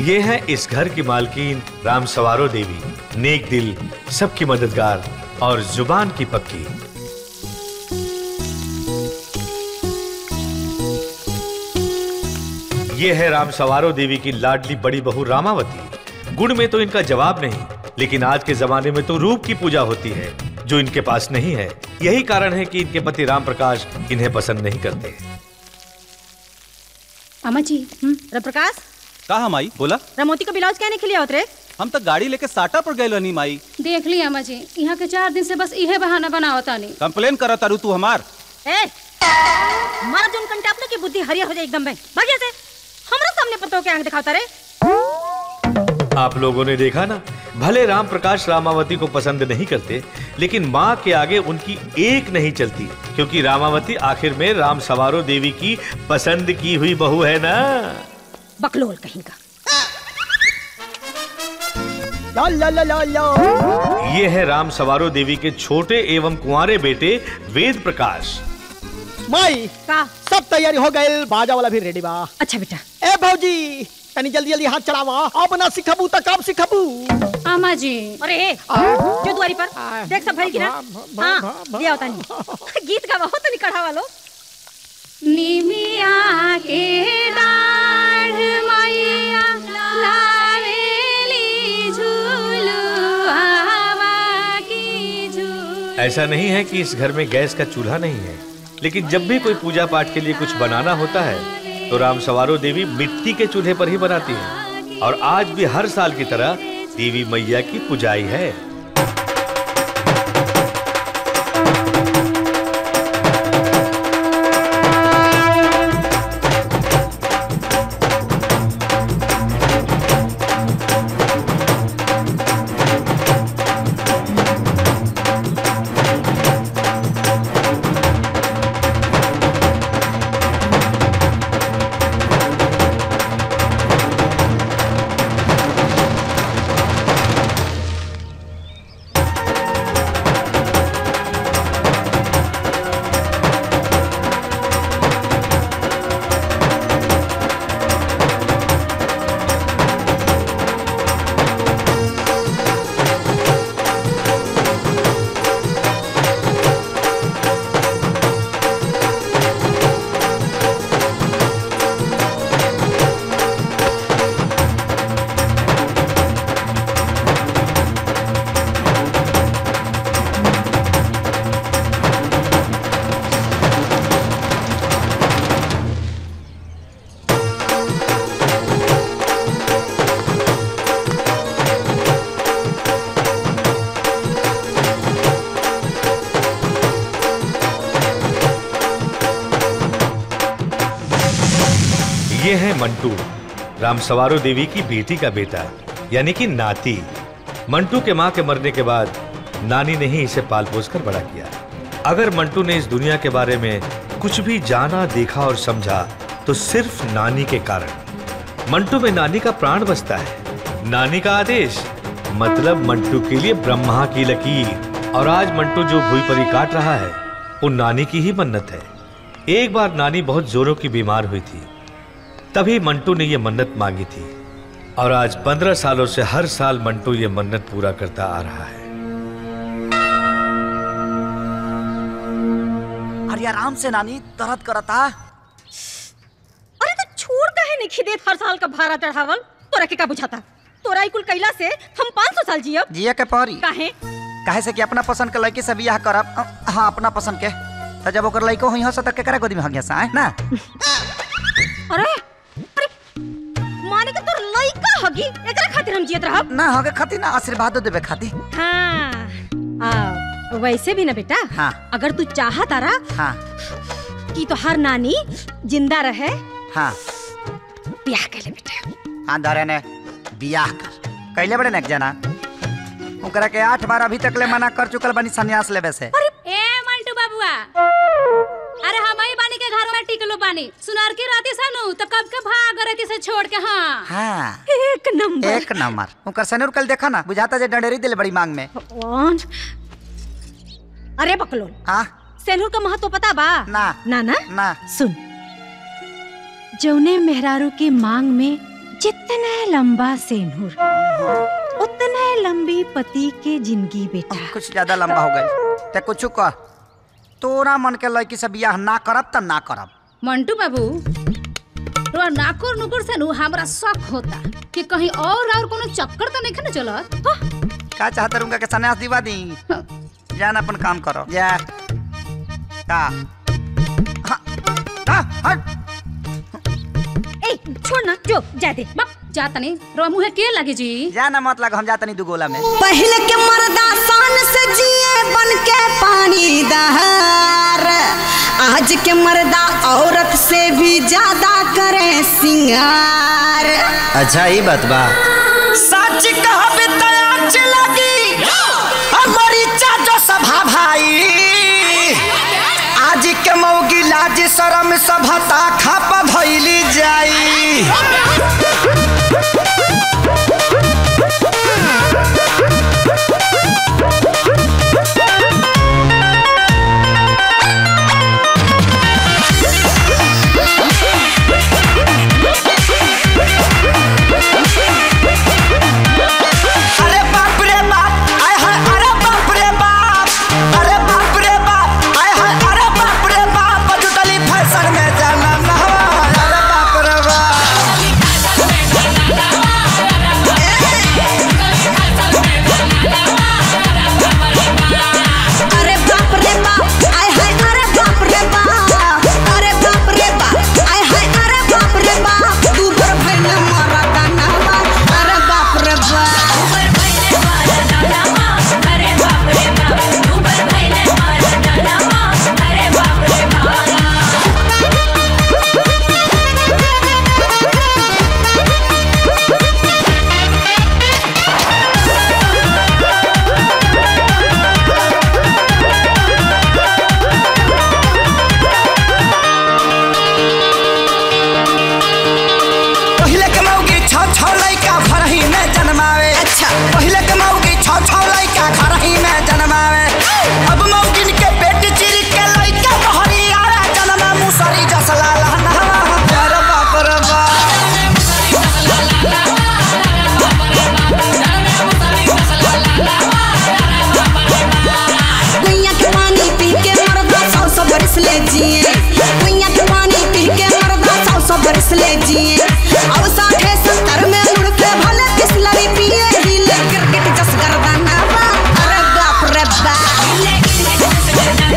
ये है इस घर की मालकीन राम सवारो देवी नेक दिल सबकी मददगार और जुबान की पक्की ये है राम सवारो देवी की लाडली बड़ी बहू रामावती गुण में तो इनका जवाब नहीं लेकिन आज के जमाने में तो रूप की पूजा होती है जो इनके पास नहीं है यही कारण है कि इनके पति राम प्रकाश इन्हें पसंद नहीं करते अम्मा जी प्रकाश कहा माई बोला रमोती का ब्लाउज कहने के लिए उतरे हम तो गाड़ी लेके साटा पर गए नहीं माई देख ली अम्मा जी यहाँ के चार दिन से बस इहे बहाना बनाओ तानी कंप्लेन करा तारू तू हमार ए मारा जोन कंटापने की बुद्धि हरिया हो जाए एकदम में भाग्य से हमरा सामने पतो के आंख दिखाता रे आप लोगों ने देखा ना भले राम प्रकाश रामावती को पसंद नहीं करते लेकिन माँ के आगे उनकी एक नहीं चलती क्योंकि रामावती आखिर में राम सवारो देवी की पसंद की हुई बहू है ना बकलोल कहीं का ला ला ला ला ला ये है राम सवारो देवी के छोटे एवं कुंवारे बेटे वेद प्रकाश माई का सब तैयारी हो गए बाजा वाला भी रेडी बा अच्छा बेटा ए भौजी तनी जल्दी जल्दी हाथ चलावा अब ना सिखबू त कब सिखबू अम्मा जी अरे जो दुआरी पर देख सब भरी गिरा हाँ दिया होता नहीं गीत का बहुत नहीं कढ़ा वालो निमिया के डाढ़ मैया लावेली झूलू हवा की झूल ऐसा नहीं है कि इस घर में गैस का चूल्हा नहीं है लेकिन जब भी कोई पूजा पाठ के लिए कुछ बनाना होता है तो राम सवारो देवी मिट्टी के चूल्हे पर ही बनाती है और आज भी हर साल की तरह देवी मैया की पुजाई है ये है मंटू राम सवारो देवी की बेटी का बेटा यानी कि नाती मंटू के माँ के मरने के बाद नानी ने ही इसे पाल पोस कर बड़ा किया अगर मंटू ने इस दुनिया के बारे में कुछ भी जाना देखा और समझा तो सिर्फ नानी के कारण मंटू में नानी का प्राण बसता है नानी का आदेश मतलब मंटू के लिए ब्रह्मा की लकीर और आज मंटू जो भूई परी काट रहा है वो नानी की ही मन्नत है एक बार नानी बहुत जोरों की बीमार हुई थी तभी मंटू ने यह मन्नत मांगी थी और आज पंद्रह सालों से हर साल मंटू ये मन्नत पूरा करता आ रहा है अरे आराम से नानी दर्द करता अरे तो छोड़ कहे नहीं खिदेत हर साल का भाड़ा चढ़ावल तोरा के का बुझाता तोरा ई कुल कैला से हम 500 साल जियब जिया के परी काहे काहे से कि अपना पसंद के लड़की से बियाह करब अ, हाँ अपना पसंद के तो जब ओकर लड़को हुई हो तो केकरा गोदी में हगिया सा है ना अरे अरे माने के तोर लइका हगी एकरा खातिर हम जियत रहब ना हगे खाती ना आशीर्वाद देवे खाती हाँ आ, वैसे भी ना बेटा हाँ अगर तू चाहत तारा हाँ कि तोहार नानी जिंदा रहे हाँ ब्याह कर ले बेटा हाँ धरे ने बियाह कर कैले बड़े नेक जना ओकरा के आठ बार अभी तक ले मना कर चुकल बनी संन्यास लेवे से ए मंटू बाबुआ अरे हम ही बानी के घर में टिकलो बानी सुनार की राती सानू तब कब के भाग रहती से छोड़ के हाँ हाँ एक नंबर एक नंबर ओकर सनुर कल देखा ना बुझाता जे डंडेरी दिल बड़ी मांग में भगवान अरे बकलोल हाँ सेनुर का महत्व पता बा ना ना ना ना सुन जौने मेहरारू के मांग में जितना लंबा सेनुर उतना लंबी पति के जिंदगी बेटा कुछ ज्यादा लंबा हो गई ते कुछ कह तोरा मन के लड़की से बियाह ना करब त ना करब मंटू बाबू तोरा नाकुर नुकुर से नु हमरा शक होता कि कहीं और और कोनो चक्कर तो नहीं ना चलत हाँ? का चाहते रहूंगा के सन्यास दिवा दी जान अपन काम करो जा का हाँ, हाँ, हट ए छोड़ ना जो जा दे बक जा तनी रो मुहे के लगे जी जा ना मत लग हम जाते नहीं दुगोला में पहले के मर्दा शान से जिए बन के पानी दहार आज के मर्दा औरत से भी ज्यादा करे सिंगार अच्छा ही बात बा सच कहबे त आज लगी हमारी चाचो सभा भाई आज के मौगी लाज शरम सभता खाप भइली जाई अरे बाप रे बाप आय हाय अरे बाप रे बाप अरे बाप रे बाप आय हाय अरे बाप रे बाप जुटली फैशन में जाना नहवा अरे बाप रे बाप अरे बाप रे बाप आय हाय अरे बाप रे बाप अरे बाप रे बाप आय हाय अरे बाप रे बाप तू बर भइल मरदा नहवा अरे बाप रे बाप पहिले के मौगी छौ छौ लइका घर ही में जन्मावे अच्छा। पहिले के मौगी छौ छौ लइका घर ही में जन्मावे अब मौगिन के पेट चिर के लइका बहरी आवे जन्मा मुसरी जसला लहना अरे बाप रे बाप कुइया के पानी पी के मरदा सौ सौ बरस ले जिए कुइया के पानी पी के मरदा सौ सौ बरस ले जिए अब साठे सत्तर में मुड़ के भले बिस्लरी पिए हिले क्रिकेट जस गर्दाना बा अरे बाप रे बाप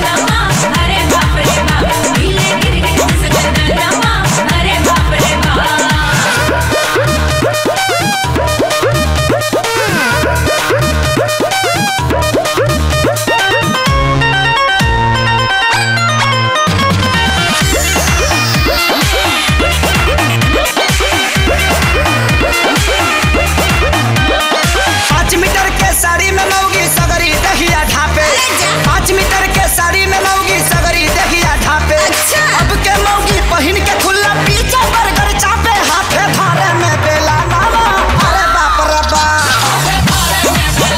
पाँच मीटर के साड़ी में मौगी सगरी दहिया ढापे पाँच मीटर के साड़ी में मौगी सगरी दहिया ढापे अब के मौगी पहिन के खुला पीछे बर्गर चापे हाथे धारे में बेला नामा अरे बाप रे बाप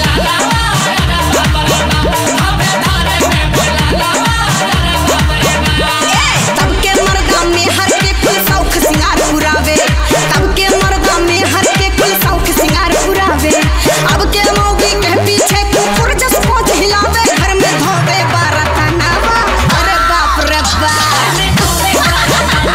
तब के मर्दा में हर के कुल शौक सिंगार पुरावे तब के मर्दा में हर के कुल शौक सिंगार पुरावे अब के मौगी के पीछे कुकुर जस पहुंच हिलावे घर में धोवे बारह तनावा अरे बाप रे बाप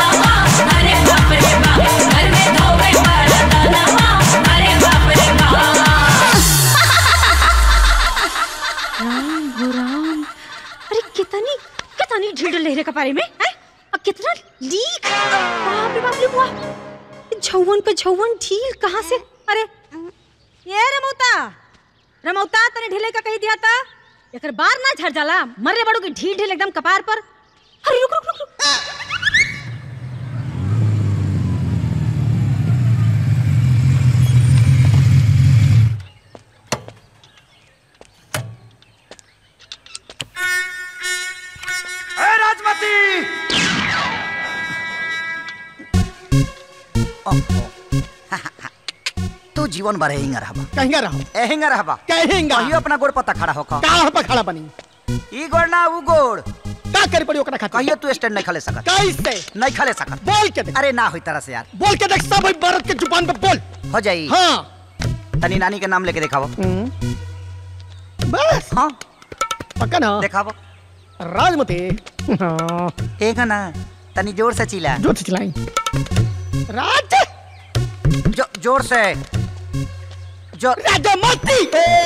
राम हो राम अरे कितनी कितनी ढीढ़ लहरे कपारे में है अब कितना लीक बाप रे बाप रे वाह झौवन पे झौवन ढील कहाँ से अरे ये रमौता रमौता तने ढीले का कही दिया था एकर बार ना झड़ जाला मरे बड़ो की ढील ढील एकदम कपार पर अरे रुक रुक रुक रुक ए राजमती तू जीवन भर हिंग रहबा कहेंगे रहो ए हिंग रहबा कहेंगा कहियो अपना गोड़ पत्ता खड़ा होकर का पर खड़ा बनी ई गोड़ ना ऊ गोड़ का का करे पड़ी ओकरा खातिर कहियो तू स्टैंड नहीं खले सकत कैसे नहीं खले सकत बोल के देख अरे ना होई तरह से यार बोल के देख सब भारत के जुबान पे बोल हो जाई हाँ तनी नानी के नाम लेके दिखावो बस हाँ पक्का ना दिखावो राजमती हाँ एक ना तनी जोर से चिल्ला जो चिल्लाई राज जो, जोर से जोर राजमती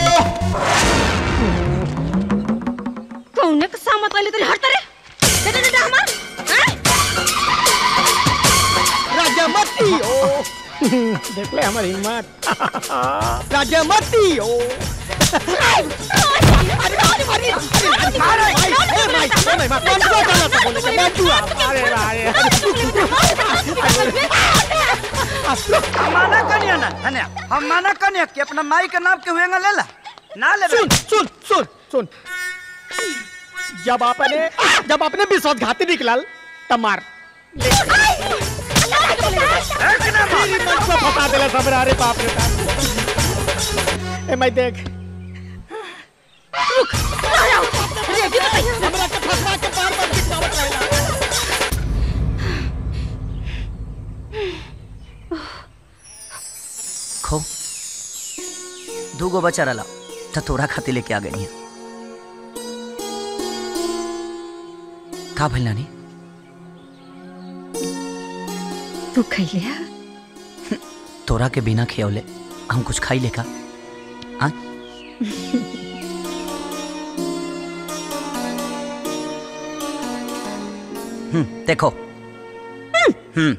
कौने का सामत वाले तेरे हट रे दे दे दे दे हमार हैं? राजमती ओ देख ले हमारी हिम्मत राजमती ओ हम माना कनिया ना धन्या हम माना कनिया कि अपना माई के नाम के हुएगा ले ला ना ले सुन सुन सुन सुन जब आपने जब आपने विश्वासघाती निकलल तब मार तेरी मन को फंसा देला सब अरे बाप रे बाप ए मैं देख हमरा के फंसा के बार बार गिरावत रहेला खो दूगो बचा रहा तो तोरा खातिर लेके आ गई का भइल नानी तू खैले हा? तोरा के बिना खियौले हम कुछ खाई लेका हाँ हम्म देखो हम्म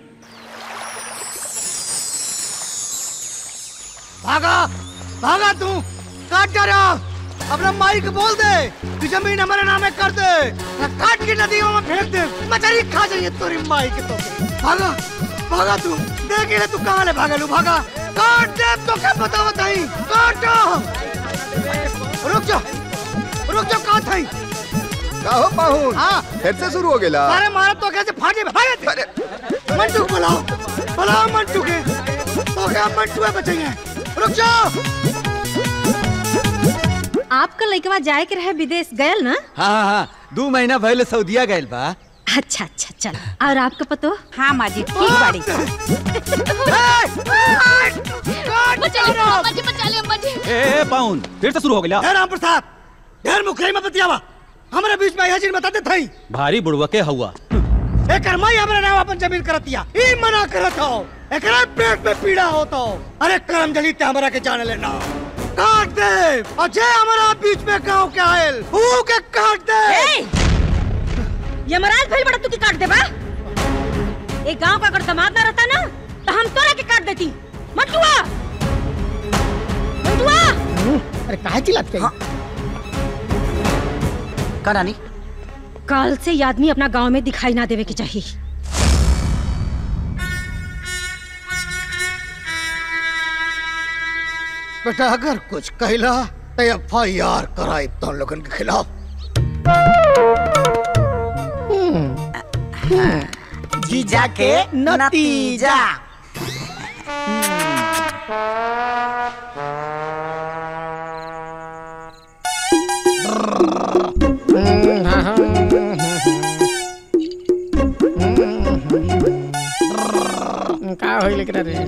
भागा भागा तू काट जा रहा अपना माई को बोल दे कि जमीन हमारे नामे कर दे ना काट के नदियों में फेंक दे मछली खा जाइए तेरी माई के तो भागा भागा तू देख ले तू कहाँ ले भागा लू भागा काट दे तो क्या पता बताई काट रुक जा रुक जा कहाँ था काहो पाहुन हाँ फिर से शुरू हो गेला अरे मारा तो कैसे फाटे भागे थे मंटू को बुलाओ बुलाओ मंटू के तो क्या मंटू है बचेंगे रुक जाओ आपका लड़कवा जाए के रहे विदेश गयल ना हाँ हाँ हाँ दू महीना भइले सऊदिया गइल बा अच्छा अच्छा चल और आपका पतो हाँ माँ जी ठीक बाड़ी बचा ले अम्मा जी बचा ले अम्मा जी ए, ए पाउन फिर से शुरू हो गया हे राम प्रसाद ढेर मुखरे में बतियावा हमारे बीच में यह बताते थई भारी बुड़वा के हुआ एकर माई हमरा नाम अपन जमीन करतिया ई मना करत हो एकरा पेट में पीड़ा होता हो अरे करम जली ते हमरा के जाने लेना काट दे अजय हमारा बीच में गांव के आयल ऊ के काट दे यमराज भइल बड़ा तू की काट दे बा एक गांव का अगर दामाद ना रहता ना तो हम तोरा के काट देती मंटुआ मंटुआ अरे काहे चिल्लात कहीं का नानी काल से ये आदमी अपना गांव में दिखाई ना देवे के चाहिए बेटा अगर कुछ कहला तो एफ आई आर कराई तो लोगन के खिलाफ जीजा के नतीजा का होई लेकर रे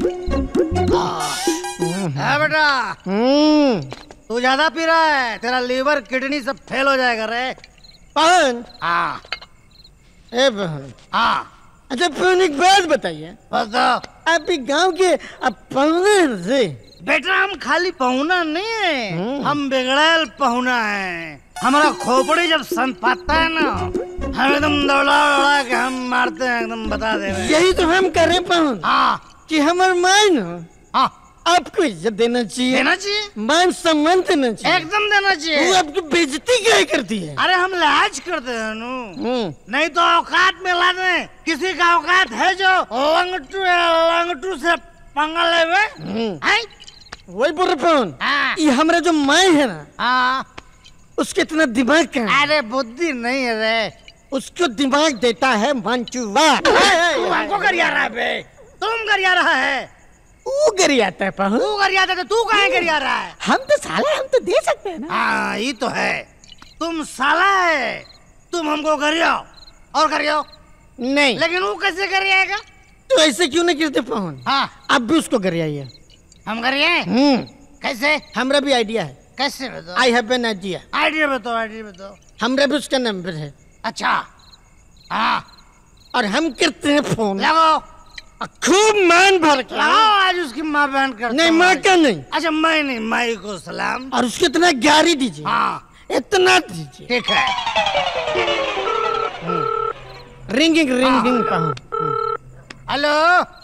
है बेटा तू ज्यादा पी रहा है तेरा लीवर किडनी सब फेल हो जाएगा रे पवन हाँ ए बहन हाँ अच्छा पवन एक बात बताइए बताओ आप ही गांव के अब पवन से बेटा हम खाली पहुना नहीं है हम बिगड़ैल पहुना है हमारा खोपड़ी जब सन पाता है ना हम एकदम दौड़ा दौड़ा के हम मारते हैं एकदम बता दे रहे हैं। यही तो हम कर रहे पवन हाँ कि हमारे मान हाँ आपको इज्जत देना चाहिए देना चाहिए मान सम्मान देना चाहिए एकदम देना चाहिए वो आपकी बेइज्जती क्या करती है अरे हम लिहाज करते हैं नु हम्म, नहीं तो औकात में ला दे किसी का औकात है जो लंगटू लंगटू से पंगा लेवे हम्म। हैं? वही बोल रहे पवन हाँ ये हमारा जो माई है ना हाँ उसके इतना दिमाग का है अरे बुद्धि नहीं है रे उसको दिमाग देता है मंचुआ तू हमको गरिया रहा है बे तुम गरिया रहा है वो गरी आता है पवन तू गरिया था तो तू कहाँ गरिया रहा है हम तो साला हम तो दे सकते हैं ना हाँ ये तो है तुम साला है तुम हमको गरियाओ और गरियाओ नहीं लेकिन वो कैसे गरियाएगा तो ऐसे क्यों नहीं गिरते पवन हाँ अब भी उसको गरियाइए हम गरियाए हम्म कैसे हमरा भी आइडिया है कैसे बताओ I have an idea idea बताओ आइडिया बताओ हमरा भी उसका नंबर है अच्छा हाँ और हम करते हैं फोन लगाओ खूब मान भर के लगाओ आज उसकी माँ बहन करता नहीं हूँ माँ आज। का नहीं अच्छा मैं नहीं माई को सलाम और उसको इतना ग्यारह दीजिए हाँ इतना दीजिए ठीक है रिंगिंग रिंगिंग कहूँ हेलो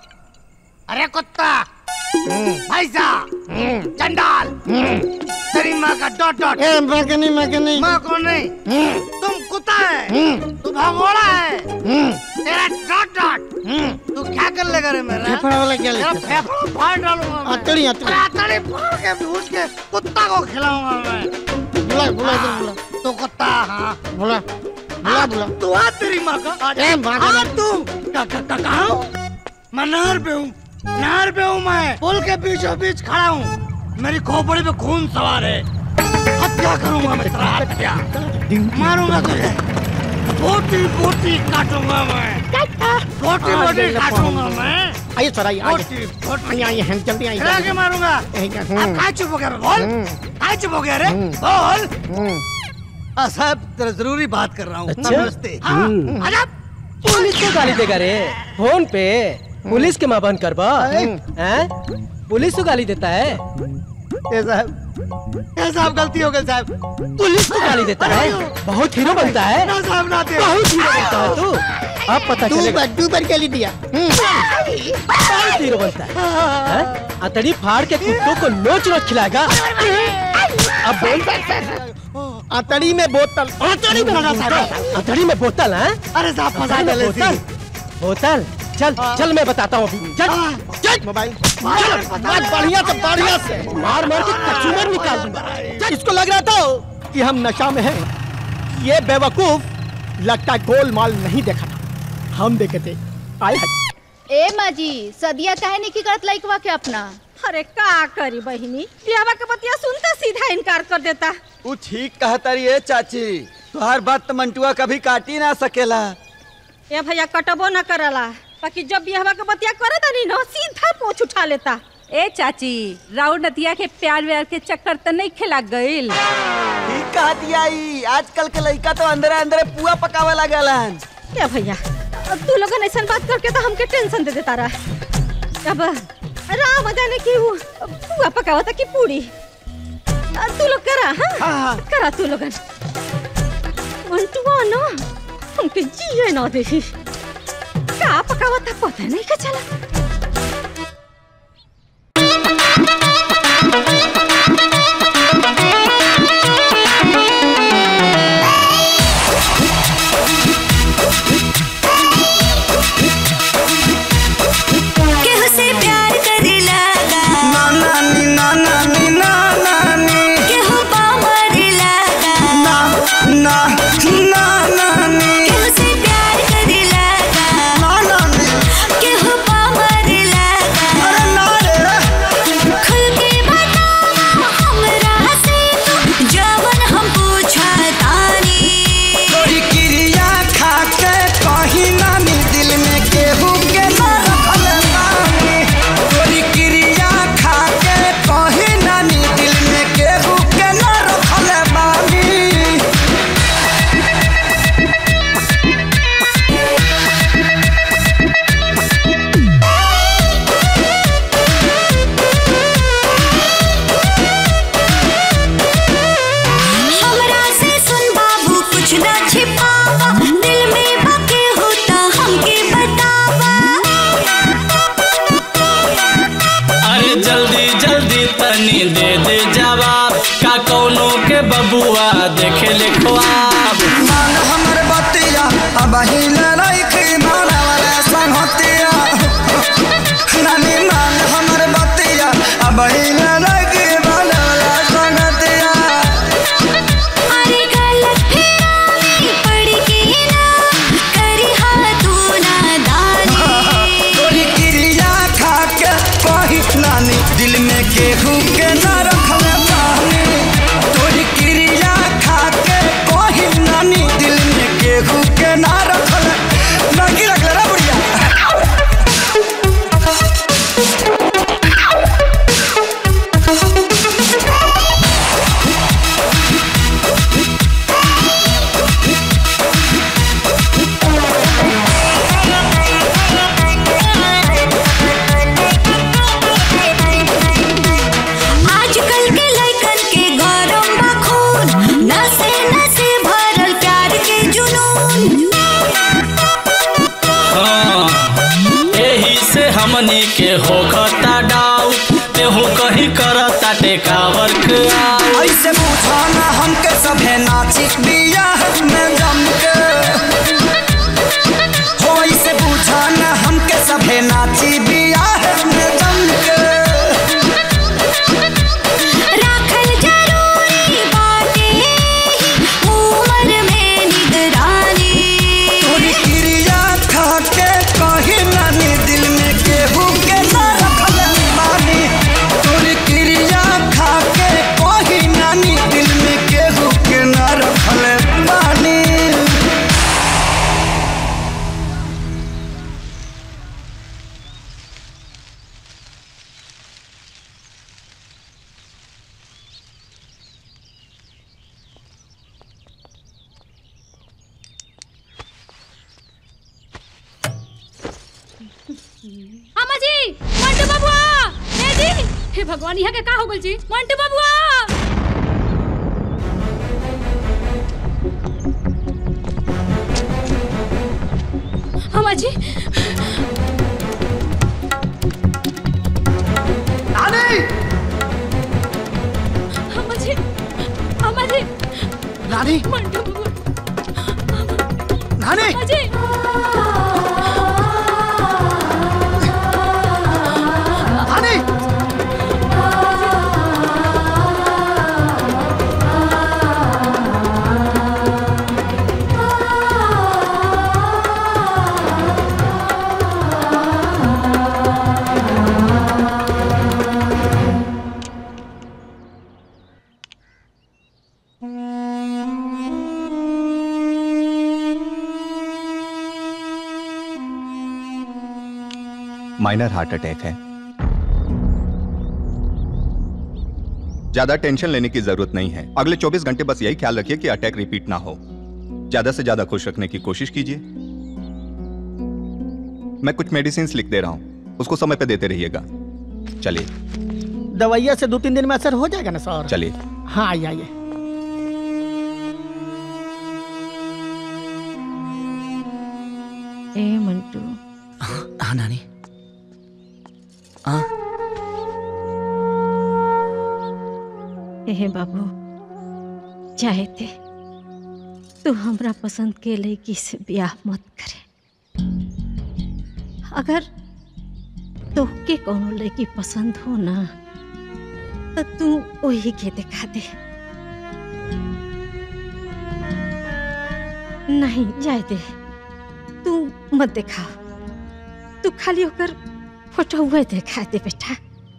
अरे कुत्ता भैसा चंडाल तेरी माँ का डॉट डॉट ए माँ का नहीं माँ का नहीं माँ को नहीं तुम कुत्ता है तू भगोड़ा है तेरा डॉट डॉट तू क्या कर लेगा रे मेरा फेफड़ा वाला क्या तेरा लिखा फेफड़ा फाड़ डालूंगा मैं। अतड़ी अतड़ी अरे अतड़ी फाड़ के भूज के कुत्ता को खिलाऊंगा मैं बुला बुला इधर बुला तू कुत्ता हाँ बुला बुला बुला तू आ तेरी माँ का आ जा। ए, माँ का आ नहीं। तू का का का कहाँ हूँ? मैं नहर पे हूँ नहर पे हूँ मैं पुल के बीचों बीच खड़ा हूँ मेरी खोपड़ी पे खून सवार है हत्या करूंगा मैं तेरा हत्या मारूंगा तुझे बोटी बोटी काटूंगा मैं बोटी बोटी काटूंगा मैं आइए सर आइए आइए बोटी बोटी आइए आइए हम जल्दी आइए खिला के मारूंगा यही का- अब हम्म, काय चुप हो गया रे? बोल हम्म। काय चुप हो गया रे बोल हम्म। हाँ साहब तेरा जरूरी बात कर रहा हूँ अच्छा? नमस्ते हाँ आजा पुलिस को गाली देगा रे फोन पे पुलिस के मां बन करबा हैं पुलिस को गाली देता है ए साहब ए साहब गलती हो गई साहब पुलिस को गाली देता है बहुत हीरो बनता है ना साहब ना दे बहुत हीरो बनता है तू अब पता तू चलेगा पर तू पर गाली दिया हम्म। बहुत हीरो बनता है हैं? अतड़ी फाड़ के कुत्तों को नोच नोच खिलाएगा अब बोल अतड़ी में बोतल अतड़ी में बोतल अतड़ी में बोतल है अरे साहब फंसा अतड़ी में डाले बोतल बोतल चल चल मैं बताता हूँ अभी चल चल मोबाइल चल बात बढ़िया से बढ़िया से मार मार के कचूमर निकाल दूंगा चल, इसको लग रहा था कि हम नशा में हैं ये बेवकूफ लगता है गोलमाल नहीं देखा था हम देखे थे आए हाय ए माँ जी सदिया काहे नहीं की करत लइकवा के अपना अरे का करी बहिनी बियावा के बतिया सुनता सीधा इनकार कर देता तू ठीक कहता रही है चाची तुहार बात तो मंटुआ कभी काटी ना सकेला ये भैया कटबो न करला बाकी जब बियावा के बतिया करे तनी न सीधा पोछ उठा लेता ए चाची राउर नतिया के प्यार व्यार के चक्कर त नहीं खिला गईल ठीक कहा दिया ई आजकल के लड़का तो अंदर अंदर पुआ पकावे लगलन ये भैया अब तू लोगन ऐसा बात करके तो हमके टेंशन दे देता रहा अब राम जाने की वो पुआ पकावता की पूरी आ, तू लोग करा हाँ करा तू लोगन मंटुआ ना हमके जिए ना दे का पकावता पता नहीं का चला केहू से प्यार करे लगा ना नानी ना नानी ना नानी केहू बामरे लगा ना ना ना नानी केहू से प्यार करे लगा ना नानी केहू बामरे लगा अरे ना रे खुल के बतावा हमरा से तू जवन हम पूछा तानी तोरी क्रिया खा के कहीं नानी दिल में केहू के ना रखल बानी तोरी क्रिया खा के कहीं नानी दिल में केहू के ना रखल बानी हमरा से सुन बाबू कुछ ना छिपावा दिल में बाकी होता हमके बतावा अरे जल्दी जल्दी तनी दे दे जवाब का कौनो के बबुआ देखे ले ख्वाब मान हमर बतिया अब हिल रही माना वाला संगतिया नानी मान हमर बतिया अब हिल रही माना वाला संगतिया अरे गलत फेरानी पड़ के ना करी हा तू नादानी तोरी क्रिया खा के कही नानी दिल में केहू के ना रखल पानी तोरी क्रिया खा के कही नानी दिल में अम्मा जी मंटू बबुआ हे जी हे भगवान यहाँ के का हो गल जी मंटू बबुआ अम्मा जी नानी अम्मा जी अम्मा जी नानी मंटू बबुआ नानी अम्मा जी नानी माइनर हार्ट अटैक है ज्यादा टेंशन लेने की जरूरत नहीं है अगले 24 घंटे बस यही ख्याल रखिए कि अटैक रिपीट ना हो ज्यादा से ज्यादा खुश रखने की कोशिश कीजिए मैं कुछ मेडिसिन लिख दे रहा हूं उसको समय पे देते रहिएगा चलिए दवाइया से दो तीन दिन में असर हो जाएगा ना सर चलिए हाँ आइए आइए ए मंटू हाँ नानी हाँ ए बाबू चाहे थे तू हमरा पसंद के लड़की से ब्याह मत करे अगर तोहके कोनो लड़की पसंद हो ना तो तू वही के दिखा दे नहीं जाए दे तू मत दिखा तू खाली होकर फोटो हुए दिखा दे बेटा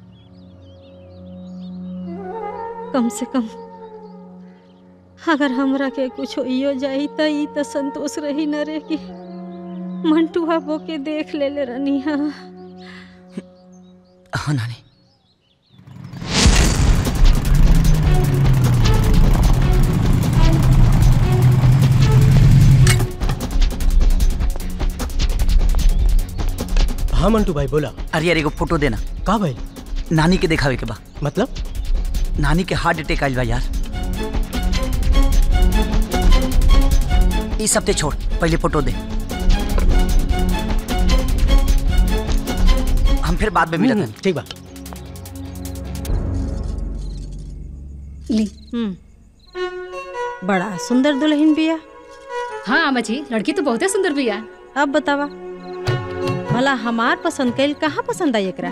कम से कम अगर हमरा के कुछ इयो जाई त ई त संतोष रही न रे कि मंटुआ बो के देख ले ले रनी हाँ हाँ नानी हाँ मंटू भाई बोला अरे यार एगो फोटो देना का भाई नानी के दिखावे के बा मतलब नानी के हार्ट अटैक आइल बा यार इस हफ्ते छोड़ पहले फोटो दे हम फिर बाद में मिलते हैं ठीक बा ली हम्म बड़ा सुंदर दुल्हन बिया हाँ अम्मा जी लड़की तो बहुत सुंदर भी है अब बतावा भला हमार पसंद कैल कहाँ पसंद आई एकरा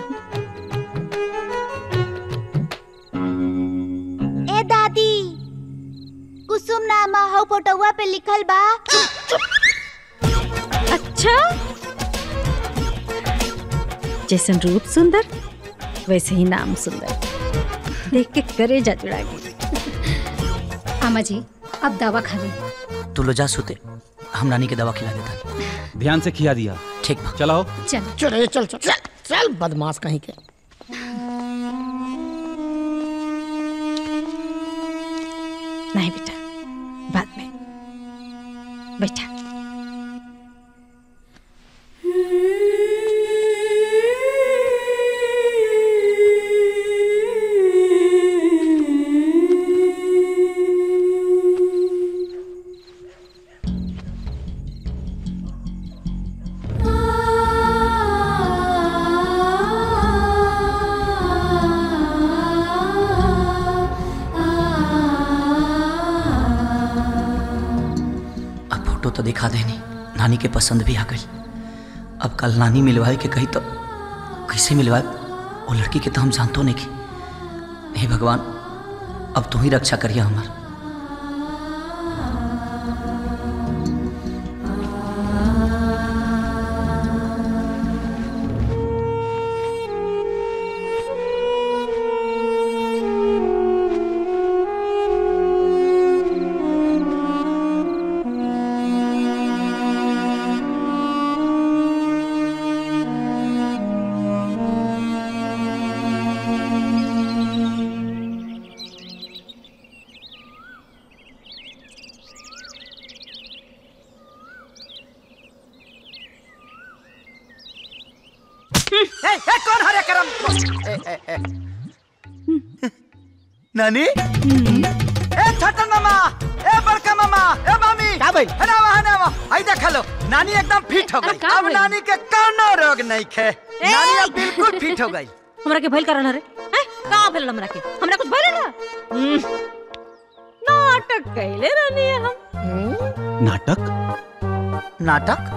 ए दादी कुसुम नामा हो फोटोवा पे लिखल बा अच्छा जैसन रूप सुंदर वैसे ही नाम सुंदर देख के करे जा जुड़ा गई अम्मा जी अब दवा खा ली तू लो जा सुते हम नानी के दवा खिला देता ध्यान से खिया दिया ठीक बा चलाओ चल चल चल चल चल चल बदमाश कहीं के नहीं बेटा बाद में बैठा अब फोटो तो दिखा देनी नानी के पसंद भी आ गई अब कल नानी मिलवाए के कही तो कैसे मिलवाए वो लड़की के तो हम जानतो नहीं की हे भगवान अब तू ही रक्षा करिए हमार ए, ए, कौन हरे करम ए, ए, ए। नानी ए छोटन मामा ए बड़का मामा ए मामी का भाई है ना वहाँ ना वहाँ आई देख लो नानी एकदम फिट हो गई अब नानी के कोनो रोग नहीं खे नानी अब बिल्कुल फिट हो गई हमरा के भइल करन रे हैं का भेल हमरा के हमरा कुछ भइल ना हम्म, नाटक कैले रहनी हम नाटक नाटक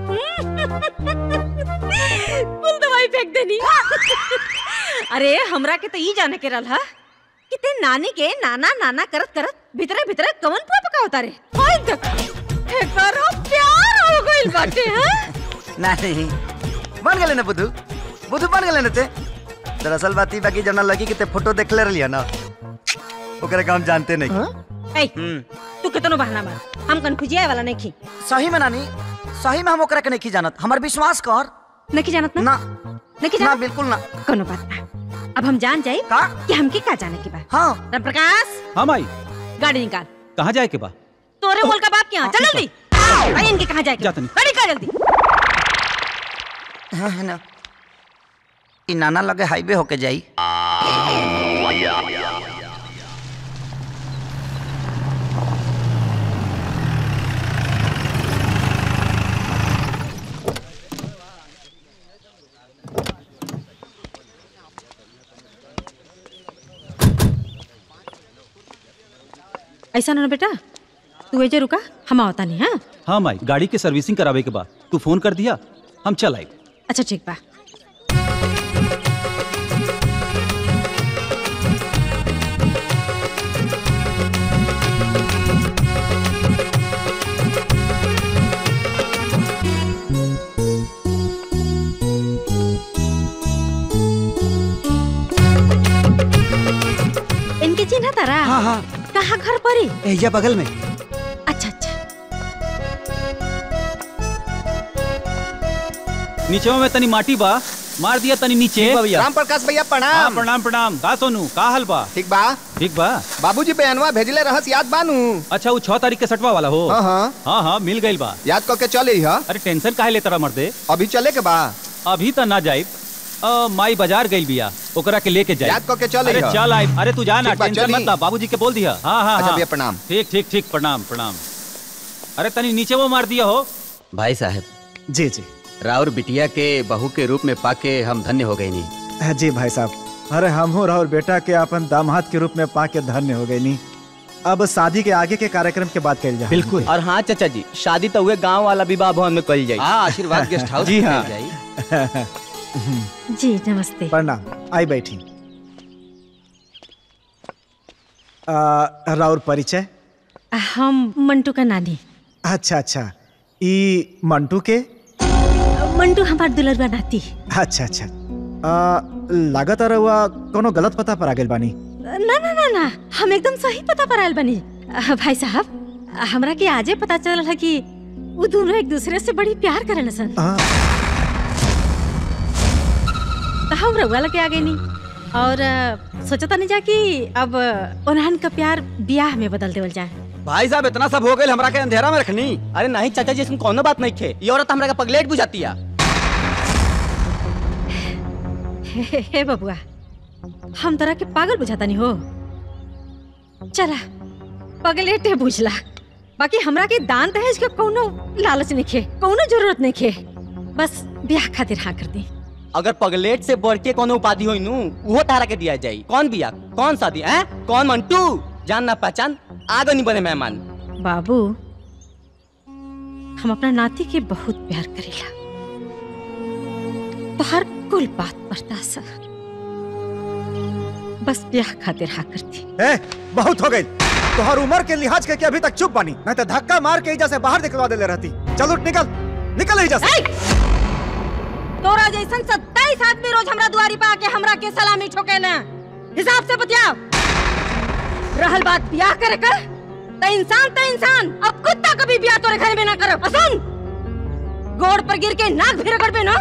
कुल दवाई फेंक देनी अरे हमरा के तो ई जाने के रहल हा कि ते नानी के नाना नाना करत करत भीतरे भीतरे कवन पुआ पकावता रे होय देख एकरो प्यार हो गइल बाटे हैं नहीं बन गए ना बुधू बुधू बन गए ना ते दरअसल बात ई बाकी जना लगी कि ते फोटो देखले रहलिया ना ओकरे का हम जानते नहीं ए हम्म तू कितनो बहाना मार हम कन्फ्यूजिया वाला नहीं खी सही में नानी सही में हम ओकरा के नहीं जानत हमार विश्वास कर नहीं जानत ना ना नहीं ना जानत बिल्कुल ना कोनो बात ना अब हम जान जाए का कि हमके का जाने के बा हाँ राम प्रकाश हाँ माई गाड़ी निकाल कहाँ जाए के बा तोरे बोल का बाप क्या चल जल्दी अरे इनके कहाँ जाए जाता नहीं। गाड़ी का जल्दी हाँ, है ना ई नाना लगे हाईवे होके जाई ऐसा ना बेटा तू एजे रुका हम आवता नहीं हाँ हाँ माई गाड़ी के सर्विसिंग करावे के बाद तू फोन कर दिया हम चल आए अच्छा ठीक बा इनके चिन्ह तारा हाँ हाँ कहाँ घर परी एजा बगल में अच्छा अच्छा नीचे में तनी माटी बा मार दिया तनी नीचे राम प्रकाश भैया हाँ प्रणाम प्रणाम प्रणाम का सोनू का हाल बा ठीक बा ठीक बा बाबूजी बयानवा भेजले रहस याद बानू अच्छा वो छह तारीख के सटवा वाला हो हाँ हाँ हाँ हाँ मिल गई बा याद करके चले ही हा अरे टेंशन काहे लेता रहा मर्दे अभी चले के बा अभी तो ना जाए माई बाजार गई बिया ओकरा के लेके जाए याद करके चल अरे अइहा। चल आए अरे तू जा ना ठीक बा, टेंशन चली। मत ला बाबूजी के बोल दिया हाँ हाँ अच्छा हाँ भैया प्रणाम ठीक ठीक ठीक प्रणाम प्रणाम अरे तनी नीचे वो मार दिया हो भाई साहब जी जी राउर बिटिया के बहू के रूप में पाके हम धन्य हो गए नहीं जी भाई साहब अरे हम हो और बेटा के अपन दामाद के रूप में पाके धन्य हो गए नी अब शादी के आगे के कार्यक्रम के बात कल जाए बिल्कुल और हाँ चाचा जी शादी तो हुए गांव वाला विवाह भवन में कल जाए हाँ आशीर्वाद गेस्ट हाउस जी में हाँ कइल जाई। जी नमस्ते प्रणाम आई बैठी आ, राउर परिचय हम मंटू का नानी अच्छा अच्छा ई मंटू के मंटू हमार दुलरवा नाती अच्छा अच्छा आ, लागत आ रहुआ कोनो गलत पता पर आ गेल बानी ना ना ना ना हम एकदम सही पता पर आयल बनी अ, भाई साहब हमरा के आजे पता चलल है कि वो दोनों एक दूसरे से बड़ी प्यार करेन सन आ, तो हम रउआ लगे आ गए नी और अ, सोचता नहीं जा कि अब उन्हन का प्यार ब्याह में बदल देवल जाए भाई साहब इतना सब हो गए हमरा के अंधेरा में रखनी अरे नहीं चाचा जी इसमें कोनो बात नहीं खे ये औरत हमरा का पगलेट बुझाती है हे, हे बबुआ हम तोरा के पागल बुझाता नहीं हो चला पगलेटे बुझला बाकी हमरा के दान दहेज के कोनो लालच नहीं खे कोनो जरूरत नहीं खे बस ब्याह खातिर हाँ कर दी अगर पगलेट से बढ़ के कोनो उपाधि होई नु वो तारा के दिया जाई कौन बिया कौन शादी हैं कौन मंटू जान ना पहचान आगे नहीं बने मेहमान बाबू हम अपना नाती के बहुत प्यार करेला तो हर कुल बात बर्दाश्त बस ब्याह खातिर हाँ करती ए, बहुत हो गई तोहर उम्र के लिहाज के, के अभी तक चुप बानी नहीं तो धक्का मार के एजा से बाहर निकलवा देले रहती चल उठ निकल निकल एजा से तोरा जैसन सत्ताईस आदमी रोज हमरा दुआरी पे आके हमरा के सलामी ठोके ना हिसाब से बतियाओ रहल बात ब्याह करे कर तो इंसान तो इंसान अब कुत्ता कभी ब्याह तोरे घर में ना करो और सुन गोड़ पर गिर के नाक भी रगड़ ना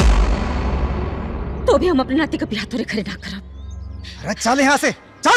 तो भी हम अपने नाती का ब्याह तोरे घरे ना करो अरे चल यहाँ से चल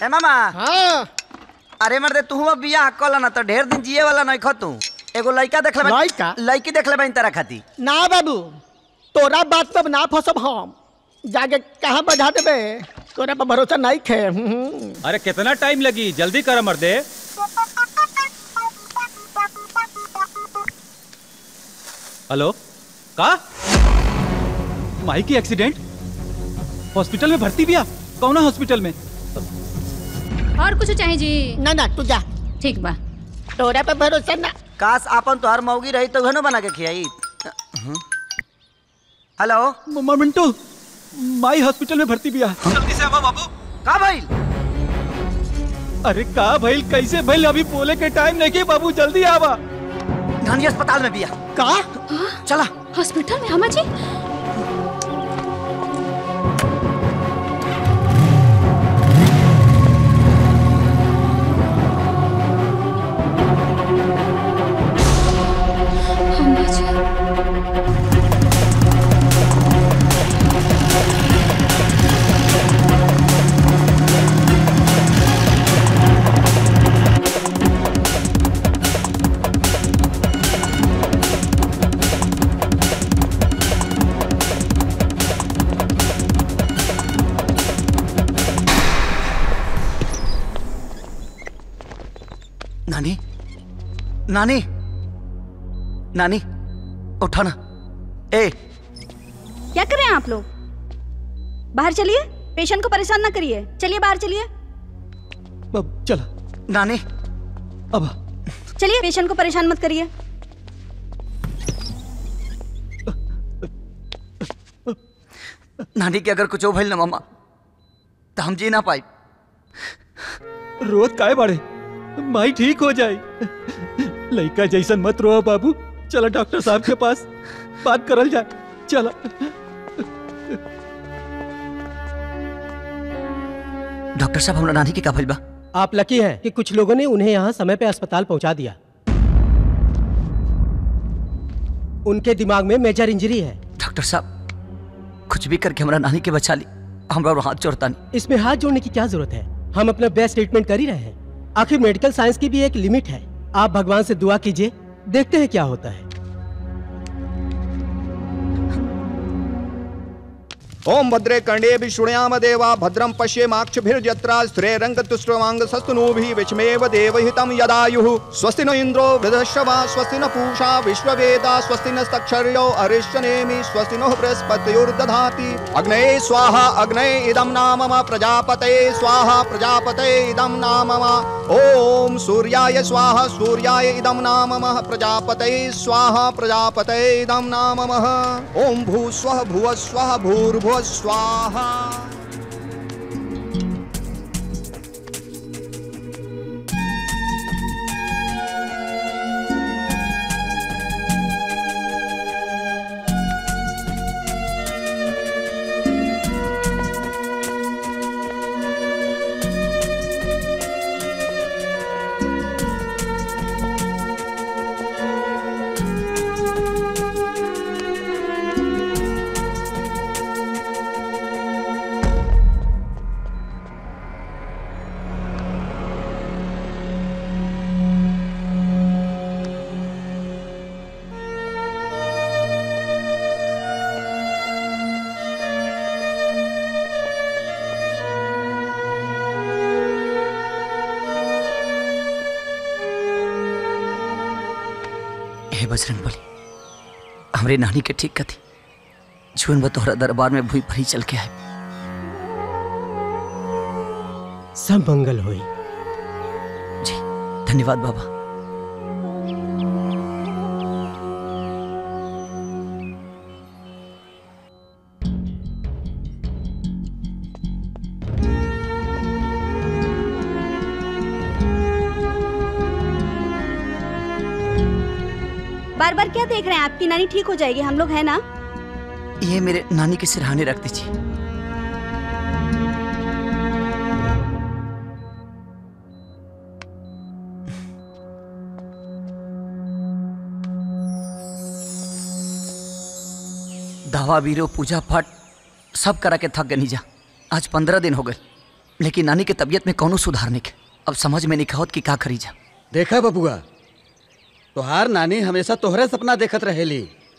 ए मामा हाँ अरे मर्दे तू अब बियाह कल ना तो ढेर दिन जिए वाला नहीं खतू एगो लड़का देख ले लइका? लड़की देख ले तेरा खाती ना बाबू तोरा बात पे ना फंसब हम जाके कहाँ बढ़ा देबे तोरा पर भरोसा नहीं खे हम्म। अरे कितना टाइम लगी जल्दी कर मर्दे हेलो का माई की एक्सीडेंट हॉस्पिटल में भर्ती बिया कौन हॉस्पिटल में और कुछ चाहिए जी ना ना तू जा ठीक बा तोरा पे भरोसा ना काश आपन तोहर मौगी रही तो घनो बना के खियाई हेलो मम्मा मिंटू माई हॉस्पिटल में भर्ती बिया जल्दी से आवा बाबू का भाई अरे का भइल कैसे भइल अभी बोले के टाइम नहीं के बाबू जल्दी आवा गांधी अस्पताल में बिया का चला हॉस्पिटल में हमा जी अम्मा जी नानी नानी नानी उठा ना ए क्या कर रहे हैं आप लोग बाहर चलिए पेशेंट को परेशान ना करिए चलिए बाहर चलिए अब चला नानी अब चलिए पेशेंट को परेशान मत करिए नानी के अगर कुछ हो भइल ना मामा तो हम जी ना पाई रोज काय बाड़े माई ठीक हो जाए लड़का जैसन मत रो बाबू चलो डॉक्टर साहब के पास बात करल जाए चलो डॉक्टर साहब हमरा नानी के का भइल बा आप लकी हैं कि कुछ लोगों ने उन्हें यहाँ समय पे अस्पताल पहुंचा दिया उनके दिमाग में मेजर इंजरी है डॉक्टर साहब कुछ भी करके हमरा नानी के बचा ली हमरा और हाथ जोड़ता नहीं इसमें हाथ जोड़ने की क्या जरूरत है हम अपना बेस्ट ट्रीटमेंट कर ही रहे हैं आखिर मेडिकल साइंस की भी एक लिमिट है आप भगवान से दुआ कीजिए देखते हैं क्या होता है ओम भद्रे कर्णे विष्णुयाम देवा भद्रम पश्येमाक्षभिर्यत्रा स्त्रेरङ्गतुष्ट्रवाङ्ग सस्तनूभिः विष्मेव देवहितं यदायुः स्वस्ति न इन्द्रो वृधश्रवा स्वस्ति न पूषा विश्ववेदा स्वस्ति नस्तक्षर्यो अरिष्टनेमि स्वस्ति नो बृहस्पतिर्दधाति अग्नये स्वाहा अग्नये इदं नाम मम प्रजापतये स्वाहा प्रजापतये इदं नाम मम ॐ सूर्याय स्वाहा सूर्याय इदं नाम मम प्रजापतये स्वाहा प्रजापतये इदं नाम मम ॐ भूस्वः भुवस्वः भूर्भुवः स्वाहा हे बजरंग बली हमरे नानी के ठीक कथी जीवन में तोहरा दरबार में भूई भरी चल के आए सब मंगल हुई जी धन्यवाद बाबा बार बार क्या देख रहे हैं आपकी नानी ठीक हो जाएगी हम लोग है ना ये मेरे नानी के सिरहाने रख दीजिए दवा बीरो पूजा पाठ सब करा के थक गनी जा आज पंद्रह दिन हो गए लेकिन नानी के तबीयत में कौनो सुधार नहीं अब समझ में नहीं कहत कि का करी जा देखा बबुआ तोहार नानी हमेशा तोहरे सपना देखत रहेली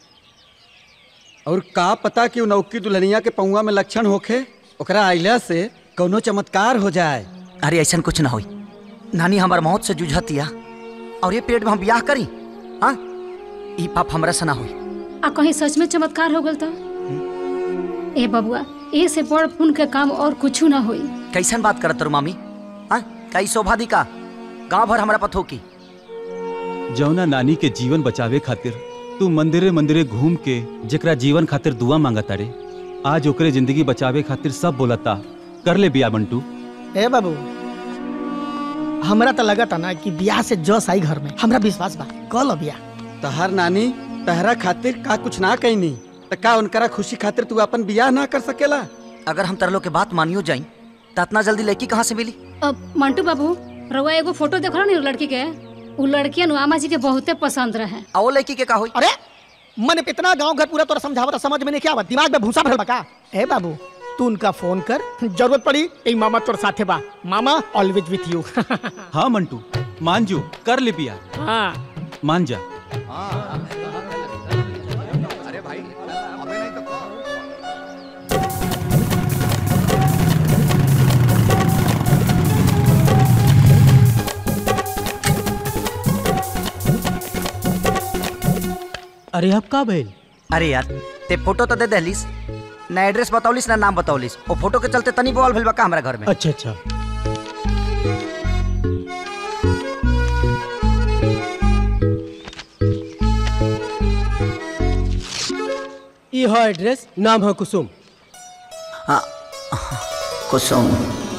और का पता कि उ नौकी दुल्हनिया के पौआ में लक्षण होखे ओकरा आइला से कौनो चमत्कार हो जाए अरे ऐसा कुछ ना होई नानी हमार मौत से जूझतिया और ये पेट में हम ब्याह करी हाँ ई पाप हमरा से ना होई आ कहीं सच में चमत्कार हो गल तो ए बबुआ ए से बड़ पुण्य के काम और कुछ ना होई कैसन बात करत रू मामी हाँ कई शोभादी का गांव भर हमरा पथो की जौना नानी के जीवन बचावे खातिर तू मंदिरे मंदिरे घूम के जेकरा जीवन खातिर दुआ मांगता रे आज ओकरे जिंदगी बचावे खातिर सब बोलता कर ले बिया बंटू ए बाबू हमरा तो लगा था ना कि ब्याह से जस आई घर में हमरा विश्वास बा कल ब्याह तहार नानी तहरा खातिर का कुछ ना कहनी त का उनकरा खुशी खातिर तू अपन बियाह ना कर सकेला अगर हम तरलो के बात मानियो जाई तो इतना जल्दी लड़की कहाँ से मिली अब मंटू बाबू रउआ एगो फोटो देखो ना लड़की के उ लड़की नुआमा जी के बहुते पसंद रहे आ वो लड़की के का होई अरे मन इतना गांव घर पूरा तोरा समझावत समझ में नहीं क्या बात दिमाग में भूसा भरल बा का ए बाबू तू उनका फोन कर जरूरत पड़ी ए मामा तोर साथे बा मामा ऑलवेज विथ यू हाँ मंटू मान जो कर ले बिया हाँ मान जा अरे भाई अबे नहीं तो अरे अब का भइल अरे यार ते फोटो तो दे दहलीस ना एड्रेस बतावलिस ना नाम बतावलिस ओ फोटो के चलते तनी बोल भइल बा का हमरा घर में अच्छा अच्छा ई है एड्रेस नाम है कुसुम हाँ कुसुम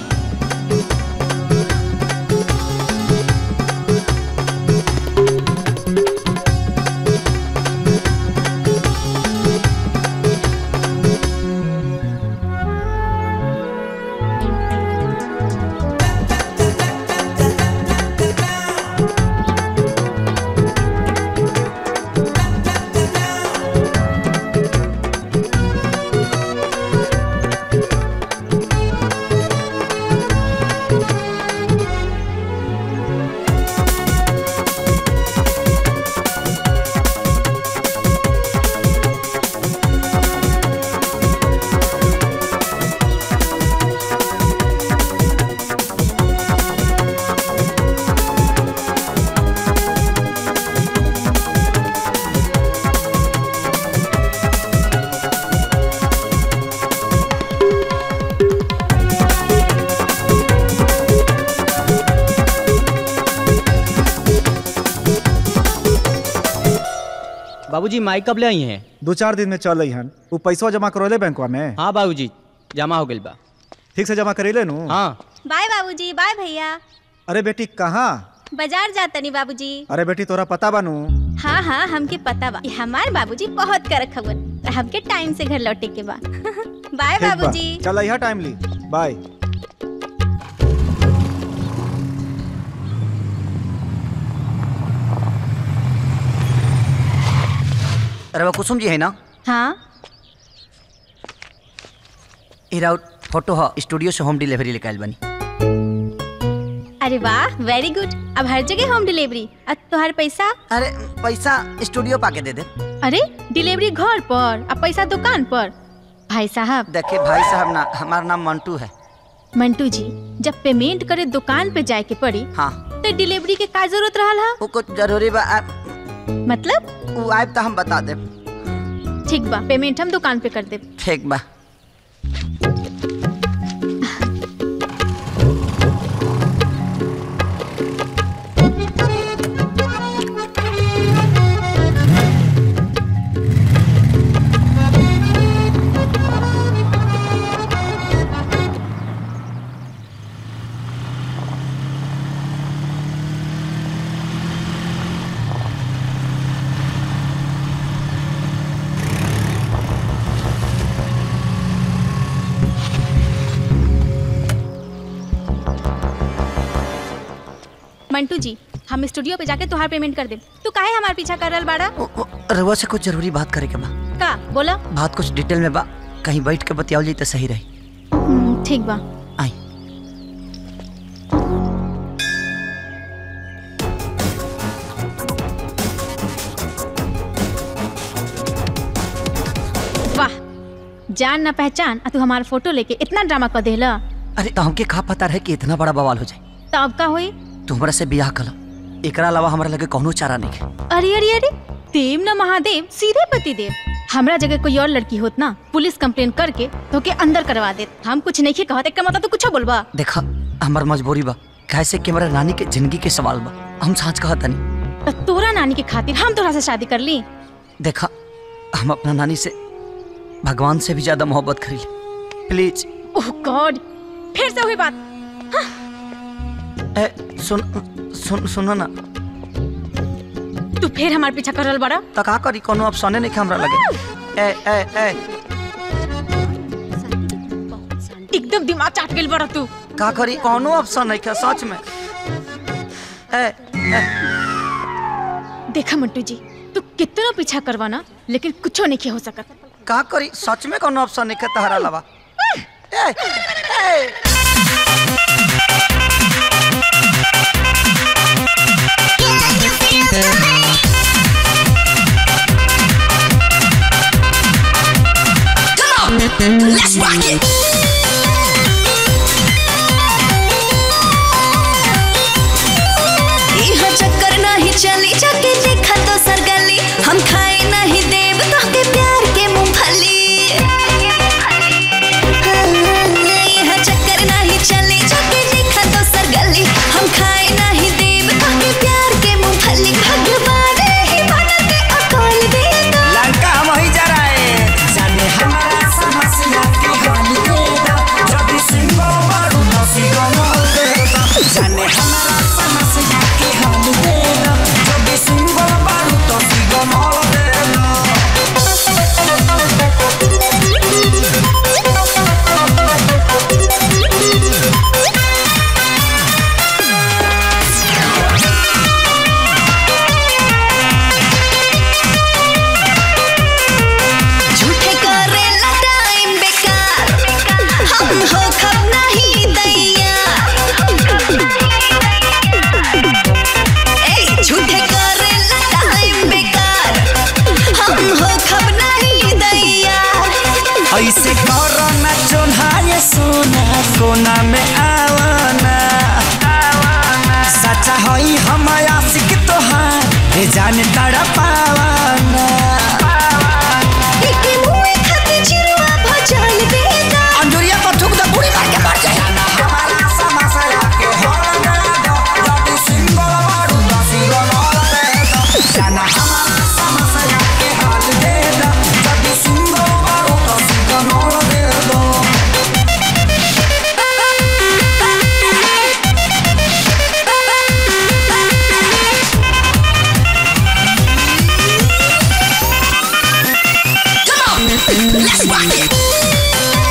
बाबूजी माई कब ले आई हैं दो चार दिन में चल हन वो पैसा जमा करोले बैंकवा में हाँ बाबूजी जमा हो गइल बा ठीक से जमा करेले नु हाँ बाय बाबूजी बाय भैया अरे बेटी कहाँ बाजार जातनी बाबूजी अरे बेटी तोरा पता बानू हाँ हाँ हमके पता बा हमार बाबूजी बहुत कर खबर हमके टाइम से घर लौटे के बा बाय ठीक बा बाबूजी चल यहाँ टाइम ली बाय अरे वो कुसुम जी है ना हाँ इरा फोटो ह स्टूडियो से होम डिलीवरी लेके बनी अरे वाह वेरी गुड अब हर जगह होम डिलीवरी अब तुम्हारे पैसा अरे पैसा स्टूडियो पाके दे दे अरे डिलीवरी घर पर अब पैसा दुकान पर भाई साहब देखिए भाई साहब ना हमारा नाम मंटू है मंटू जी जब पेमेंट करे दुकान पे जाए के पड़ी हाँ तो डिलीवरी के का जरूरत रहल हा वो कुछ जरूरी बा आ, मतलब वो आए तो हम बता दे ठीक बा पेमेंट हम दुकान पे कर दे ठीक बा मंटू जी हम स्टूडियो पे जाके तुहार पेमेंट कर दे तू काहे हमार पीछा कर रहल बाड़ा रउआ से कुछ जरूरी बात करे के बा का बोला बात कुछ डिटेल में बा कहीं बैठ के बतियाओ जाई तो सही रही हम्म, ठीक बा आई जान ना पहचान आ तू हमार फोटो लेके इतना ड्रामा कर देला अरे तो हमके का पता रहे कि इतना बड़ा बवाल हो जाए तो अब का होई तू हमरा से बियाह कल एकरा अलावा हमरा लगे कौनो चारा नहीं है अरे अरे अरे देव न महादेव सीधे पति देव हमरा जगह कोई और लड़की होत ना पुलिस कंप्लेन करके तो के अंदर करवा दे हम कुछ नहीं कहते का मतलब तू कुछ बोलबा देखा हमार मजबूरी बा कैसे कि हमारा नानी के जिंदगी के सवाल बा हम साँच कहत नहीं तो तोरा नानी के खातिर हम तोरा से शादी कर ली देखा हम अपना नानी से भगवान से भी ज्यादा मोहब्बत करी प्लीज ओह गॉड फिर से हुई बात ए सुन सुन सुनो ना तू फिर हमार पीछा करल बड़ा तो का करी कोनो ऑप्शने नहीं हमरा लगे ए ए ए एकदम दिमाग चाट गेल बड़ा तू का करी कोनो ऑप्शन नहीं है सच में ए ए देखा मंटू जी तू कितना पीछा करवाना लेकिन कुछो नहीं हो सकत का करी सच में कोनो ऑप्शन नहीं है तहरा अलावा ए ए Let's rock it. इहा चक्कर नहीं चली जाके देखा तो सरगली हम खाए नहीं देव तो के प्यार के मूंगफली इहा चक्कर नहीं चली जाके देखा तो सरगली हम खाए नहीं देव तो के प्यार के मूंगफली भगवान ही बनते अकल दे दो लंका हम ही जा रहे जाने हमारा समस्या के हल दे दो जब सिंहो मारू तो सिंहो मोल दे दो जाने हमारा समस्या के हल दे दो जब सिंहो मारू तो सिंहो मोल दे झूठे करेला टाइम बेकार हम हो खब नहीं दैया ए झूठे करेला टाइम बेकार हम हो खब नहीं दैया ऐसे करो ना चोन्हा ये सोना कोना में आवाना सच्चा हई हम आशिक तोहार हे जाने तड़ा पावाना एके मुए खातिर चिरुआ भजल देगा अंजुरिया पर थूक दे बूढ़ी मार के मर जाए हमारा समस्या के हल दे दो जब सिंहो मारू तो सिंहो मोल दे दो जाना हमारा समस्या के हल दे दो जब सिंहो मारू तो सिंहो मोल दे दो Let's rock it.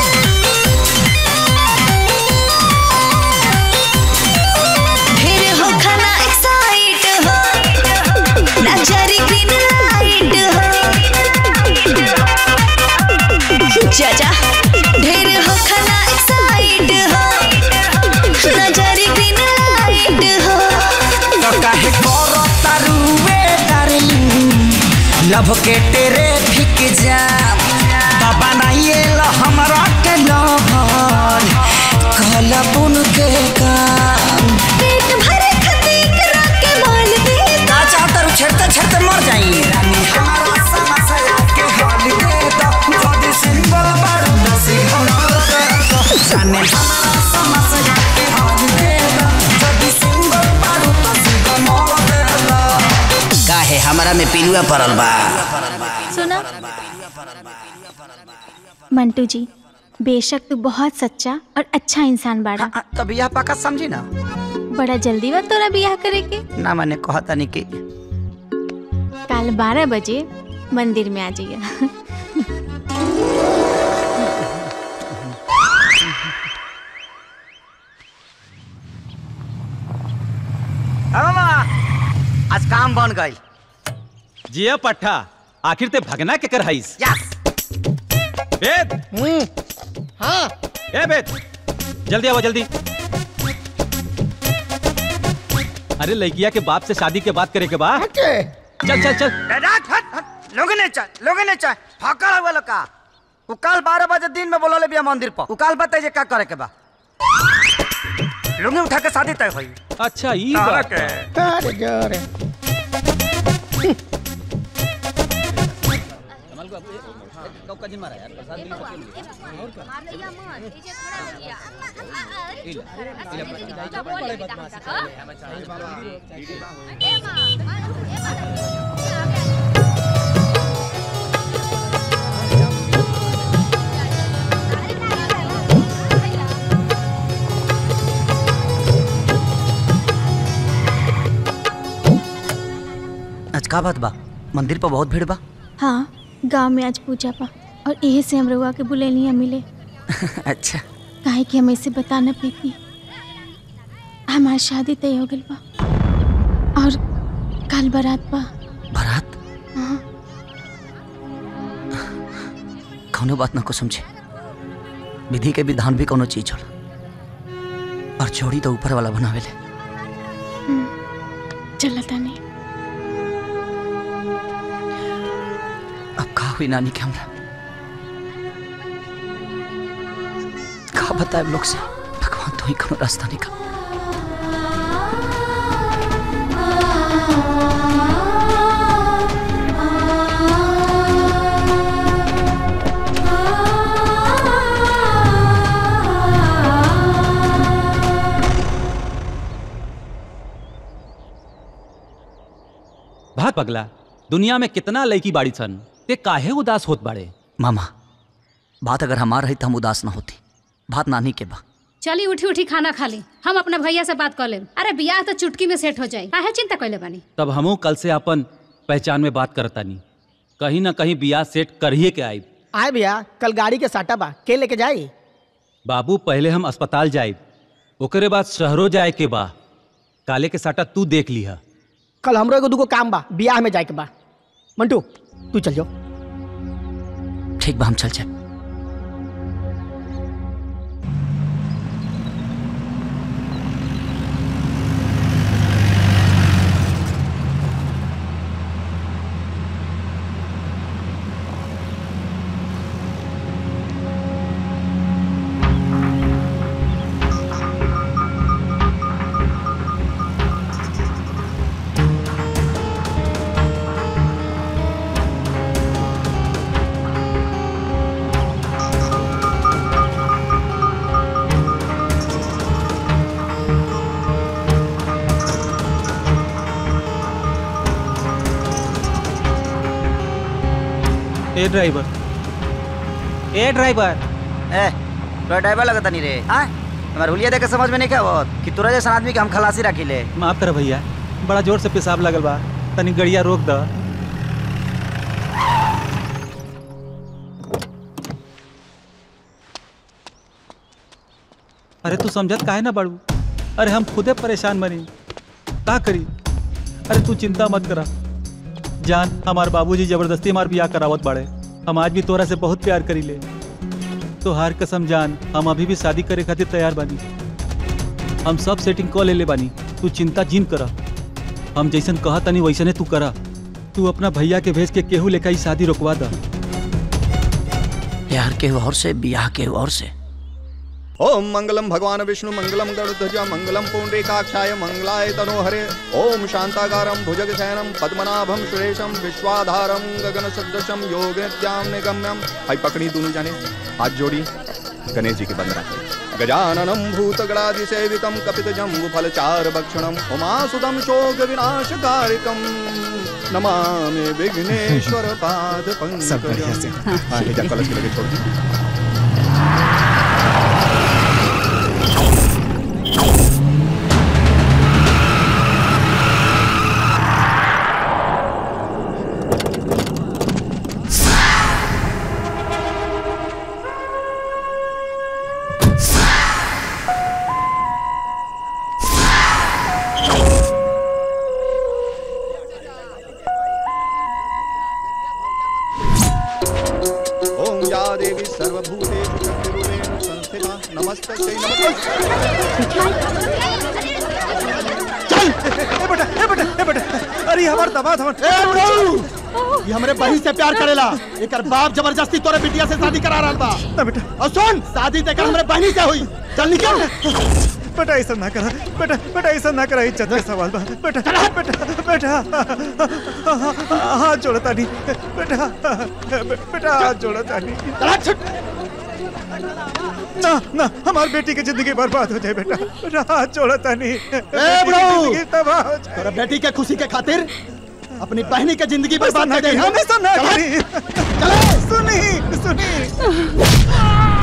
ढेर हो खाना एक्साइट हो नजरी ग्रीन लाइट हो चाचा ढेर हो खाना एक्साइट हो नजरी ग्रीन लाइट हो तो काहे करो तारुवे डार्लिंग लव के तेरे फिक जाम बाबा नहीं लो हमरा के लहर कहला बुन के काम पेट भरे खतीक के माल दे का चाहता रू छेड़ते छेड़ते मर जाई रानी हमारा समस्या के हल दे दो जदी सिंबल बारू न सिंबल दे दो जाने हमारा समस्या के हल दे दो जदी सिंबल बारू तो सिंबल दे दो काहे हमरा में पिलुआ पड़ल बा सुना मंटू जी बेशक तू बहुत सच्चा और अच्छा इंसान बाड़ा तो बियाह पाका समझी ना बड़ा जल्दी बा तोरा बियाह करे के ना मैंने कहा था नहीं कि कल बारह बजे मंदिर में आ जाइए आज काम बन गई जिया पट्टा आखिर ते भगना के कर हईस वेद हाँ ए वेद जल्दी आओ जल्दी अरे लड़किया के बाप से शादी के बात करे के बाद चल चल चल लोगे ने चल लोगे ने चल फाका हुआ लोग का उ कल बारह बजे दिन में बोलले बिया मंदिर पर उ कल बताई जे का करे के बा लुंगी उठा के शादी तय होई अच्छा ई तारा बात के। अरे जोरे आज का बात बा मंदिर पर बहुत भीड़ बा हाँ गांव में आज पूजा बा और यही से हम रउआ के बुलेलिया मिले अच्छा काहे कि हम ऐसे बता न पेती हमार शादी तय हो गइल बा और कल बारात बा बारात हाँ कौनो बात ना को समझे विधि के विधान भी कोनो चीज होला और छोड़ी तो ऊपर वाला बनावेले चला ताने अब का हुई नानी के हमरा का बताए लोग से भगवान तो ही कोनो रास्ता निकाल भाग पगला दुनिया में कितना लड़की बाड़ी सन ते काहे उदास होत बाड़े मामा बात अगर हमार रही तो हम उदास ना होती बात नानी के बा चली उठी उठी खाना खा ली हम अपने भैया से बात कर लेम अरे बियाह तो चुटकी में सेट हो जाई काहे चिंता कैले बानी तब हमू कल से अपन पहचान में बात करतानी कहीं ना कहीं बियाह सेट करिए के आई आए भैया कल गाड़ी के साटा बा के लेके जाई बाबू पहले हम अस्पताल जाए ओकरे बाद शहरों जाए के बा काले के साटा तू देख लिहा कल हमरो एगो दूगो काम बा बियाह में जाए के बा मंटू तू चल जाओ ठीक बा हम चल जाए ए ड्राइवर ए ड्राइवर ए तोरा ड्राइवर लगता नहीं रे हाँ हमारे हुलिया देख के समझ में नहीं क्या होत कि तोरा जैसा आदमी के हम खलासी रखी ले माफ कर भैया बड़ा जोर से पेशाब लगल बा तनी गड़िया रोक द अरे तू समझत काहे ना बाड़ू अरे हम खुदे परेशान बनी का करी अरे तू चिंता मत करा जान हमार बाबूजी जबरदस्ती हमार बियाह करावत बाड़े हम आज भी तोरा से बहुत प्यार करी ले तो हार कसम जान हम अभी भी शादी करे खातिर तैयार बानी हम सब सेटिंग कॉल ले ले बानी तू चिंता जिन करा हम जैसन कहा तनी वैसने तू करा तू अपना भैया के भेज के केहू लेका ई शादी रोकवा दा प्यार के और से बियाह के और से ओम मंगलम भगवान विष्णु मंगलम गरुध्वज मंगलम पुंडरीकाक्षाय मंगलाय तनोहरे ओम शांताकारं भुजगशयनं पद्मनाभं सुरेशं विश्वाधारं गगन सदृशं योग नित्यां निगम्यं भाई पकड़ी दोनों जाने हाथ जोड़ी गणेश जी के बंद रखे गजाननं भूतगणादिसेवितं कपितजम्बुफलचार भक्षणम् उमासुतं शोक विनाशकारिकं नमामि विघ्नेश्वर पाद सब बढ़िया से। हाँ, ले जा कलश के लगे छोड़ दी ओम या देवी सर्वभूतेषु शक्तिरूपेण संस्थिता नमस्तस्यै चल ए बेटा ए बेटा ए बेटा अरे हमार दबा हमार ए बुढ़ऊ ये हमरे बहन से प्यार करेला एकर बाप जबरदस्ती तोरे बिटिया से शादी करा रहल बा ना बेटा और सुन शादी तेकर हमरे बहनी से हुई चल निकल बेटा ऐसा ना करा बेटा बेटा ऐसा ना करा इज्जत का सवाल बा बेटा बेटा बेटा हाथ जोड़ता नहीं बेटा बेटा हाथ जोड़ता नहीं ना ना हमारी बेटी की जिंदगी बर्बाद हो जाए बेटा बेटा हाथ जोड़ता नहीं ए बेटी की ब्रो जिंदगी तबाह हो जाए तोरा बेटी के खुशी के खातिर अपनी बहनी के जिंदगी बर्बाद ना कर करी दे हम ऐसा ना करी सुनी सुनी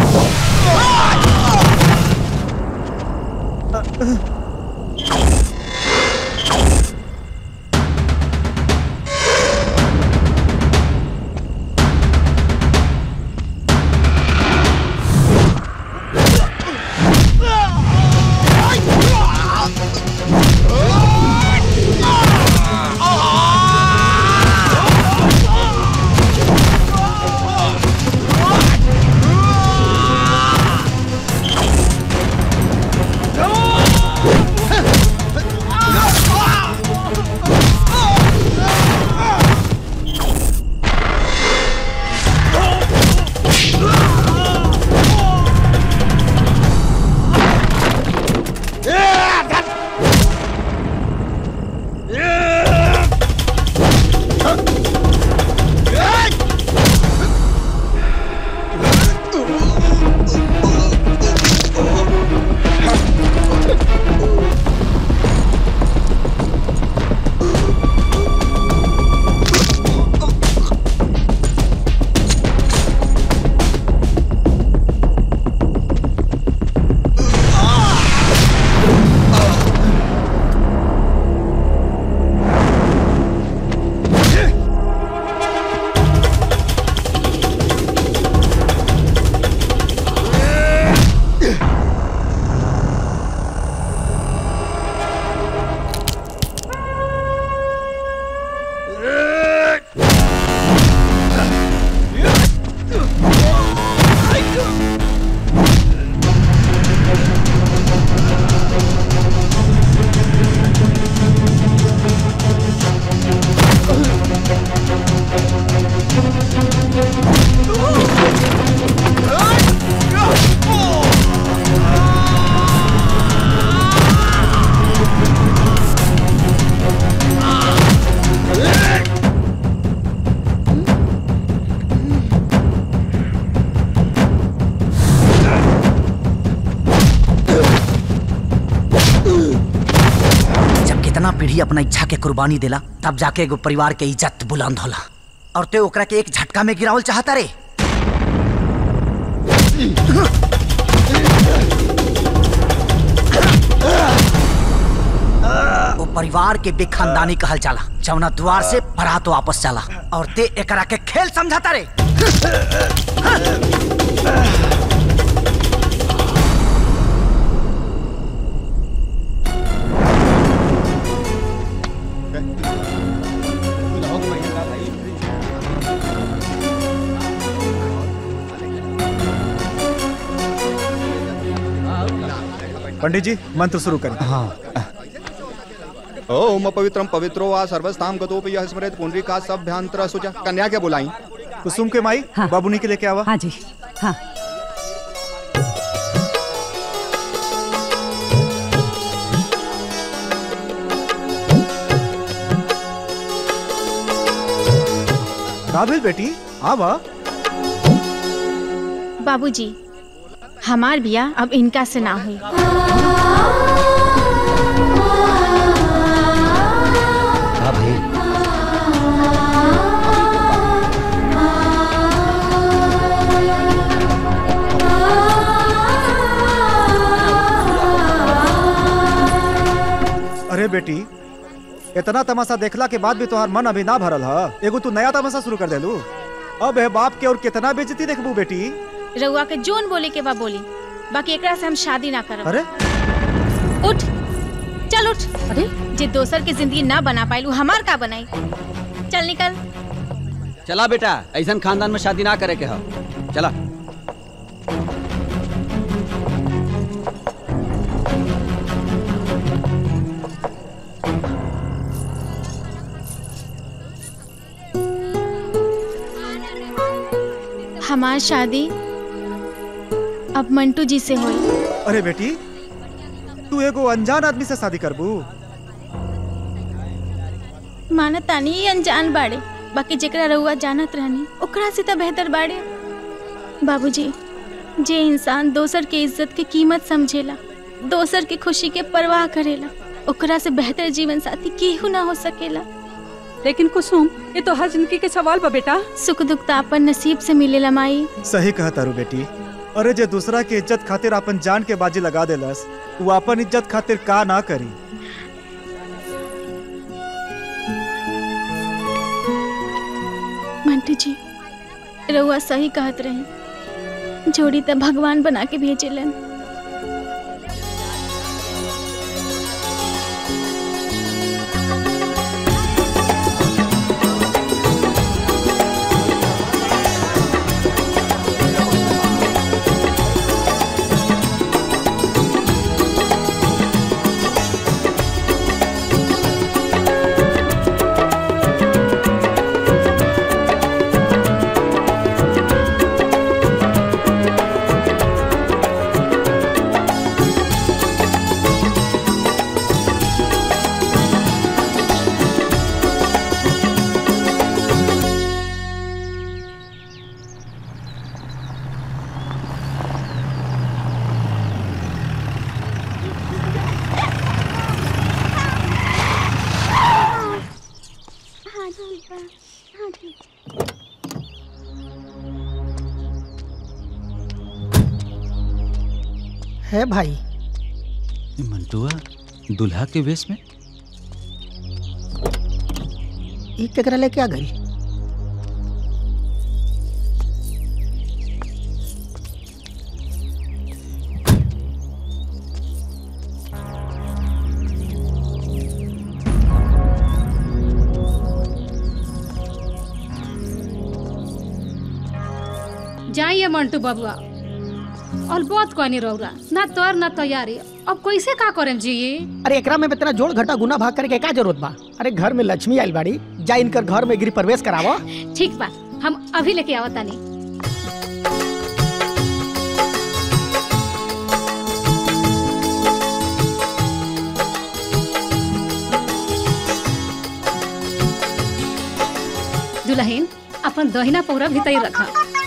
जब कितना पीढ़ी अपना इच्छा के कुर्बानी देला तब जाके एगो परिवार के इज्जत बुलंद होला और ते ओकरा के एक झटका में गिरावल चाहता रे वो परिवार के बेखानदानी कहल जाला जौना द्वार से बारात वापस चला और ते एकरा के खेल समझाता रे पंडित जी मंत्र शुरू करें हाँ ओम पवित्रम पवित्रो वा सर्वस्ताम गतोपि यः स्मरेत पुंडरीका सभ्यांतर सुचा कन्या के बुलाई कुसुम के माई बाबूनी के लेके आवा हाँ जी हाँ का भेल बेटी आवा बाबूजी हमार बिया अब इनका से ना हुई हाँ भाई अरे बेटी इतना तमाशा देखला के बाद भी तोहार मन अभी ना भरल ह एगो तू नया तमाशा शुरू कर देलू अब है बाप के और कितना बेइज्जती देखबू बेटी रउआ के जोन बोले के बा बोली बाकी एकरा से हम शादी ना करब अरे उठ चल उठ अरे जे दोसर के जिंदगी ना बना पाइलू हमार का बनाई चल निकल चला बेटा ऐसा खानदान में शादी ना करे के हो चला हमार शादी अब मंटू जी से हुई अरे बेटी तू एगो अनजान आदमी से शादी करबू माना तानी ही अनजान बाड़े बाकी जेकरा रहुआ जानत रहनी ओकरा से तो बेहतर बाड़े बाबूजी जे इंसान दोसर के इज्जत के कीमत समझेला दोसर के खुशी के परवाह करेला ओकरा से बेहतर जीवन साथी केहू ना हो सकेला लेकिन कुसुम ये तो हर जिंदगी के सवाल बा बेटा सुख दुख तो अपन नसीब से मिलेला माई सही कहा तारू बेटी अरे जे दूसरा के इज्जत खातिर अपन जान के बाजी लगा देलस वो अपन इज्जत खातिर का ना करी मंटू जी रहुआ सही कहत रहे जोड़ी तो भगवान बना के भेजेलन है भाई मंटुआ दुल्हा के वेश में ई केकरा लेके आ गई जाइए मंटू बबुआ और बहुत कहनी रौरा ना तोर ना तैयारी अब कैसे का करें जी अरे एकरा में इतना जोड़ घटा गुना भाग करके का जरूरत बा अरे घर में लक्ष्मी आइल बाड़ी जा इनकर घर में गृह प्रवेश करावो ठीक बा हम अभी लेके आवत तानी दुल्हन अपन दहिना पौरा भीतर रखा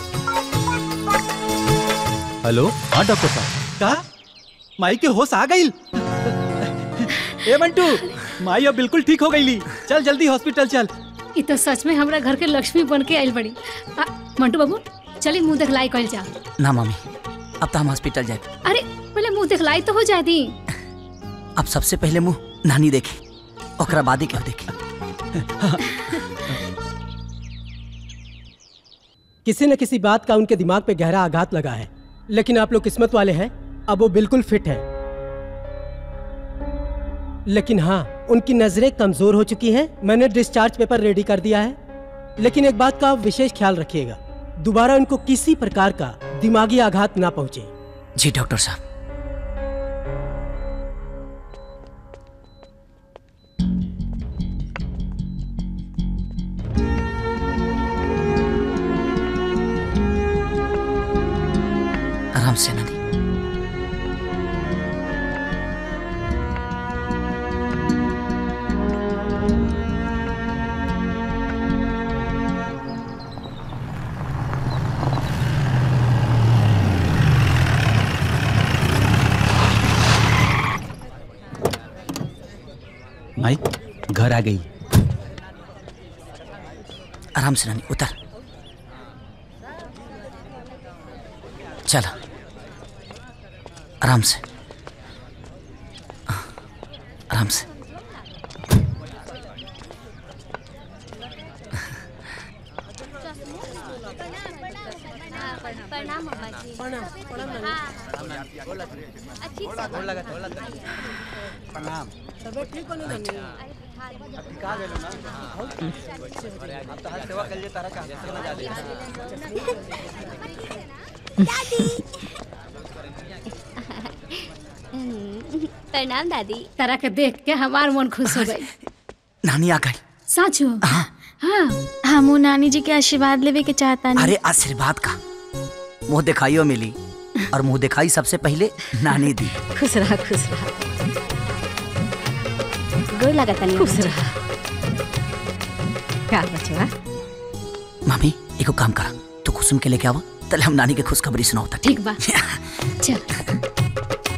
हेलो हाँ डॉक्टर साहब का माई के होश आ गई ए मंटू माई अब बिल्कुल ठीक हो गई चल जल्दी हॉस्पिटल चल ई तो सच में हमरा घर के लक्ष्मी बन के आइल बड़ी आ, मंटू बाबू चली मुंह देखलाई कल जा ना मम्मी अब तो हम हॉस्पिटल जाए अरे पहले मुंह देखलाई तो हो जाए दी अब सबसे पहले मुंह नानी देखी ओकरा बादी क्यों देखी किसी न किसी बात का उनके दिमाग पे गहरा आघात लगा है लेकिन आप लोग किस्मत वाले हैं अब वो बिल्कुल फिट है लेकिन हाँ उनकी नजरें कमजोर हो चुकी हैं मैंने डिस्चार्ज पेपर रेडी कर दिया है लेकिन एक बात का आप विशेष ख्याल रखिएगा दोबारा उनको किसी प्रकार का दिमागी आघात ना पहुंचे जी डॉक्टर साहब आराम से नानी माई घर आ गई आराम से नानी उतर चला आराम से आराम से प्रणाम अम्मा जी अच्छी प्रणाम तबियत ठीक होने लगी का गेलो ना अब तो हर सेवा कर लिए तारा का ना जा दे प्रणाम दादी तारा के देख के हमार मन खुश हो गई नानी आ गई साचो हाँ हमू नानी जी के आशीर्वाद लेवे के चाहता अरे आशीर्वाद का मुंह दिखाइयो मिली और मुंह दिखाई सबसे पहले नानी दी खुश रहा खुश रहा गोर लगा तनी खुश रहा क्या बचवा मामी एको काम करा तू कुसुम के लेके आवा तले हम नानी के खुशखबरी सुनाओ ठीक बा चल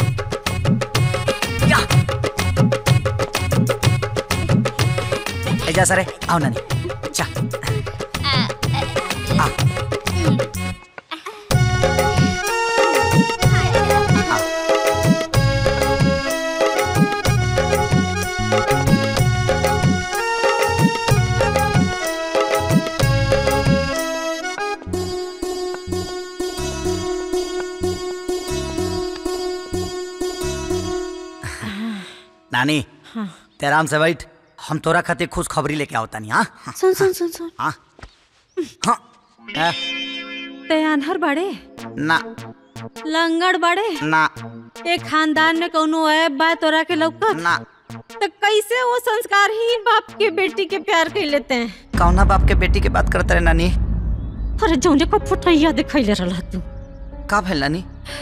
ए जा सरे आओ नानी चा आ नानी हाँ। ते आराम से बैठ हम तोरा खातिर खुश खबरी लेके आओ तानी हाँ सुन सुन सुन सुन हाँ हाँ ए, ते अनहर बड़े ना लंगड़ बड़े ना एक खानदान में कोनो ऐब बा तोरा के लौकत ना तो कैसे वो संस्कारहीन बाप के बेटी के प्यार कर लेते हैं कौना बाप के बेटी के बात करते रहे नानी अरे जौने को फुटैया दिखैले रहला तू का भेल नानी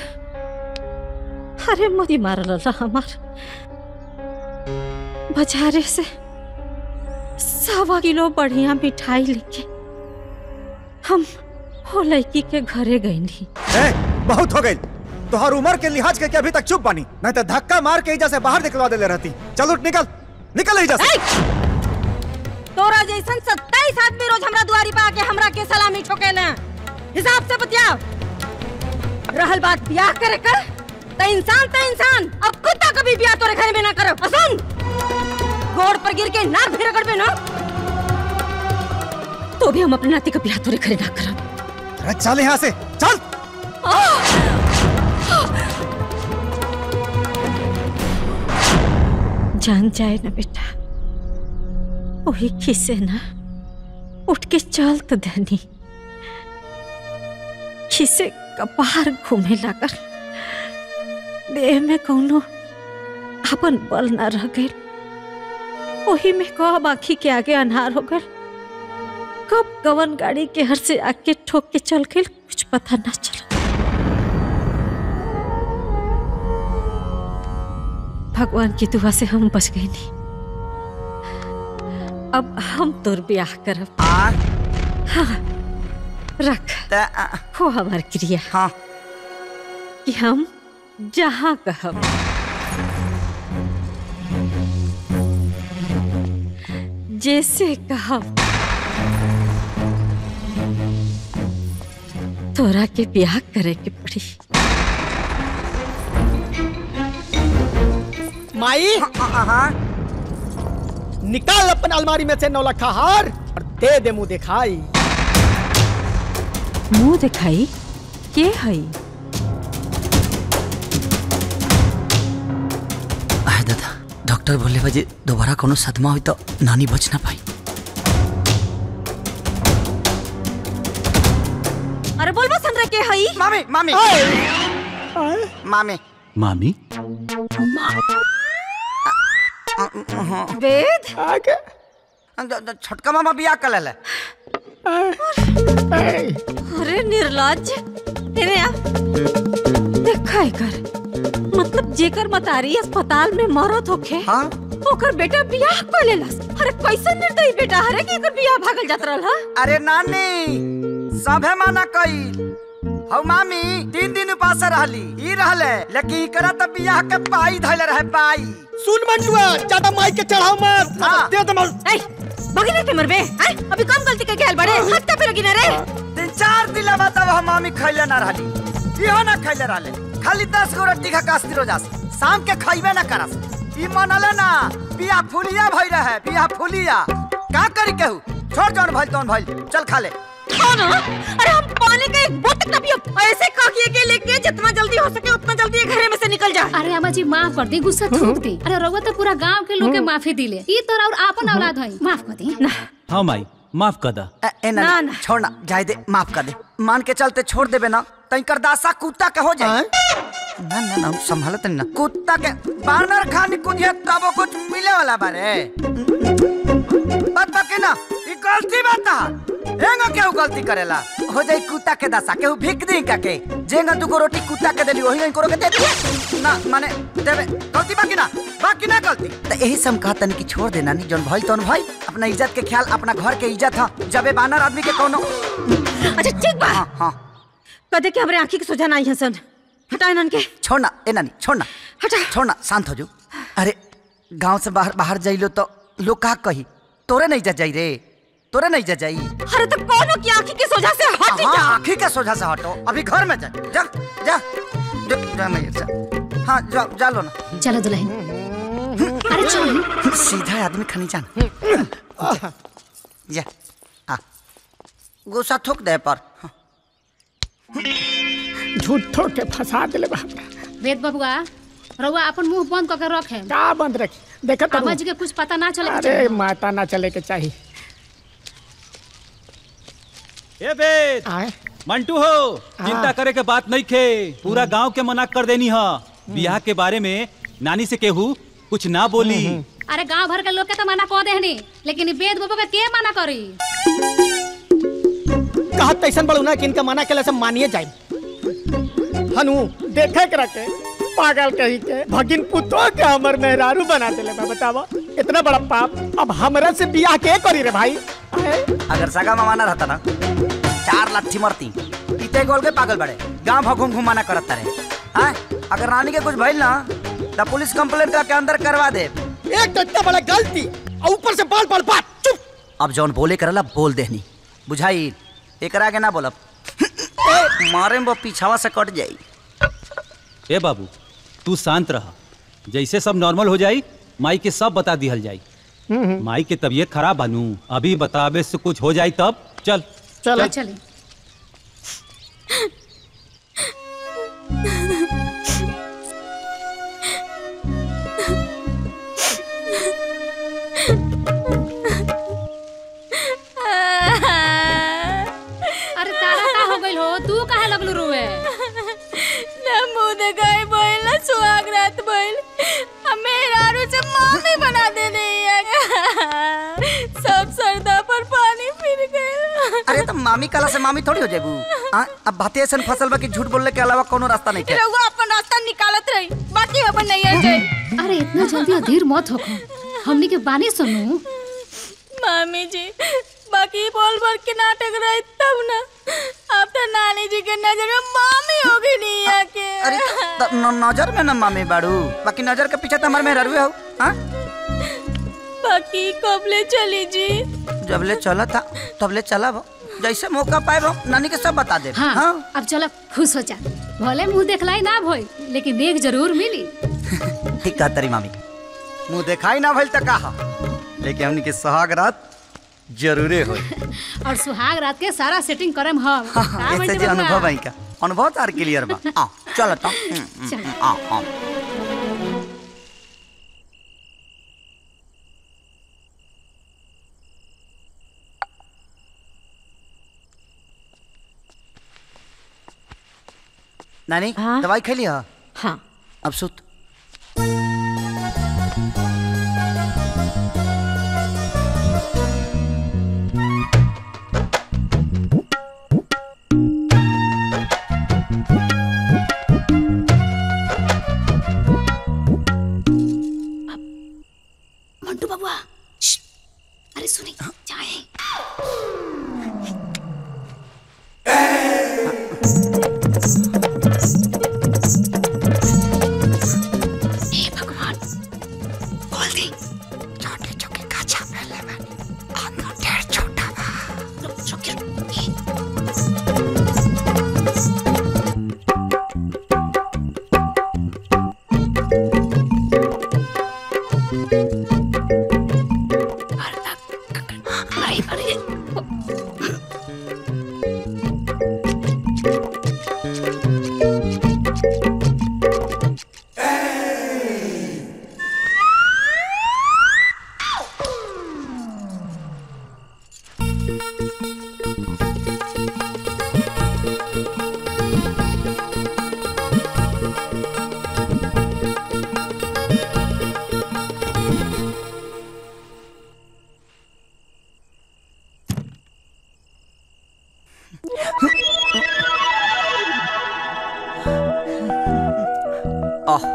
अरे मोदी मारल रहा हमार बाजारे से सवा किलो बढ़िया मिठाई लेके हम हो लड़की के घरे गईनी ए, बहुत हो गई तोहर उम्र के लिहाज के, के अभी तक चुप बानी नहीं तो धक्का मार के एजा से बाहर निकलवा देले रहती चल उठ निकल निकल एजा से तोरा जैसन सत्ताईस आदमी रोज हमरा दुआरी पे आके हमरा के सलामी ठोकेले हिसाब से बतिया रहल बात ब्याह करे कर त इंसान त इंसान अब कुत्ता कभी ब्याह तोरे घर में ना करो और सुन गोड़ पर गिर के नाक भी रगड़ में ना तो भी हम अपने नाती का ब्याह तोरे घरे ना करब अरे चल यहाँ से चल जान जाए ना बेटा वही खिसे ना उठ के चल तो धनी खिसे कपार घूमे लागल देह में कौनो अपन बल ना रह गए वही में कब आखी के आगे अनहार हो गए कब कवन गाड़ी के हर से आके ठोक के चल गए कुछ पता ना चला भगवान की दुआ से हम बच गए नहीं अब हम तोर ब्याह करब हाँ रख हो हमार क्रिया हाँ कि हम जहाँ कहब जैसे कहब तोरा के ब्याह करे के पड़ी माई निकाल अपन अलमारी में से नौलखा हार और दे दे मुंह दिखाई मुंह दिखाई के हई आए दादा डॉक्टर बोले बजे दोबारा कोनो सदमा हुई तो नानी बच ना पाई अरे बोल बस हमरा के हई मामी मामी मामी मामी वेद आगे छोटका मामा बियाह कर ले अरे निर्लज तेरे आ देखा है कर मतलब जेकर मतारी अस्पताल में मरत होखे हाँ? ओकर बेटा बियाह कर लेलस अरे कैसे निर्दयी बेटा हरे कि एकर बियाह भागल जात रहल हा अरे नानी सभे माना कई हौ मामी तीन दिन उपास रहली ई रहले लेकिन इकरा त बियाह के पाई धैले रहे पाई सुन मंटुआ ज्यादा माई के चढ़ाओ मत हाँ। दे दे मर ए बगिना के मरबे हैं अभी कम गलती करके आइल बड़े हत्ता पे लगी ना रे तीन चार दिन बताब हम मामी खैले ना रहली इहो ना खैले रहले खाली दस गो रोटी खा कास्ती रोजास शाम के खैबे ना करस ई मनले ना बियाह फुलिया भई रहे बियाह फुलिया का करी केहू छोड़ जौन भइल तौन भइल चल खा ले हाँ ना अरे हम पानी का एक बोतल ना पियो ऐसे काकिए के लेके जितना जल्दी हो सके उतना जल्दी ये घरे में से निकल जा अरे अम्मा जी माफ कर दी गुस्सा थूक दी अरे रउआ तो पूरा गांव के लोग के माफी दिले ई तोरा और आपन औलाद हई माफ कर दी हाँ माई माफ कर दा ए, ए ना, ना छोड़ ना जाए दे माफ कर दे मान के चलते छोड़ देबे ना तई कर दासा कुत्ता के हो जाए ना ना ना संभालत नहीं ना कुत्ता के बानर खानी कुदिया तबो कुछ मिले वाला बारे बात बाकी ना ई गलती बात है एंगा केहू गलती करेला हो जाई कुत्ता के दशा केहू भीख दी का के जेंगा दुगो रोटी कुत्ता के देली वही करो के दे दिए ना माने देवे गलती बाकी ना बाकी ना गलती तो यही से हम कहतन कि छोड़ देना नहीं जौन भइल तौन भइल अपना इज्जत के ख्याल अपना घर के इज्जत ह जबे बानर आदमी के कोनो अच्छा ठीक बा हाँ हाँ कदे के हमरे आंखी के सोजा नहीं हसन हटा इनन के छोड़ना ए नानी छोड़ना हटा छोड़ना शांत हो जो अरे गांव से बाहर बाहर जाइलो तो लोग का कही तोरे नहीं जा जाई रे तोरे नहीं जा जाई अरे तो कोनो की आंखी के सोजा से हट हाँ जा आंखी के सोझा से हटो अभी घर में जा जा जा जा, जा नहीं जा हाँ जा जा लो ना चलो दुल्हन अरे चल सीधा आदमी खनी जाना जा हाँ गुस्सा थूक दे पर झूठो के फंसा दिले बा वेद बबुआ रउआ अपन मुंह बंद करके रखे का बंद रखी देखा तो आवाज के कुछ पता ना चले अरे माता ना चले के चाहिए ए बेद मंटू हो चिंता करे के बात नहीं खे पूरा गांव के मना कर देनी है बियाह के बारे में नानी से केहू कुछ ना बोली अरे गांव भर के लोग के तो मना कह देहनी लेकिन ई वेद बबुआ के के मना करी कहत तैसन बड़ू ना कि इनका मना केला से मानिए जाए हनु देखे के रखे पागल कही के भगिन पुतो के हमर मेहरारू बना देले बा बतावा इतना बड़ा पाप अब हमरा से बियाह के करी रे भाई अगर सगा मामाना रहता ना चार लाठी मरती पीते गोल के पागल बड़े गांव भर घूम घूम मना करत रहे हाँ अगर रानी के कुछ भइल ना तो पुलिस कंप्लेंट करके अंदर करवा दे एक तो इतना बड़ा गलती और ऊपर से बाल बाल बात चुप अब जौन बोले करला बोल देहनी बुझाई एकरा आगे ना बोलब मारे में वो पीछावा से कट जाई ए बाबू तू शांत रह जैसे सब नॉर्मल हो जाई माई के सब बता दिहल जाई माई के तबीयत खराब बनू अभी बतावे से कुछ हो जाई तब चल चलो चले अरे तारा का हो गइल हो तू काहे लगलू रोए ना मुंह देखाई बोल ना सुहाग रात बोल हमें रारू से मामी बना दे रही है सब सरदा पर पानी फिर गए अरे तो मामी कला से मामी थोड़ी हो जाबू हाँ अब बातें ऐसा फसल बा कि झूठ बोलने के अलावा कोनो रास्ता नहीं है रहुआ अपन रास्ता निकालत रही बाकी अपन नहीं आ जाए अरे इतना जल्दी अधीर मत हो हमनी के बानी सुनू मामी जी बाकी बोल बोल के नाटक रही तब ना अब तो नानी जी के नजर में मामी हो गई नहीं आके अरे त- न- नजर में ना मामी बाड़ू बाकी नजर के पीछे तो हमारे में ररुए हो हाँ बाकी कब ले चली जी जब ले चला था तब ले चला वो जैसे मौका पाए वो नानी के सब बता दे हाँ, अब चलो खुश हो जा भले मुंह देखलाई ना भई लेकिन देख जरूर मिली ठीक कहा तेरी मामी मुंह दिखाई ना भइल त कहा लेकिन हमनी के सुहाग रात जरूरे हो और सुहाग रात के सारा सेटिंग करम हम का ऐसे बंटी जे बबुआ? अनुभव है का अनुभव तार क्लियर बा आ चल तो चल। आ आ नानी दवाई खा लिया हाँ अब सुत मंटू बबुआ श्श्श, अरे सुनी चाहे आह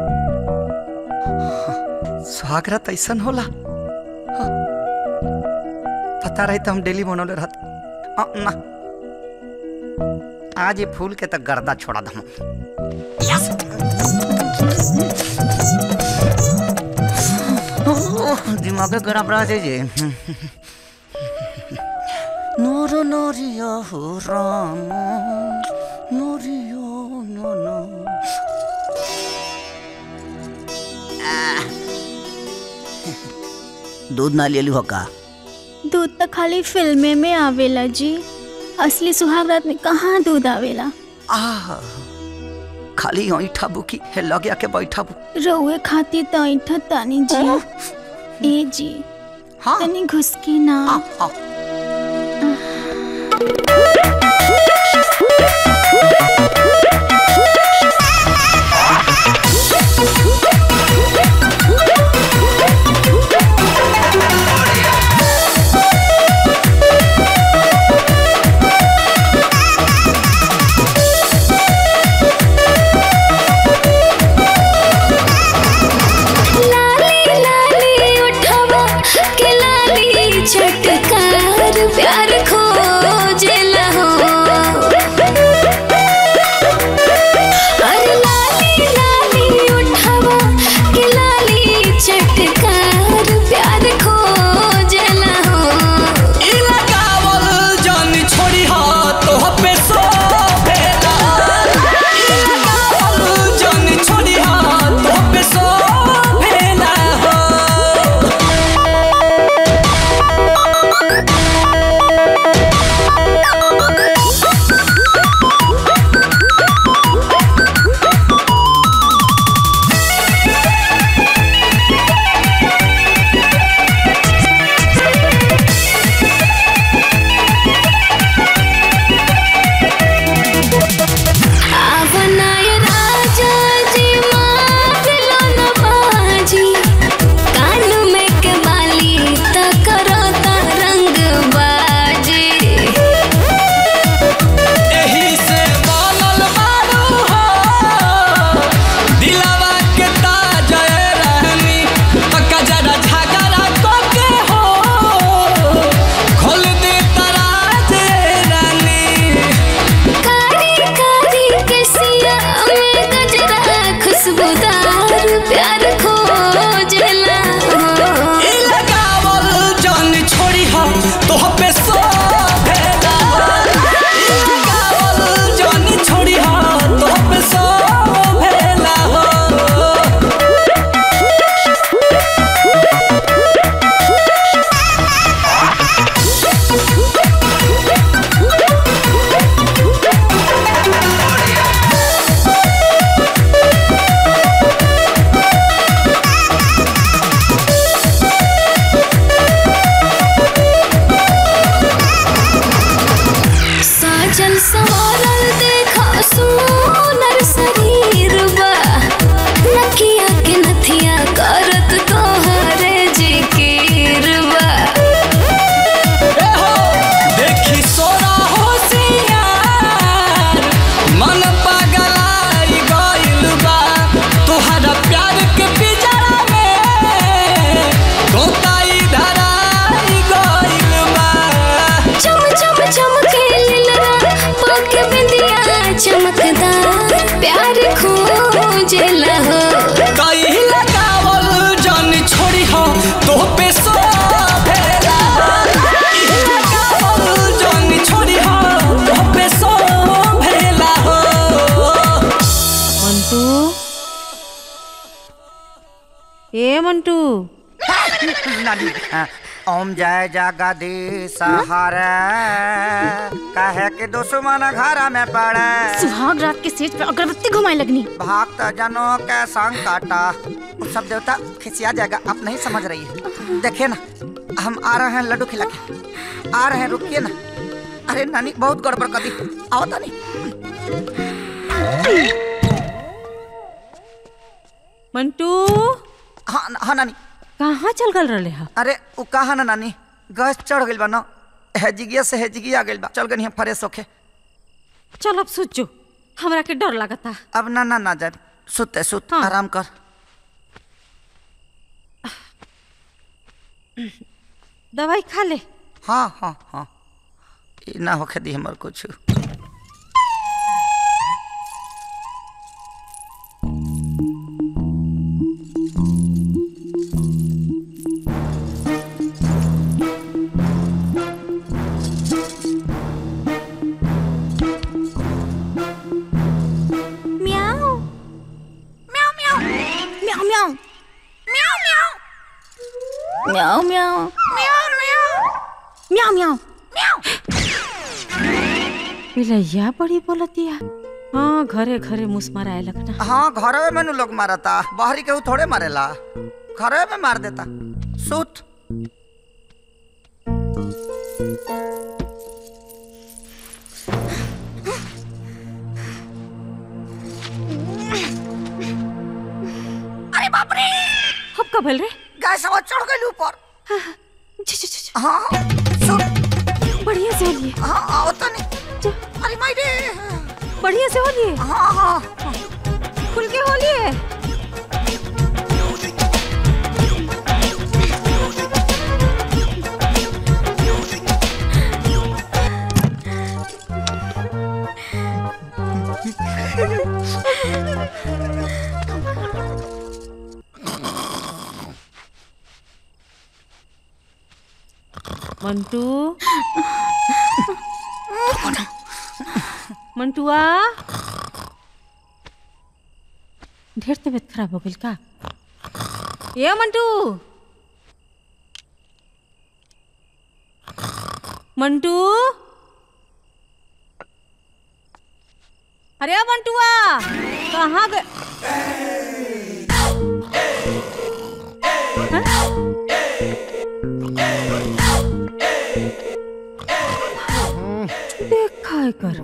स्वागत ऐसन होला हाँ। पता रही तो हम डेली मनोले रहत अ, ना आज ये फूल के तक गर्दा छोड़ा दम यस दिमाग गरम रह जाइए नूर नूरिया हो राम नूरियो नो नो दूध ना ले ली का दूध तो खाली फिल्मे में आवेला जी असली सुहाग रात में कहाँ दूध आवेला आह खाली ऐठा बुकी है लग के बैठा बु रउए खातिर तो ऐठा तानी जी ए जी तनी घुसकी ना लाली लाली उठवा के लाली छटकार प्यार खोजेला हो अरे लाली लाली उठवा के लाली छटकार प्यार खोजेला हो लगावल जान छोड़ी हा तो पे सो भेला लगावल जान छोड़ी हा तो पे सो भेला हो आवनाय राजा जी मांगलो न बाजी कान में के बाली त करता रंग बाजी एही से बोलल बारू हो दिलवा के ताज रहनी तका जरा झगड़ा को के हो खोल दे तराज रानी कारी कारी के सिया में गजरा खुशबूदार प्यार खोजला ई लगावल जान छोड़ी हो तो पे सो भेला ई लगावल जान छोड़ी हो तो पे सो भेला हो साजल सवारल देखा सुनर शरीर बा नकिया के नथिया करत तोहरे जिकिर बा देखी सोना होशियार मन पगलाई गइल बा तोहरा प्यार के पिजरा में तोताई धराई गइल बा चम चम चमके लीलरा पाके बिंदिया चमकदार प्यार खोजला हो कई लगावल जान छोड़ी हो तो पे सो भेला ई लगावल जान छोड़ी हो तो पे सो भेला हो मंटू ए मंटू नानी हाँ, ओम जय जगदीश हरे कहे के दुश्मन घर में पड़े सुहाग रात के सेज पे अगरबत्ती घुमाए लगनी भक्त जनों के संकट वो सब देवता खिसिया जाएगा आप नहीं समझ रही है देखिए ना हम आ रहे हैं लड्डू खिला के आ रहे हैं रुकिए ना अरे नानी बहुत गड़बड़ कर दी आओ तो नहीं मंटू हाँ हाँ नानी कहाँ चल गल रहे हा अरे वो कहा ना नानी गैस चढ़ गइल बा ना हेजिगिया से हेजिगिया गइल बा चल गनी हम फ्रेश होके चल अब सोचो हमरा के डर लगता अब ना ना ना जाए सुत सुत आराम कर दवाई खा ले हाँ हाँ हाँ ई ना होखे दी हमर कुछ म्याऊ म्याऊ म्याऊ म्याऊ म्याऊ म्याऊ म्याऊ म्याऊ म्याऊ म्याऊ म्याऊ पिलैया बड़ी बोलतिया हाँ घरे घरे मुस माराए लगना हाँ घरवे में नु लोग मारता बाहरी केहू थोड़े मारेला घरवे में मार देता सुत अरे बाप रे अब का भल रे गाय सवा चढ़ गई ऊपर हाँ बढ़िया से होलिए हाँ आओ तो नहीं अरे माई रे बढ़िया से होलिए हाँ हाँ खुल के होलिए मंटू मंटुआ ढेर तबीयत खराब हो गई का ये मंटू मंटू अरे ओ मंटुआ कहाँ गए देखा है कर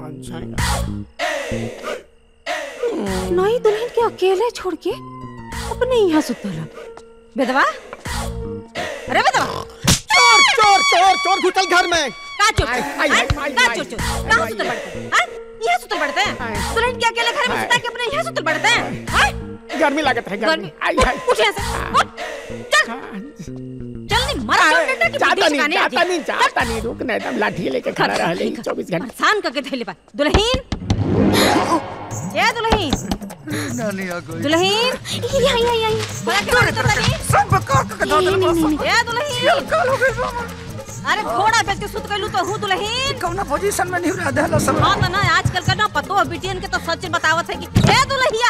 नई दुल्हन के अकेले छोड़ के अपने यहाँ सुतला बेदवा अरे बेदवा चोर चोर चोर चोर घुसल घर में का चोर आई, आई, आई, आई, का आई, चोर चोर आई, कहाँ आई, सुतल आई, पड़ते हैं हाँ? यहाँ सुतल पड़ते हैं दुल्हन के अकेले घर में सुता के अपने यहाँ सुतल पड़ते हैं हाँ? गर्मी लागत है गर्मी आई आई उठ यहाँ से उठ चल चल नहीं मरा चोर डंडा की जाता बुद्धि नहीं सिखाने जाता आती। नहीं जाता नहीं रुक नहीं एकदम लाठी लेके खड़ा रह ले चौबीस घंटे परेशान करके थैले पर दुल्हन ये दुल्हन नानी आ गई दुल्हन यहाँ यहाँ यहाँ बड़ा क्या बात कर रही सब बकार के धो दे बस ये दुल्हन काल हो गई अरे घोड़ा बेच के सुत गइलू तो हूँ दुल्हन कौना पोजीशन में नहीं रह देला सब हाँ तो ना आजकल का ना पतो है बिटियन के तो सच बतावत है कि ए दुल्हिया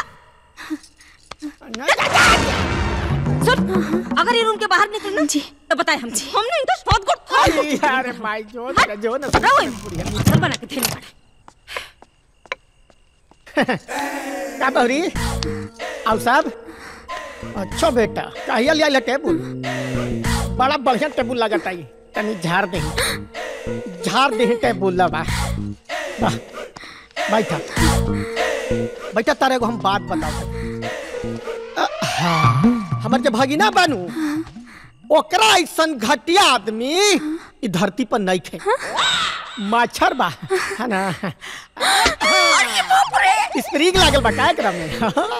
सुन अगर ये रूम के बाहर निकल ना तो बताए हम हमने इनका बहुत गुड आई, अरे भाई जो ना जो ना रहो मच्छर बना के थैले पड़े क्या बहरी आओ साहब अच्छा बेटा कहिया लिया ला टेबुल बड़ा बढ़िया टेबुल लगता है तनी झाड़ दे झाड़ दे टेबुल ला बा वाह, बैठा बैठा तारे को हम बात बताओ अ, हाँ, हमर जे भगिना बनू ओकरा ऐसन घटिया आदमी ई धरती पर नहीं खे मच्छर बा है ना स्प्रिंग लागल बा का एकरा में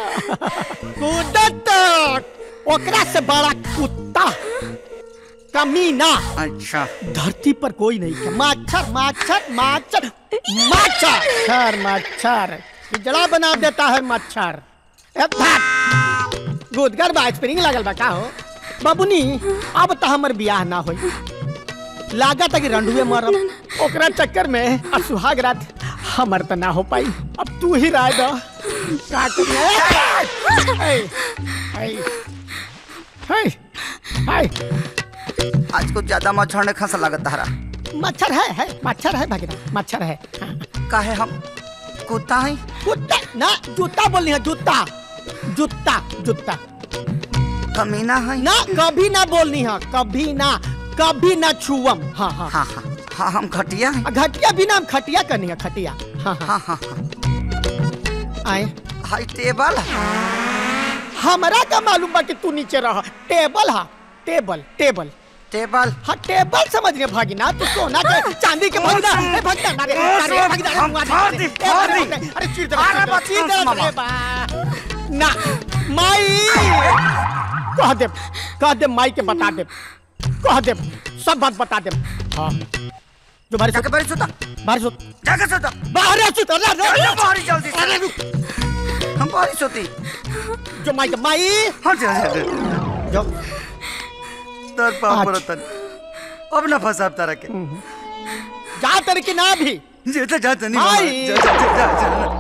कूदत ओकरा से बड़ा कुत्ता कमीना अच्छा धरती पर कोई नहीं है मच्छर मच्छर मच्छर मच्छर मच्छर पिजड़ा बना देता है मच्छर ए, भाग। गुदगर बा स्प्रिंग लागल बा का हो बाबूनी अब तो हमर बियाह ना होई लागत है कि रंडुए मरब ओकरा चक्कर में आ सुहाग रात हमर तो ना हो पाई अब तू ही राय दो का करिए ए, ए, ए, ए, ए, आज कुछ ज्यादा मच्छर ने खसा लागत हरा मच्छर है है मच्छर है भगना मच्छर है काहे हम कुत्ता है कुत्ता ना जूता बोलनी है जूता जूता जूता कमीना है ना कभी ना बोलनी है कभी ना कभी ना छुअम हाँ हाँ हाँ हाँ हाँ हम घटिया हैं घटिया भी ना हम खटिया करनी है खटिया हाँ हाँ हाँ आए हाई टेबल हमारा का मालूम बा कि तू नीचे रह टेबल हा टेबल टेबल टेबल हाँ टेबल समझ रहे भागिना तू सोना के चांदी के भागिना ए भागिना ना रे ना रे भागिना हम अरे फाड़ दी, फाड़ दी। अरे चीर दे अरे बस, चीर दे मामा। रे बा ना माई कह दे कह दे माई के बता दे कह दे सब बात बता दे हाँ जो बारिश जाके बारिश होता बारिश होता जाके सोता बाहर आ सुता ना चल बाहर जल्दी से अरे रुक हम बारिश होती जो माई के माई हाँ चल चल जो तर पाप रतन अब ना फंसा तारा के जा तेरे की ना भी जे तो जाता नहीं माई। जा, जा, जा, जा,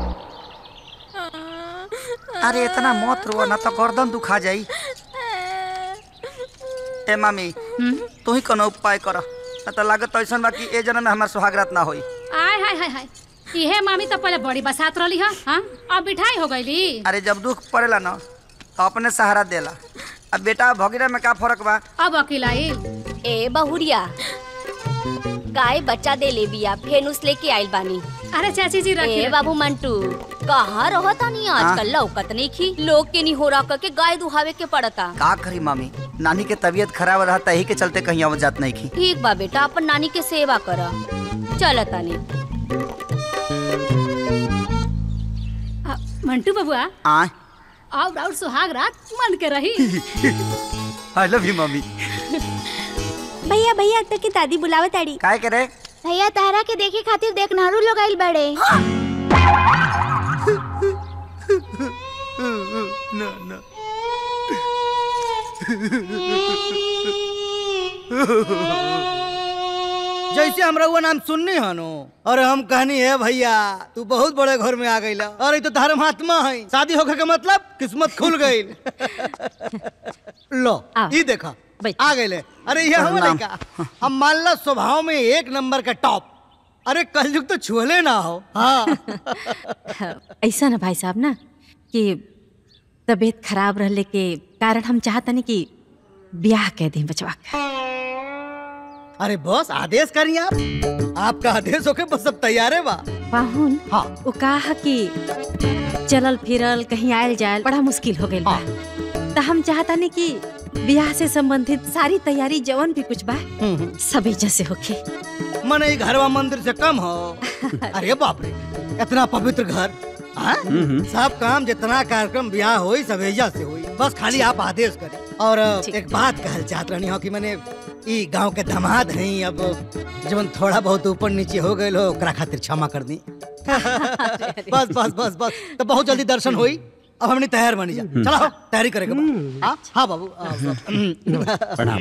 जा। अरे इतना मत रो ना तो गर्दन दुखा जाई ए मामी तू ही कोनो उपाय कर ना तो लागत ऐसा बा कि ए जन्म में हमार सुहागरात ना होई आय हाय हाय हाय इहे मामी तो पहले बड़ी बसात रही है हाँ अब मिठाई हो गईली अरे जब दुख पड़ेला ना तो अपने सहारा देला अब बेटा भगीरा में का फर्क बा अब अकेला ए बहुरिया गाय बच्चा दे ले बिया फेनुस लेके आइल बानी अरे चाची जी रखी ए रखी। बाबू मंटू कहाँ रहता नहीं आजकल लौकत नहीं खी लोग के नहीं हो रहा करके गाय दुहावे के पड़ता का करी मामी नानी के तबीयत खराब रहता यही के चलते कहीं आवत जात नहीं की ठीक बा बेटा अपन नानी के सेवा कर चल तानी आ, मंटू बबुआ आ और और सुहाग रात मन के रही आई लव यू मम्मी भैया भैया तो की दादी बुलावे ताड़ी काय करे भैया तारा के देखे खातिर देख नारू लोग आइल बड़े ना ना जैसे हमरा वो नाम सुननी हनो और हम कहनी है भैया तू बहुत बड़े घर में आ गई अरे तो धर्मात्मा है शादी होकर के मतलब किस्मत खुल गई लो ये देखा आ गए अरे ये हम प्रणाम। लड़का हम मान लो स्वभाव में एक नंबर का टॉप अरे कलयुग तो छुअले ना हो हाँ ऐसा ना भाई साहब ना कि तबीयत खराब रहले के कारण हम चाहतनी कि ब्याह कह दें बचवा के अरे बॉस आदेश करिए आप आपका आदेश होके बस सब तैयार है बा पाहुन हाँ वो कहा कि चलल फिरल कहीं आयल जायल बड़ा मुश्किल हो गइल बा तो हम चाहतानी कि ब्याह से संबंधित सारी तैयारी जवन भी कुछ बा सब एजा से होखे मने ये घरवा मंदिर से कम हो अरे बाप रे इतना पवित्र घर हाँ? सब काम जितना कार्यक्रम ब्याह होई सब एजा से होई बस खाली आप आदेश करें और एक बात कहल चाहत रहनी हो कि मैंने ई गांव के दामाद हैं अब जवन थोड़ा बहुत ऊपर नीचे हो गए हो ओकरा खातिर क्षमा कर दी बस बस बस बस तो बहुत जल्दी दर्शन होई अब हमने तैयार बनी जा चलो हो, तैयारी करेगा हाँ हाँ बाबू आ, बाबू। प्रणाम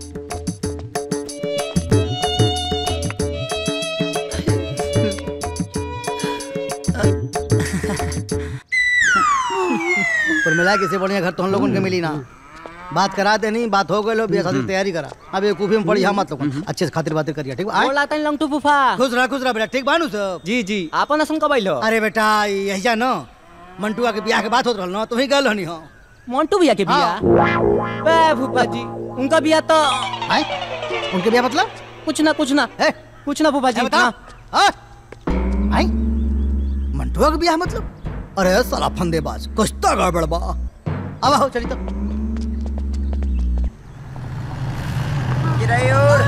पर मिला किसी बढ़िया घर तो हम लोगों के मिली ना बात करा देनी बात हो गई लो बिया शादी की तैयारी करा अब एक कूफी में पड़ी हम मत लोग अच्छे से खातिर बातें करिए ठीक बा बोला तनी लंगटू फूफा खुश रहा खुश रहा बेटा ठीक बानू सब जी जी आपन असन कब आइलो अरे बेटा यही जा न मंटुआ के बियाह के बात होत रहल न तुही गल हनी हो मोंटू भैया के बियाह बे फूफा जी उनका बियाह तो आय उनके बियाह मतलब कुछ ना कुछ ना है कुछ ना फूफा जी बता हाँ? आय मंटुआ के बियाह मतलब अरे साला फंदेबाज कुछ तो गड़बड़ बा अब आओ चली तो गिरायोर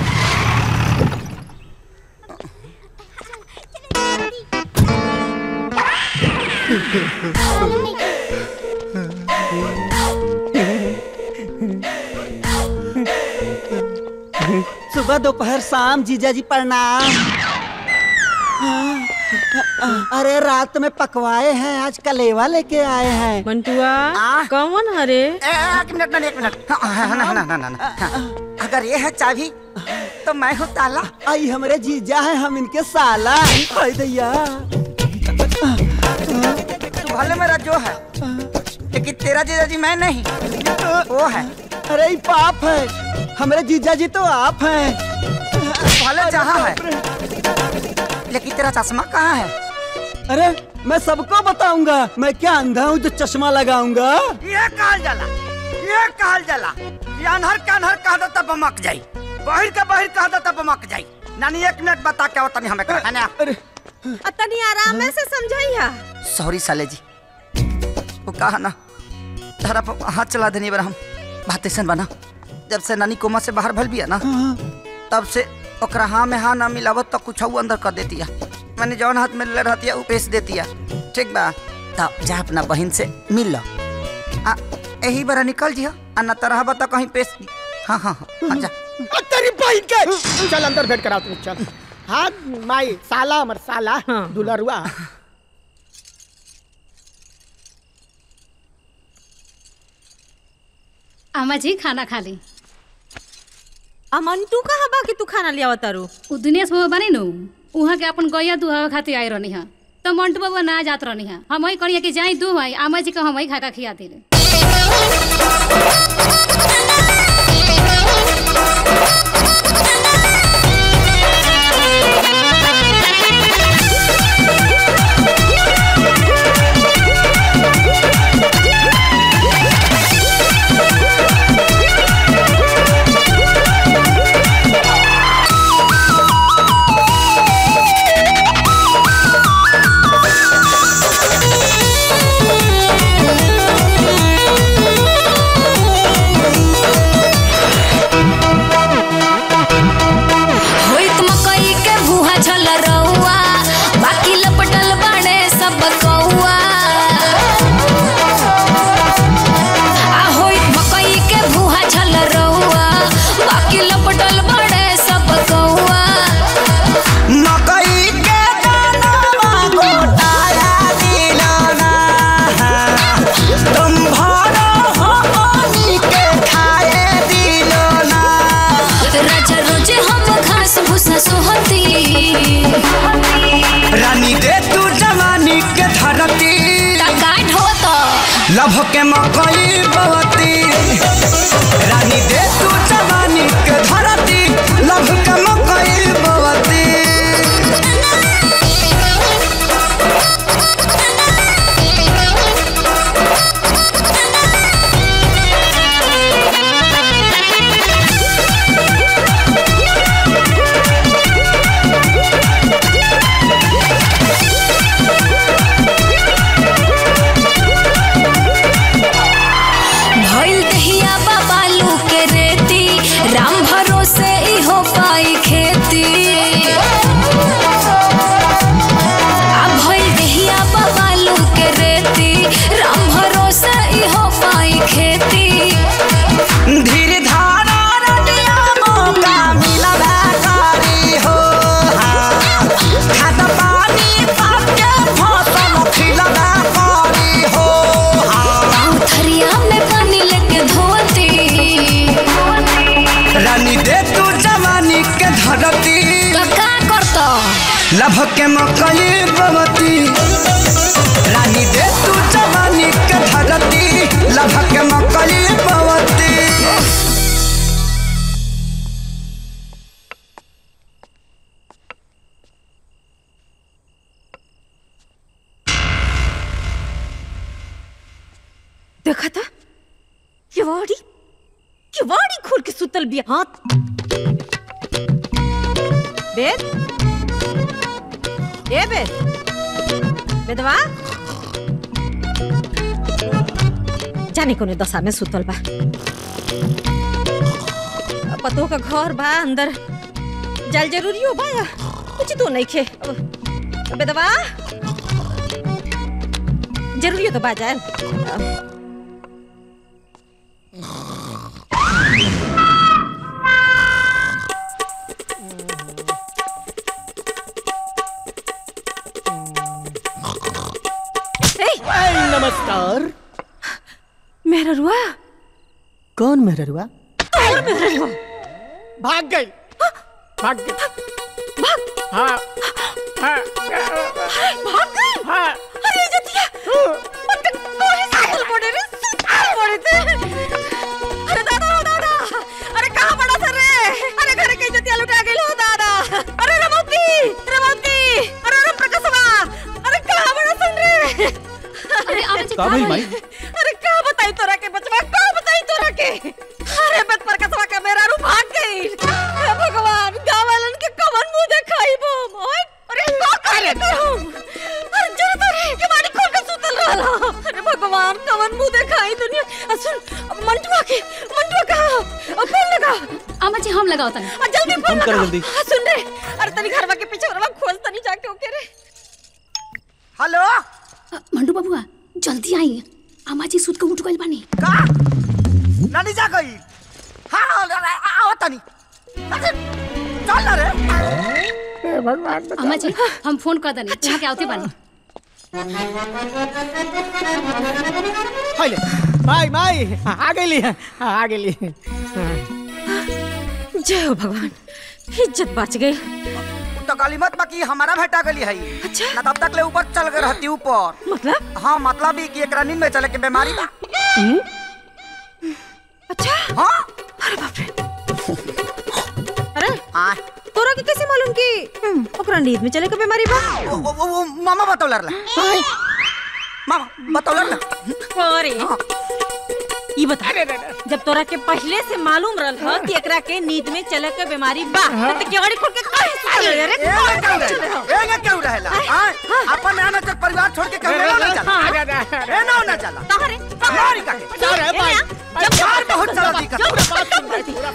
सुबह दोपहर शाम जीजा जी प्रणाम अरे रात में पकवाए हैं आज कलेवा लेके आए हैं मंटुआ कौन हरे एक मिनट ना एक मिनट हाँ, हाँ, ना ना ना ना ना हाँ, अगर ये है चाबी तो मैं हूँ ताला आई हमारे जीजा है हम इनके साला हाय दैया तू भले मेरा जो है लेकिन तेरा जीजा जी मैं नहीं वो है अरे ये पाप है हमारे जीजा जी तो आप हैं भले जहाँ है लेकिन तेरा चश्मा कहाँ है अरे मैं सबको बताऊंगा मैं क्या अंधा हूँ जो चश्मा लगाऊंगा ये कहल जाला ये कहल जाला ये अनहर के अनहर कह दो तब बमक जाई बहिर के बहिर कह दो तब बमक जाई नानी एक मिनट बता क्या होता नहीं हमें है ना तनी आराम से समझाइया सॉरी साले जी वो कहा ना तारा पर हाथ चला देने बार हम बात ऐसा बना जब से नानी कोमा से बाहर भल बिया ना तब से ओकरा हाँ में हाँ ना मिलावत तो कुछ अंदर कर देती है मैंने जौन हाथ में ले रहती है वो पेश देती है ठीक बा तो जा अपना बहन से मिल लो आ यही बारा निकल जियो आ न तरह बता कहीं पेश हाँ हाँ हाँ जा तेरी बहन के चल अंदर भेंट करा तू चल हाँ माई साला हमर साला दुलरुआ अम्मा जी खाना खा ली अमन तू कहाँ बा कि तू खाना ले आवत तारू उ दिनेश बाबा बनी नु उहाँ के अपन गैया दुहावे खातिर आई रहनी है तो मंटू बाबा ना जात रहनी है हम वही करिए कि जाई दू भाई अम्मा जी का हम वही खा खा खिया दिले होइत मकई के भूहा झल रहुआ बाकी लपटल बाड़े सब कौआ आ होइत मकई के भूहा झल रहुआ बाकी लपटल बाड़े सब कौआ मकई के दाना गोटाया दिलाना तुम भरो हो पानी के खाए दिलाना राजा रोजे हम घास भूसा सोहती रानी दे तू जवानी के धरती काट हो तो लभ के मकई बवती रानी दे तू जवानी के धरती लभ के मकई बवती भइल दहिया बाबालू के रेती राम भरोसे इहो पाई खेती आ भइल दहिया बाबालू के रेती राम भरोसे इहो पाई खेती धीर धारा रटिया मौका मिला बेकारी हो हाँ। खाद पानी पाके फसल खिला बेकारी हो हाँ। थरिया में पानी लेके धोती रानी दे तू जवानी के धरती तो का करतो लभ के मकई बवती रानी दे तू जवानी के धरती लभ के मकई बवती देखा था किवाड़ी किवाड़ी खोल के सुतल बिया हाथ बेद ए बेद बेदवा जाने कोने दशा में सुतल बा पतो का घर बा अंदर जल जरूरी हो बा या कुछ तो नहीं खे अब- बेदवा जरूरी हो तो बा जाए नमस्कार मेरा रुआ कौन मेहरुआ कौन मेरा रुआ भाग गई भाग गई भाग हाँ हाँ भाग गई हाँ अरे जतिया अरे कोई साल पड़े रे साल पड़े थे अरे दादा ओ दादा अरे कहाँ पड़ा सर रे अरे घर के जतिया लुटा गई हो दादा अरे रमौती रमौती अरे रम प्रकाशवा अरे कहाँ पड़ा सर रे अरे आवे जी का भई माई अरे का बताई तोरा के बचवा का बताई तोरा के अरे बत पर कसवा का मेरा रू भाग गई हे भगवान गावलन के कवन मुंह देखाई बो ओए अरे का करे तुम अरे जरा तोरे के बाड़ी खोल के सुतल रहला अरे भगवान कवन मुंह देखाई दुनिया आ सुन अब मंटुआ के मंटुआ का अब फोन लगा अम्मा जी हम लगाओ तनी आ जल्दी फोन हम करो लगा जल्दी। आ, सुन रे अरे तनी घरवा के पीछे रवा खोज तनी जाके ओके रे हेलो मंडू बबुआ जल्दी आई अम्मा जी सुत के उठ गइल बानी का नानी जा गई हाँ आओ तनी अरे, चल ना रे भगवान अम्मा जी हम फोन कर दनी यहाँ के आवते बानी हाइले माई माई आ गेली आ गेली जय हो भगवान इज्जत बच गई तो गाली मत बाकी हमारा भेटा गली है अच्छा ना तब तक ले ऊपर चल गए रहती ऊपर मतलब हाँ मतलब ही कि एक नींद में चले के बीमारी बा अच्छा हाँ अरे बाप रे अरे हाँ तोरा के कैसे मालूम कि हम्म, ओकरा नींद में चले के बीमारी बा वो, वो, वो, वो मामा बतौलर ला मामा बतौलर ला अरे ई बता जब तोरा के पहले से मालूम रहल ह कि एकरा के नींद में चले के बीमारी बा त केवाड़ी खोल के काहे सुतल रे रे ए ना क्यों रहे ए ना क्यों रहेला हाँ अपन आना चल परिवार छोड़ के कहीं ना जाला ए ना ना जाला तहरे मारी का के अरे भाई जब यार बहुत चला दी कर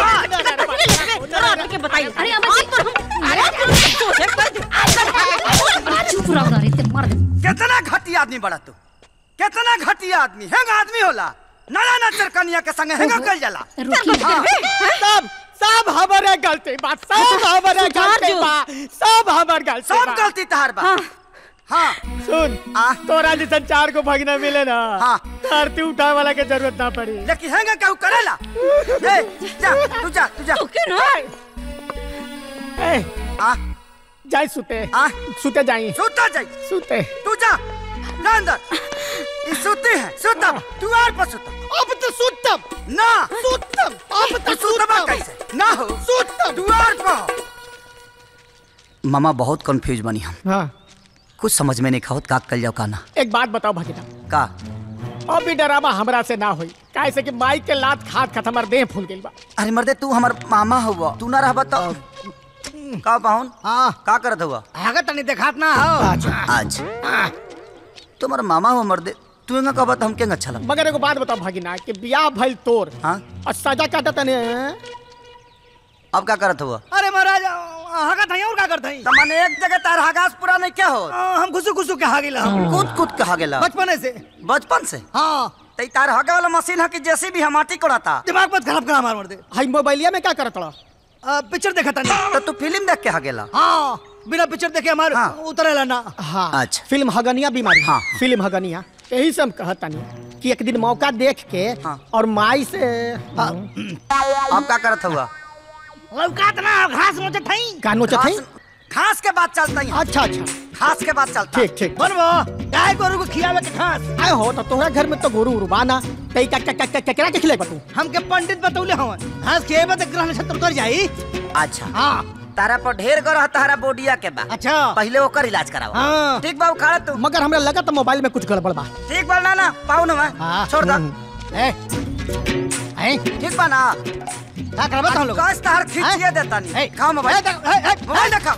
के बताई अरे अम्मा जी अरे सोचे कर दे चुप रहो ना रे ते मर दे कितना घटिया आदमी बड़ा तू कितना घटिया आदमी हैंग आदमी होला नया ना चरकनिया के संगे हैंग कर जाला हाँ। सब सब हमारे गलती बा सब हमारे सुधार गलती जो। बा सब हमार गलती सब बा। गलती तहार बा हाँ सुन तोरा जैसा चार को भगना मिले ना हाँ धरती उठाए वाला के जरूरत ना पड़ी लेकिन हैंग कहू करेला ए जा तू जा तू जा तू के ना ए आ जाई सुते आ सुते जाई सुता जाई सुते तू जा जा अंदर ये सुते है सुतम तू आर पर सुतम अब तो सुतम ना सुतम अब तू सुतबा कैसे ना हो सुतम तू आर पर मामा बहुत कंफ्यूज बनी हम हाँ कुछ समझ में नहीं खावत का कल जाओ काना एक बात बताओ भगीना का अब भी डरामा हमरा से ना होई कैसे कि माई के लात खात खात हमार देह फूल गइल बा अरे मर्दे तू हमर मामा हुआ तू ना रहबा तो का पाहुन हाँ का करत हुआ आगे तनी देखात ना हो आज तुम्हारा मामा हुआ मर्दे तू ना कहबा तो हम केंग अच्छा लग मगर एगो बात बताओ भगीना कि बियाह भइल तोर हाँ और सजा काटा तने अब का करत हुआ अरे महाराज हागा था और का करत हई त माने एक जगह तार हगास पूरा नहीं क्या हो हम घुसु घुसु के हागिला हम कूद कूद के हागेला बचपने से बचपन से हाँ तई तार हगे वाला मशीन है कि जैसी भी हमाटी कोड़ाता दिमाग मत खराब करा मार दे हाई मोबाइलिया में क्या करत रहा पिक्चर देखा था तो तू फिल्म देख के हागेला हाँ बिना पिक्चर देखे हमार उतरेला ना हाँ अच्छा फिल्म हगनिया बीमारी हाँ। फिल्म हगनिया यही से हम कहतानी कि एक दिन मौका देख के और माई से अब का करत हुआ लौकात ना घास मुझे थई का नोचत हई घास के बाद चलता ही अच्छा अच्छा घास के बाद चलता ठीक ठीक बनवा गाय गोरु को खियावे के घास आए हो तो तोहरा घर में तो गोरू उर्बाना तई का का का केकरा के खिलाई बतू हमके पंडित बतौले हवन घास खियावे तो ग्रह नक्षत्र उतर जाई अच्छा हाँ तारा पर ढेर गरह तारा बोडिया के बा अच्छा पहले ओकर इलाज करावा हाँ। ठीक बा उखाड़ तू मगर हमरा लगा तो मोबाइल में कुछ गड़बड़ बा ठीक बा ना ना पाऊ ना हाँ। छोड़ दा ए ए ठीक बा ना का करबा हम लोग कस तार खींचिए देता नहीं खाओ मोबाइल मोबाइल देखा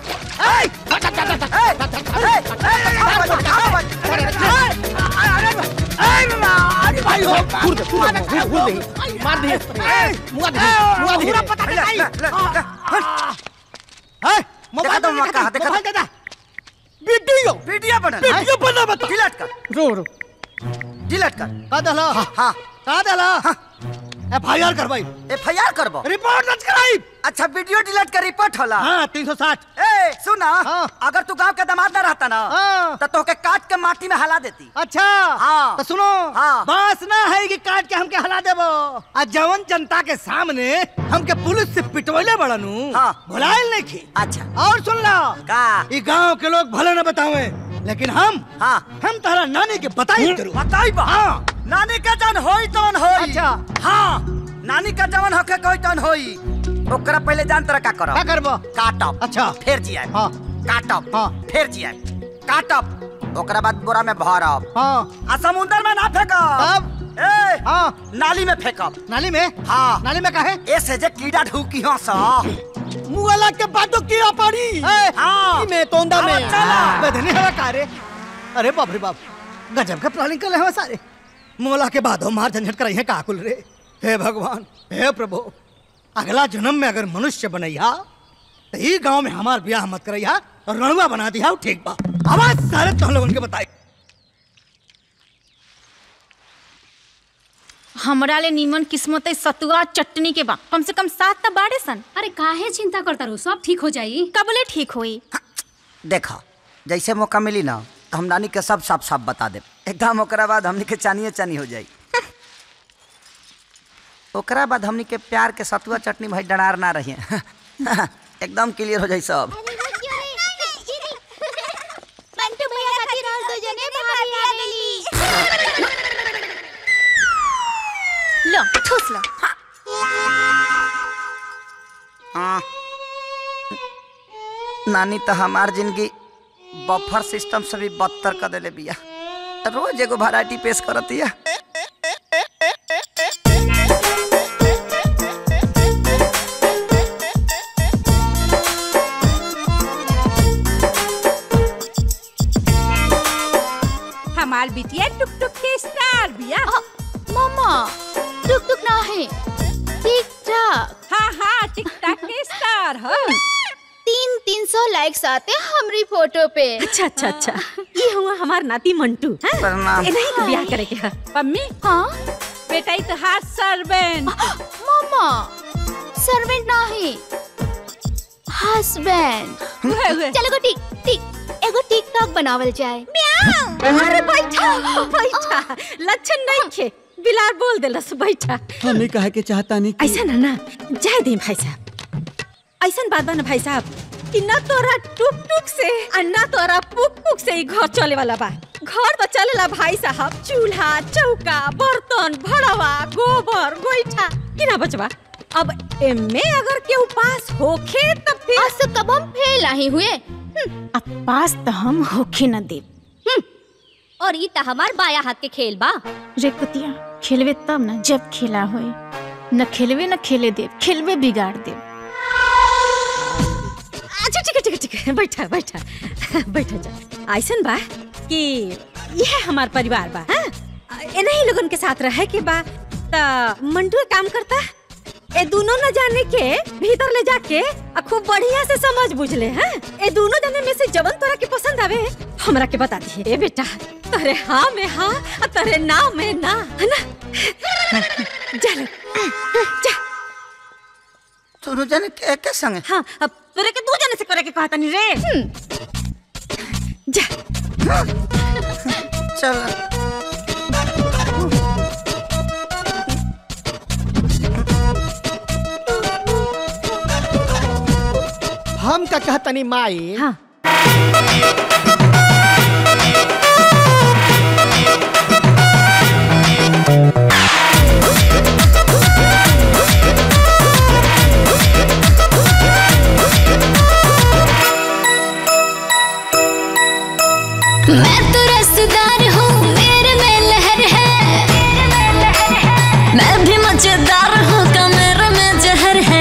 भाई हो फुर दे फुर दे फुर दे मार दे मुआ दे मुआ दे पूरा पता नहीं है देखा तो मौका है, देखा तो। मोबाइल दे दा वीडियो वीडियो बना वीडियो बना बता डिलीट कर रो रो डिलीट कर का दला हाँ का दला एफ आई आर करवाई एफ आई आर करबो रिपोर्ट दर्ज कराई अच्छा वीडियो डिलीट कर रिपोर्ट होला हाँ तीन सौ साठ ए सुना अगर तू गांव के दामाद ना रहता ना तो तोके काट के माटी में हला देती अच्छा हाँ। तो सुनो हाँ। बस ना है कि काट के हमके हला देबो आ जवन जनता के सामने हमके पुलिस से पिटवले बड़नू हाँ। भुलाइल नहीं खी अच्छा और सुन ला का ई गांव के लोग भले न बतावे लेकिन हम हाँ हम तारा नानी के बताई करू बताई बा हाँ नानी का जन होई तवन होई अच्छा। हाँ नानी का जवन होके कोई तवन होई ओकरा पहले जान तरह का करब का करबो काटब अच्छा फिर जियाब हाँ काटब हाँ। फिर जियाब काटब ओकरा बाद बोरा में भरब हाँ आ समुंदर में ना फेंकब तब ए हाँ नाली में फेंकब नाली में हाँ नाली में काहे ऐसे जे कीड़ा ढूकी हो सा मुआला के बातों कीड़ा पड़ी ए, हाँ में तोंदा में हाँ, चला। बदनी हवा कारे अरे बाप रे बाप गजब का प्लानिंग कर ले हवा सारे मोला के बाद मार झंझट कराई है काकुल रे हे भगवान हे प्रभु अगला जन्म में अगर मनुष्य बनैया तो ई गांव में हमार ब्याह मत करैया और रणुआ बना दिया ठीक बा आवाज सारे तुम लोगन के बताई हमरा ले नीमन किस्मत है सतुआ चटनी के बा कम से कम सात त बाड़े सन अरे काहे चिंता करता रू सब ठीक हो जाई कबले ठीक होई देखो जैसे मौका मिली ना तो हम नानी के सब साफ साफ बता दे एकदम ओकरा बाद हमनी के चानिए चानी हो जाई ओकरा बाद हमनी के प्यार के सतुआ चटनी भाई डरार ना रही एकदम क्लियर हो जाई सब मंटू भैया खातिर और दो जने भाभी आ गेली लो ठूस लो हाँ। नानी तो हमार जिंदगी बफर सिस्टम से भी बदतर कर देले बिया रोज एगो वैरायटी पेश करतिया हमार बिटिया टुक टुक के स्टार बिया मामा टुक टुक ना है टिक टाक हाँ हाँ टिक टाक के स्टार हो तीन तीन सौ लाइक्स आते हैं हमारी फोटो पे अच्छा अच्छा अच्छा ये हुआ हमार नाती मंटू हैं? प्रणाम। ए, नहीं ब्याह करे के है मम्मी हाँ बेटा ई तो हाथ सर्वेंट मामा सर्वेंट ना है हस्बैंड चलो गो टिक टिक एगो टिकटॉक बनावल जाए अरे बैठा बैठा लक्षण नहीं खे बिलार बोल देलस बैठा हमें कहे के चाहता नहीं ऐसा ना ना जाए दे भाई साहब ऐसा बात बा ना भाई साहब कि ना तोरा टुक टुक से और ना तोरा पुक पुक से ही घर चले वाला बा घर तो चलेला भाई साहब चूल्हा चौका बर्तन भड़वा गोबर गोईठा कि ना बचवा अब एमे अगर के उपास होखे तब फिर आज तो कब हम फेल नहीं हुए अब पास तो हम होखे न दे और ई त हमार बाया हाथ के खेल बा रे कुतिया खेलवे तब ना जब खेला होए न खेलवे न खेले दे खेलवे बिगाड़ दे अच्छा ठीक है ठीक है ठीक है बैठा बैठा बैठा जा ऐसन बा कि यह हमार परिवार बा हाँ? इन्हीं लोगन के साथ रहे के बा त मंटू एक काम करता ए दोनों न जाने के भीतर ले जाके आ खूब बढ़िया से समझ बुझ ले हैं ए दोनों जने में से जवन तोरा के पसंद आवे हमरा के बता दिए ए बेटा तोरे हाँ में हाँ आ तोरे ना में ना है ना जा ले, जा दोनों जने के के संगे हाँ अब तोरे के दो जने से करे के कहता नहीं रे जा चल हम का कहतनी माई हाँ मैं तो रसदार हूँ मेरे में लहर है मैं भी मजेदार हूँ कमर में जहर है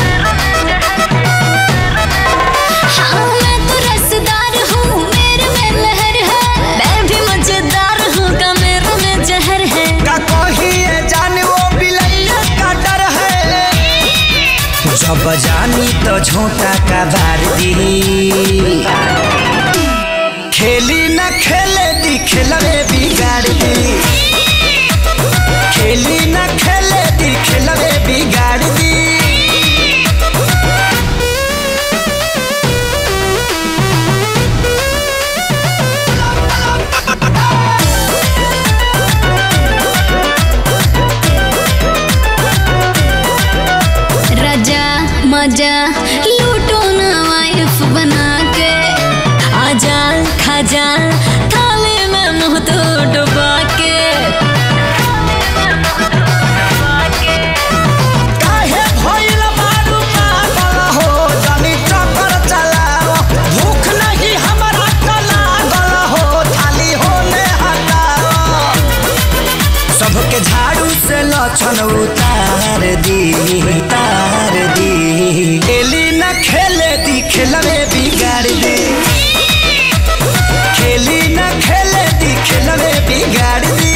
हाँ मैं तो रसदार हूँ मेरे में लहर है मैं भी मजेदार हूँ कमर में जहर है का कोही ये जाने वो बिलैया का डर है जब जानी तो झोंका का बार दी खेली न खेले दी खेलवे बिगाड़ दी खेली न खेले दी खेलवे बिगाड़ दी राजा मजा लूटो ना वाइफ बना के आजा खाजा थाली में मुंह तो डुबा के काहे भइल बारू पागल हो जानी चक्कर चलाओ भूख नहीं हमरा का लागल हो थाली होने हटाओ सबके झाड़ू से लक्षण उतार दी उतार दी खेली न खेले दी खेलवे बिगाड़ दी खेली न खेले दी खेलवे बिगाड़ दी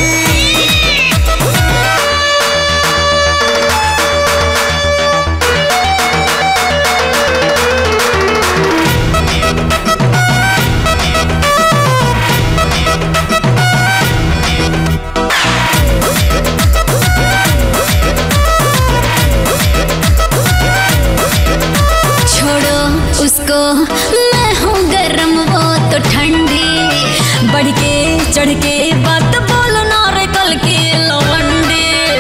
चढ़ के बात बोलना रे कल के लवंडे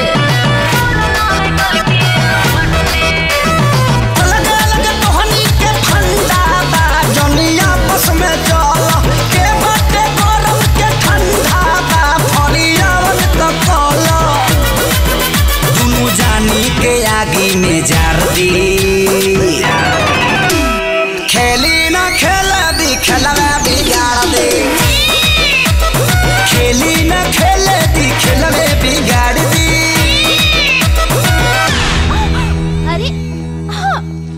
अलग अलग तोहनी के फंदा बा जनिया आपस में चला के बाटे गरम के ठंडा बा फरियावन त कला दुनु जानी के आगी में जार दी खेली ना खेला दी खेलवा बिगाड़ दे खेली ना खेले दी खेलवे बिगाड़ दी अरे हाँ।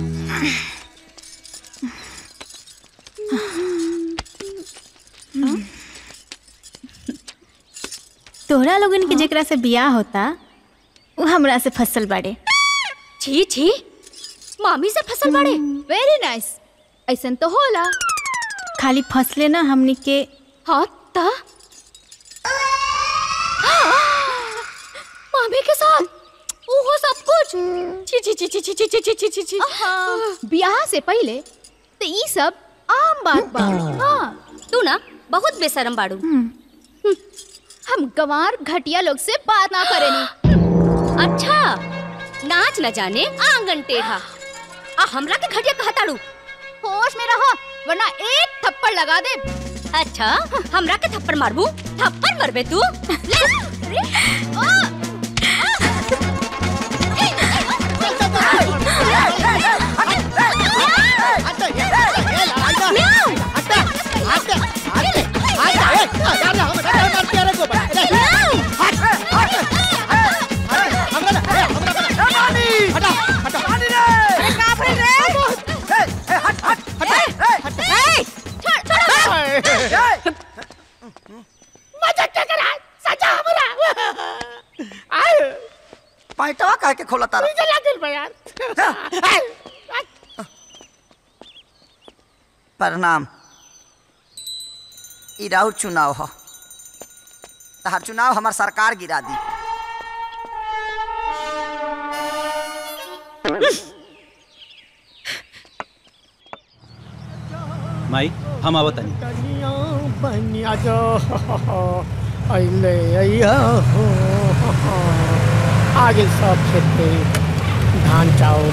तोहरा लोगन के जेकरा से बियाह होता वो हमरा से फसल बाड़े छी छी मामी से फसल बाड़े वेरी नाइस ऐसन तो होला खाली फसले ना हमनी के हाँ ता मामी के साथ ओहो सब कुछ छी छी छी छी छी छी छी छी छी छी बियाह से पहले तो ई सब आम बात बा हाँ तू ना बहुत बेशरम बाड़ू हम गंवार घटिया लोग से बात ना करेनी अच्छा नाच न जाने आंगन टेढ़ा आ हमरा के घटिया कहताड़ू होश में रहो वरना एक थप्पड़ लगा दे अच्छा हमरा के थप्पड़ मारबू थप्पड़ मरबे तू ले पैटवा कह के खोला तारा प्रणाम ई राउर चुनाव ह तहार चुनाव हमार सरकार गिरा दी माई हम आवत नहीं कनिया बनिया जो अइले अइया हो आगे सब खेत पे धान चाउर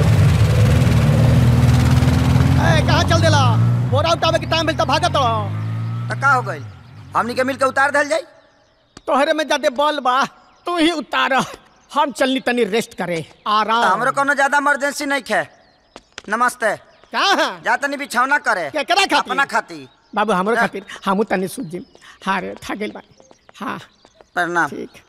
ए कहाँ चल देला बोरा उठावे के टाइम मिलता भागत हो त का हो गइल हमनी के मिल के उतार देल जाई तोहरे में ज्यादा बल बा तू ही उतार हम चलनी तनी रेस्ट करे त आराम हमरो कोनो ज्यादा इमरजेंसी नहीं खे नमस्ते कहाँ जा तनी बिछौना करे केकरा खातिर? अपना खातिर बाबू हमरो जा। खातिर हमू तनी सुत जिम हाँ रे थक गेल बा हाँ प्रणाम ठीक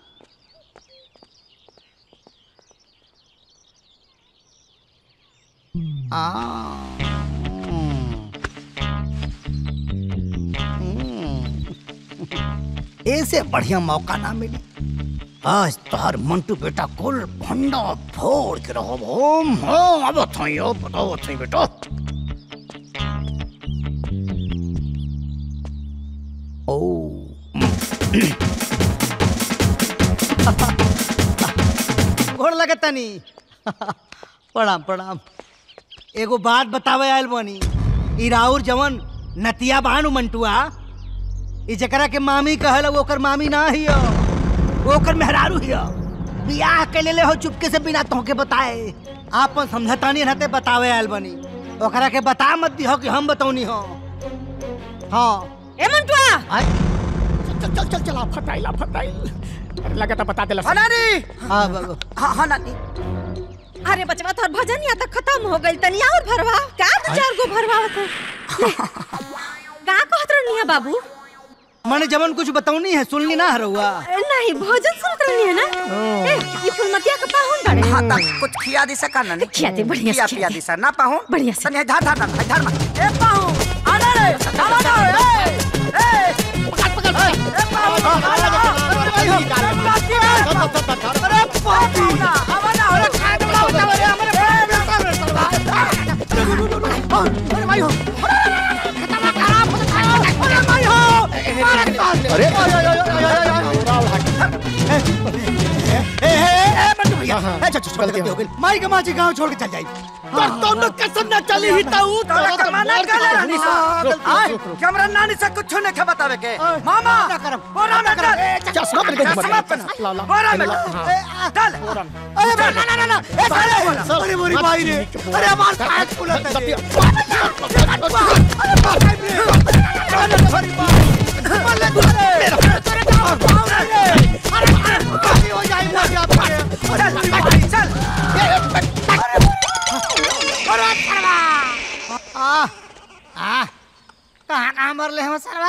ऐसे बढ़िया मौका ना मिली आज तोहर मंटू बेटा कुल भंडा फोड़ के रहो होम होम अब थई हो बताओ थई बेटा ओ गोड़ लगे तनी प्रणाम प्रणाम एगो बात बतावे आयल बनी ई राउर जवन नतिया बानु मंटुआ ई जकरा के मामी कहल वो ओकर मामी ना हियो वो ओकर मेहरारू हियो बियाह के लेले हो चुपके से बिना तोहके बताए आपन समझतानी रहते बतावे आयल बनी ओकरा के बता मत दिहो कि हम बतौनी हो हाँ ए मंटुआ चल चल चल चला फटाइला फटाइल अरे लगा था बता देला हाँ, नानी हाँ बाबू हाँ हाँ नानी अरे बचवा तोर भजन या तक खत्म हो गइल तनी और भरवा का दो चार गो भरवावत है का कहत रहनी है बाबू मैंने जवन कुछ बतौनी है सुनली ना हरुआ नहीं भोजन सुनत रहनी है ना ए, ये फुलमतिया का पाहुन बड़े हाँ तक कुछ खिया दी सका नानी खिया दे, बढ़िया से खिया खिया पिया दे। दी सर ना पाहूं बढ़िया से। तनी धार धार धार धार में ए पाहूं आना रे आना ना ए ए पकड़ पकड़ ए पाहूं आना अरे पाहूं ना आना अरे खाए तो बोला अरे हमारे अरे भाई हो अरे ए, ए, ए, ए, मंटू भैया भैया हाँ, ए, चल चल गलती हो गई माई के माची गांव छोड़ के चल जाई पर तुम कसम न चली ही ताऊ तोरा कमाना कर रानी सा आय कैमरा नानी से कुछ नहीं के बतावे के मामा बोरा में चल चश्मा पहन के चश्मा पहन बोरा में चल अरे ना ना ना ना ए साले अरे मोरी भाई रे अरे आवाज काहे फुलत है ये? अरे बाप रे अरे सॉरी मले मेरा तेरे का पाँव रे अरे अरे बाकी हो जाए मर गया अरे भाई चल अरे अरे सरवा आ आ कहां कहां मर ले हम सरवा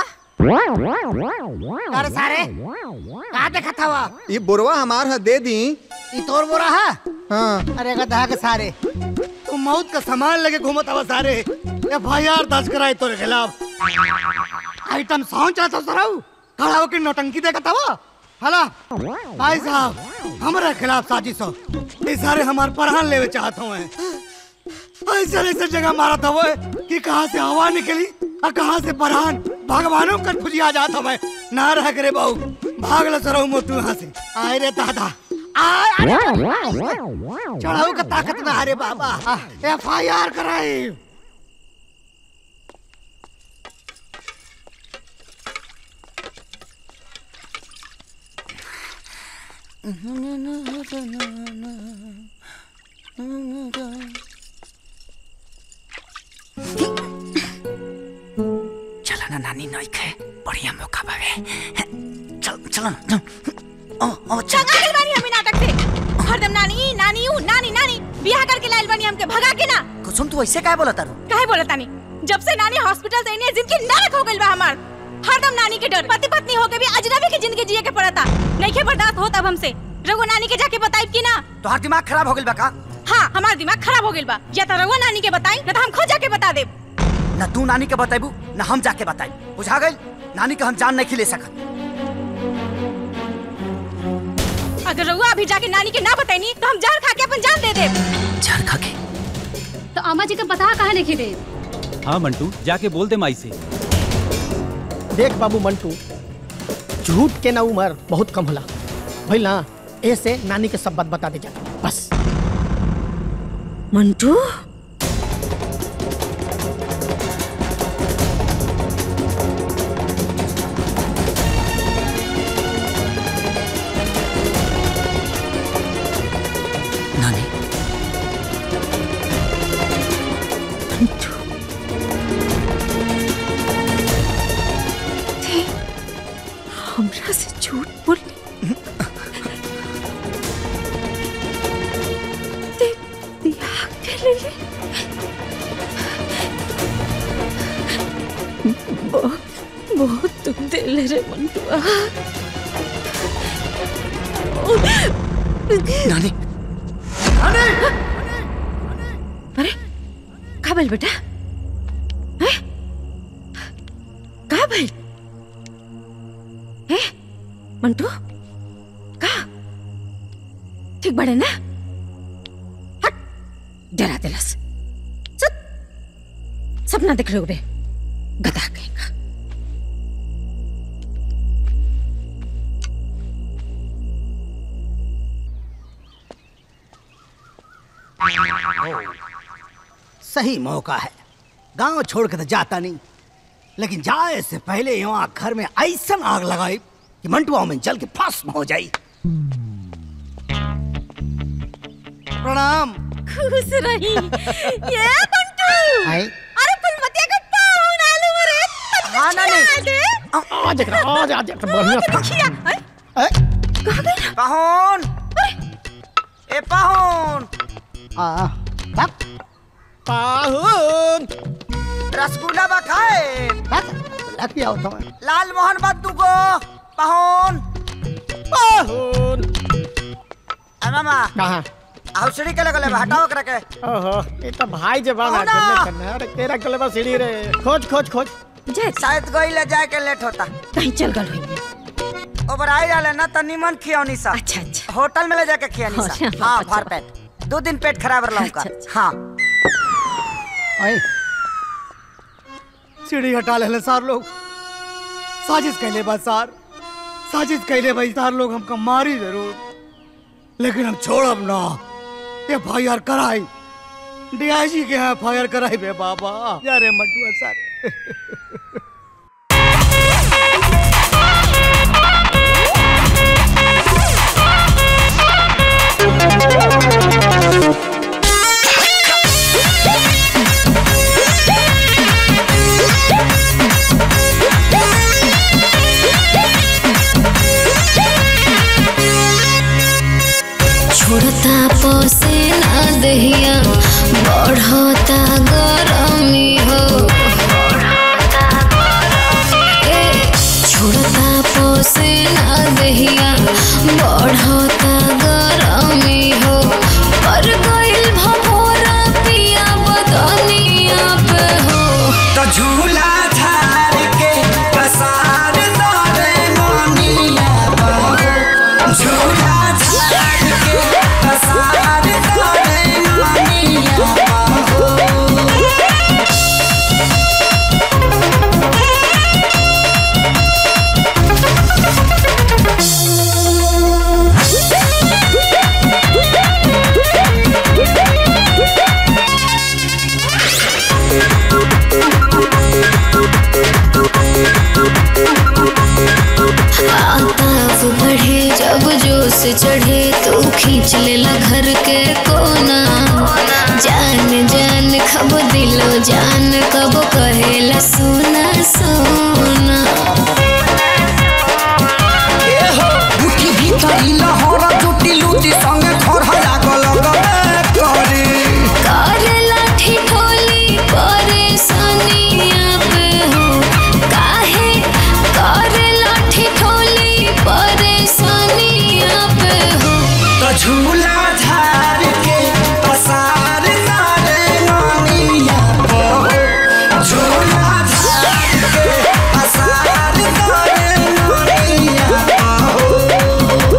अरे सारे कहां देखा था वो ये बुरवा हमार है दे दी ई तोर बोरा है हाँ अरे गधा के सारे तू मौत का सामान लेके घूमत हवा सारे एफ आई आर दर्ज कराए तोरे खिलाफ आइटम सॉन्ग चाहता सराऊ खड़ा होकर नौटंकी देखा था हला भाई साहब हमारे खिलाफ साजिश हो ये सारे हमार परान लेवे चाहत हुए ऐसे ऐसे जगह मारा था वो कि कहाँ से हवा निकली और कहाँ से परान भगवानों का फुजिया जाता मैं ना रह करे बहू भाग लो सराऊ मोटू यहाँ से आए रे दादा चढ़ाऊ का ताकत में अरे बाबा एफ आई आर कराए चलो ना नानी नई खे बढ़िया मौका बावे चल चलो ना चल। ओ ओ चल चंगा गइल बानी हम इ नाटक से हरदम नानी नानी ऊ नानी नानी बियाह करके लाइल बानी हमके भगा के ना कुसुम तू ऐसे काहे बोलत तारू काहे बोलत तानी जब से नानी हॉस्पिटल से इन्हें जिंदगी नरक हो गइल बा हमार हरदम नानी के डर पति पत्नी होके भी अजनबी की जिंदगी जिए के पड़ता नहीं के बर्दाश्त होता अब हमसे रघु नानी के जाके बताइब की ना तोहार दिमाग खराब हो गइल बा का हाँ हमार दिमाग खराब हो गइल बा या तो रघु नानी के बताई ना तो हम खुद जाके बता देब ना तू नानी के बताइबू ना हम जाके बताई बुझा गइल नानी के हम जान नहीं खिले सकत अगर रघु अभी जाके नानी के ना बताई तो हम जान खा के अपन जान दे देब जान खा के तो अम्मा जी का पता कहाँ लिखी दे हाँ मंटू जाके बोल दे माई से देख बाबू मंटू झूठ के ना उम्र बहुत कम होला भइल ना ऐसे नानी के सब बात बता दे जा बस मंटू नानी हमरा से झूठ बोल ते बियाह के लिए बहुत बहुत दुख दिल रे मंटुआ नानी अरे का भइल बेटा हैं? का भइल हैं? मंटू का ठीक बड़े ना हट डरा दिलस सत सपना देख रहे हो बे गधा कहेगा सही मौका है गांव छोड़ के तो जाता नहीं लेकिन जाए से पहले यहाँ घर में ऐसा आग लगाई कि मंटुआ में जल के भस्म हो जाई प्रणाम खुश रही ये मंटू आए अरे फुलमतिया का पाहुन आलू रे हाँ नानी आज एक आज आज एक बढ़िया था देखिया पाहुन ए पाहुन आ पाहुन रसगुल्ला बा खाए लग आओ तो लाल मोहन बा दुगो पाहुन पाहुन आ मामा कहाँ हौसड़ी के लगले बा हटाओ करे के ओहो ये तो भाई जबान कौन आ आ? करने अरे तेरा गलबा सीढ़ी रे खोज खोज खोज शायद गई ले जाए के लेट होता कहीं चल गल हुई ओबर आई रहले ना त निमन खियौनी सा अच्छा अच्छा होटल में ले जाके खियौनी सा अच्छा, हां अच्छा। भर पेट दो दिन पेट खराब रहला उनका हां आए सीढ़ी हटा ले सार लोग साजिश कैले बा सार साजिश कैले भाई सार लोग हमका मारी जरूर लेकिन हम छोड़ब ना एफ आई आर कराई डीआईजी के एफ आई आर कराई बे बाबा जा रे मटुआ सारे छोड़ता पोसे ना दहिया बढ़ता गरमी हो ए, छोड़ता पोसे ना दहिया बढ़ता गरमी हो पर गइल भभोरा पिया बदनिया पे हो तो झूला झार के पसार दरे मोनिया बाबू झूला झार के पसार दरे मोनिया बाबू आताफ बढ़े जब जोश चढ़े तो खींच लेला घर के कोना जान जान खब दिलो जान कब कहेला सोना सोना उठी भीतरी लहर जुटी लूटी संगे खरहा लागल गए करे करे लाठी ठोली परेशानिया पे हो काहे करे लाठी ठोली परेशानिया पे हो तो झूला झार के पसार दरे मोनिया बाबू झूला झार के पसार दरे मोनिया बाबू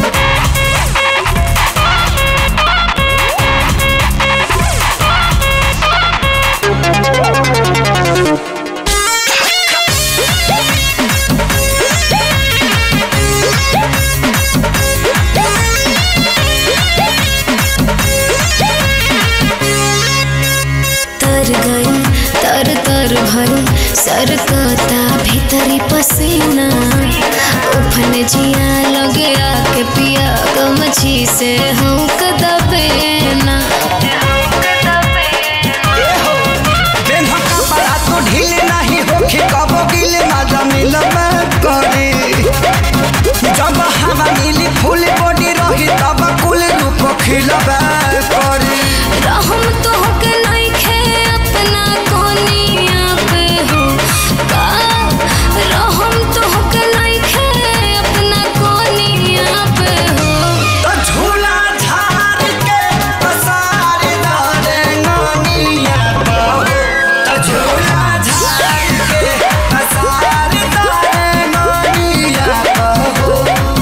तर गई तर तर भई सरकता भीतरी पसीना उफन जिया लगे आके पिया गमछी से हूँ कदबेना बेन्हा कपड़ा तो ढील नहीं होखे कबो गिल ना जमील में करे जब हवा मिली फूल बॉडी रही तब कुल रूप खिलबे करे रहम तो के नहीं खे अपना कोनिया पे हो का रहम तो के नहीं खे अपना कोनिया पे हो तो झूला झार के पसार दरे नानिया बाबू तो झूला झार के पसार दरे नानिया बाबू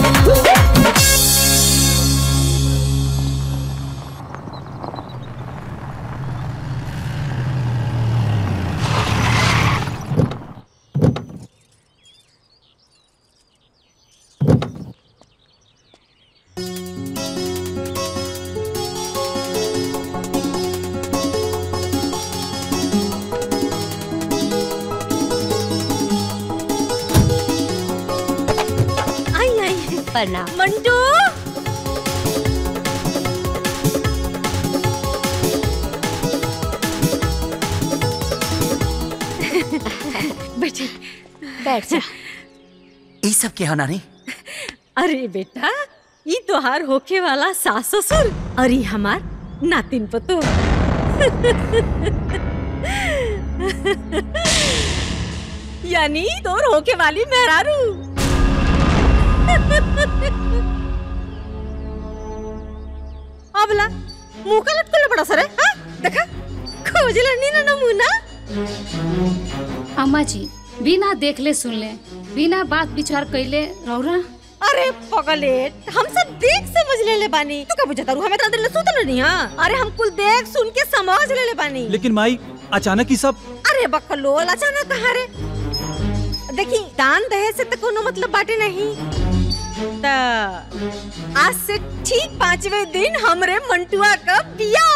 आई आई प्रणाम मंटू बैठी बैठ जा ई सब के हो नानी अरे बेटा ई तोहार होखे वाला सास ससुर और ई हमार नातिन पतो यानी तोर होके वाली मेहरारू अबला मुंह का लटकल बड़ा सरे हाँ देखा खोज लनी ना नमूना अम्मा जी बिना देखले सुनले बिना बात विचार कैले रौरा अरे पगलेट हम सब देख समझ ले ले बानी तू का बुझता रू हमें तो दिल सुतल नहीं हां अरे हम कुल देख सुन के समझ ले ले बानी लेकिन माई अचानक ही सब अरे बकलोल अचानक कहाँ रे देखी दान दहेज से तो कोनो मतलब बाटे नहीं त आज से ठीक पांचवे दिन हमरे मंटुआ का बिया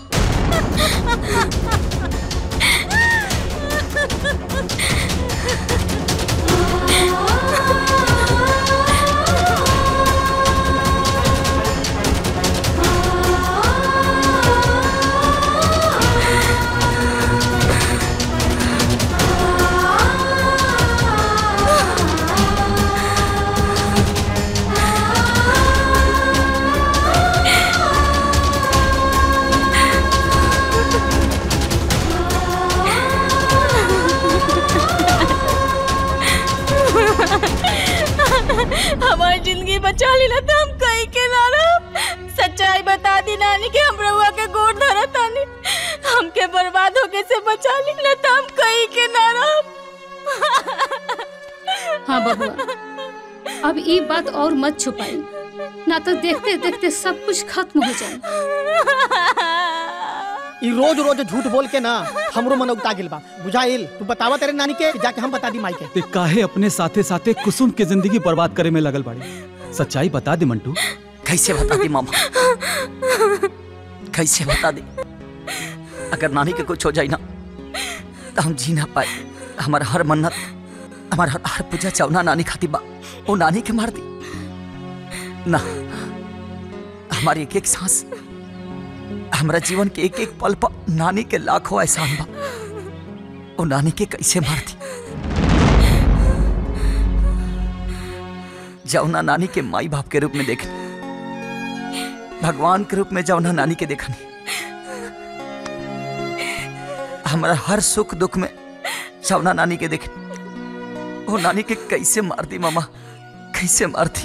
हमारी जिंदगी बचा ली ना तो हम कहीं के ना रहो सच्चाई बता दी नानी कि हम रहुआ के गोड़ धरा तानी हमके बर्बाद होके से बचा ली ना तो हम कहीं के ना रहो हाँ बबुआ अब ये बात और मत छुपाई ना तो देखते देखते सब कुछ खत्म हो जाए ई रोज रोज झूठ बोल के ना हमरो मन उगता गिल बा बुझाइल तू बतावा तेरे नानी के कि जाके हम बता दी माई के ते काहे अपने साथे साथे कुसुम के जिंदगी बर्बाद करे में लगल बाड़ी सच्चाई बता दे मंटू कैसे बता दी मामा कैसे बता दी अगर नानी के कुछ हो जाए ना तो हम जी ना पाए हमारा हर मन्नत हमारा हर, हर पूजा चावना नानी खाती बा वो नानी के मार दी ना हमारी एक एक सांस हमारा जीवन के एक एक पल पर नानी के लाखों एहसान बा वो नानी के कैसे मार दी जौना नानी के माई बाप के रूप में देख भगवान के रूप में जौना नानी के देखनी हमारा हर सुख दुख में जौना नानी के देख वो नानी के कैसे मार दी मामा कैसे मार दी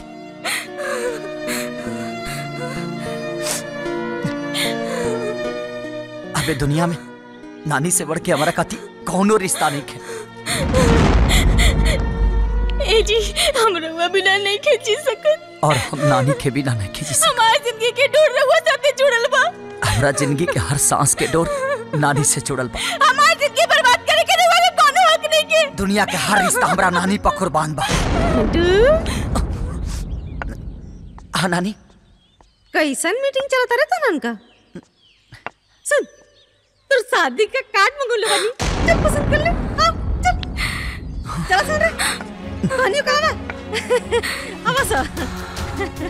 अबे दुनिया में नानी से बढ़ के हमारा कति कौनो रिश्ता नहीं है ए जी हम रहुआ बिना नहीं खींची सकत और हम नानी के बिना नहीं खींची सकते। हमारी जिंदगी के डोर रहुआ साथे जुड़ल बा हमारा जिंदगी के हर सांस के डोर नानी से जुड़ल बा हमारी जिंदगी बर्बाद करे के रहुआ के कोनो हक नहीं के दुनिया के हर रिश्ता हमारा नानी पर कुर्बान बा हाँ नानी कैसन मीटिंग चलता रहता ना उनका सुन तोर शादी का कार्ड मंगोले बानी चल पसंद कर ले आओ चल चला सुन रे कहानी का ना अब सो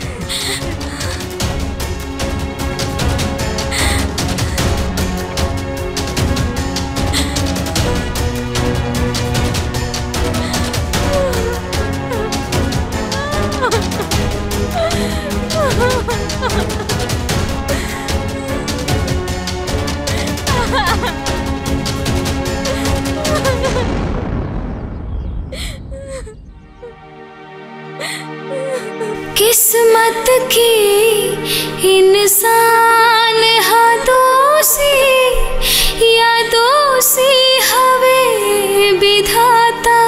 किस्मत की इंसान हा दोषी या दोषी हवे विधाता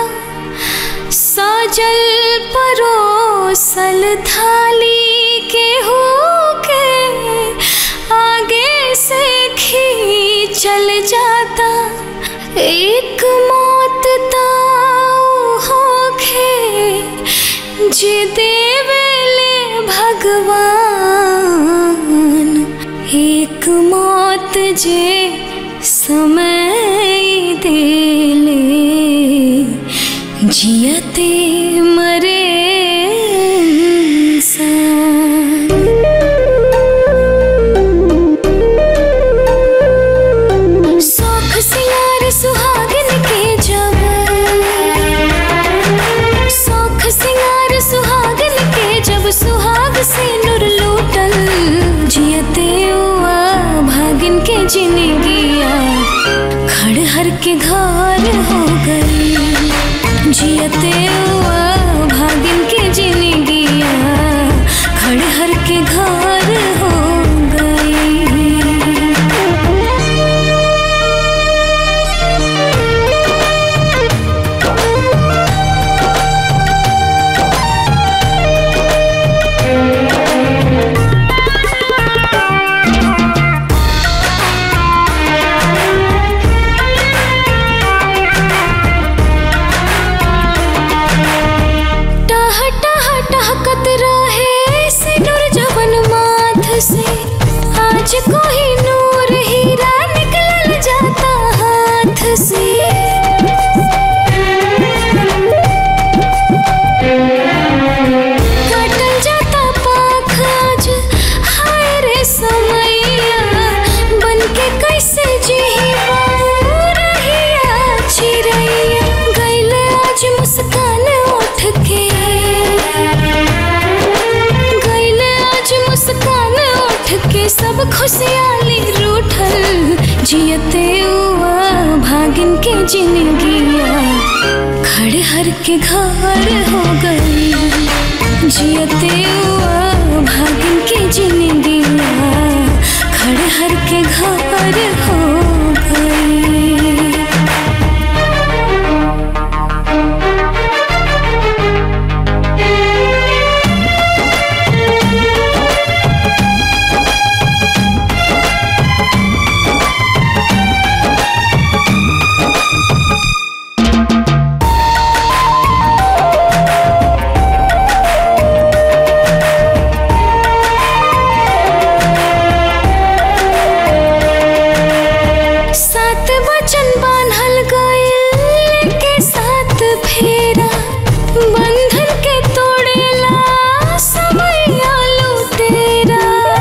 सजल परोसल थाली के हो के आगे से खींचल जाता एक मौत ताऊ होखे जे देवेले भगवान एक मौत जे समय देले जियते मरे इंसान शौख सिंगार सुहागन के जब शौख सिंगार सुहागन के जब सुहाग से नुर लूटल जियते हुआ भागिन के जिंदगिया खड़हर के घर हो गई जियते हुआ भागिन के जिंदगिया खड़हर के घर हो मुझको ही नूर हीरा निकल जाता हाथ से कटल जाता पाख आज हाय रे समैया बनके कैसे जीही रहिया चिड़ैया गैले आज मुस्कान उठ के गैले आज मुस्कान उठ के सब खुशहाली रूठल जियते हुआ भागिन के जिंदगिया खड़े हर के घर हो गई जियते हुआ भागिन के जिंदगिया खड़े हर के घर हो गई सात वचन बांधल गइल के साथ फेरा बंधन के तोड़ेला समय लुटेरा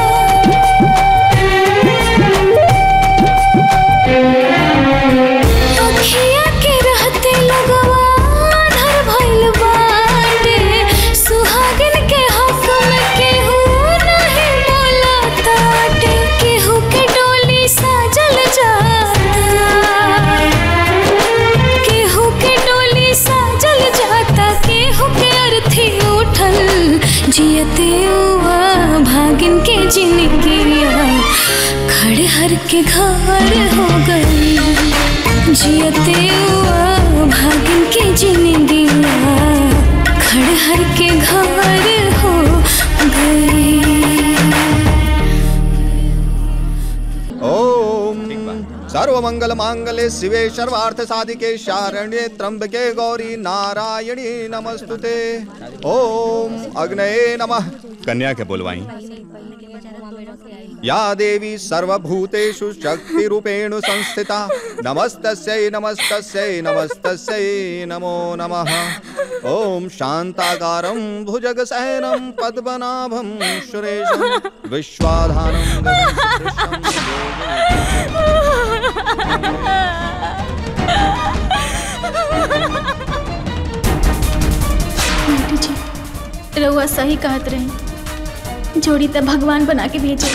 अखिया के रहते लगवा आधर भइल बाटे सुहागिन के हक में केहू नहीं बोलताटे केहू के डोली साजल जाता केहू के डोली साजल जाता केहू के अर्थी उठल जियते हुआ भागिन के जिंदगिया खड़े हर के घर हो गई जियते हुआ भागिन के जिंदगिया खड़े हर के घर हो गई ओम सर्वमंगल मांगल्ये शिवे सर्वार्थ साधिके शारण्ये त्र्यंबके गौरी नारायणी नमस्तुते ओम अग्नये नमः कन्या के बोलवाई या देवी सर्वभूतेषु शक्तिरूपेण संस्थिता नमस्तस्यै नमस्तस्यै नमस्तस्यै नमो नमः ॐ शान्ताकारं भुजगशयनं पद्मनाभं सुरेशं विश्वाधानं आंटी जी रउआ सही कहत रहे जोड़ी तो भगवान बना के भेजे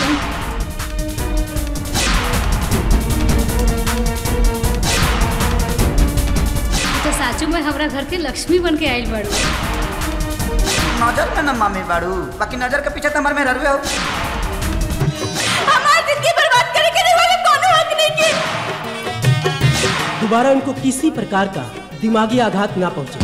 तो साचू में हमरा घर के लक्ष्मी बन के आइल बाड़ू नजर में न मामी बाड़ू बाकी नजर के पीछे तो हमारे में ररवे हो हमारी जिंदगी बर्बाद करे के वाले कोनो हक नहीं की दोबारा उनको किसी प्रकार का दिमागी आघात ना पहुंचे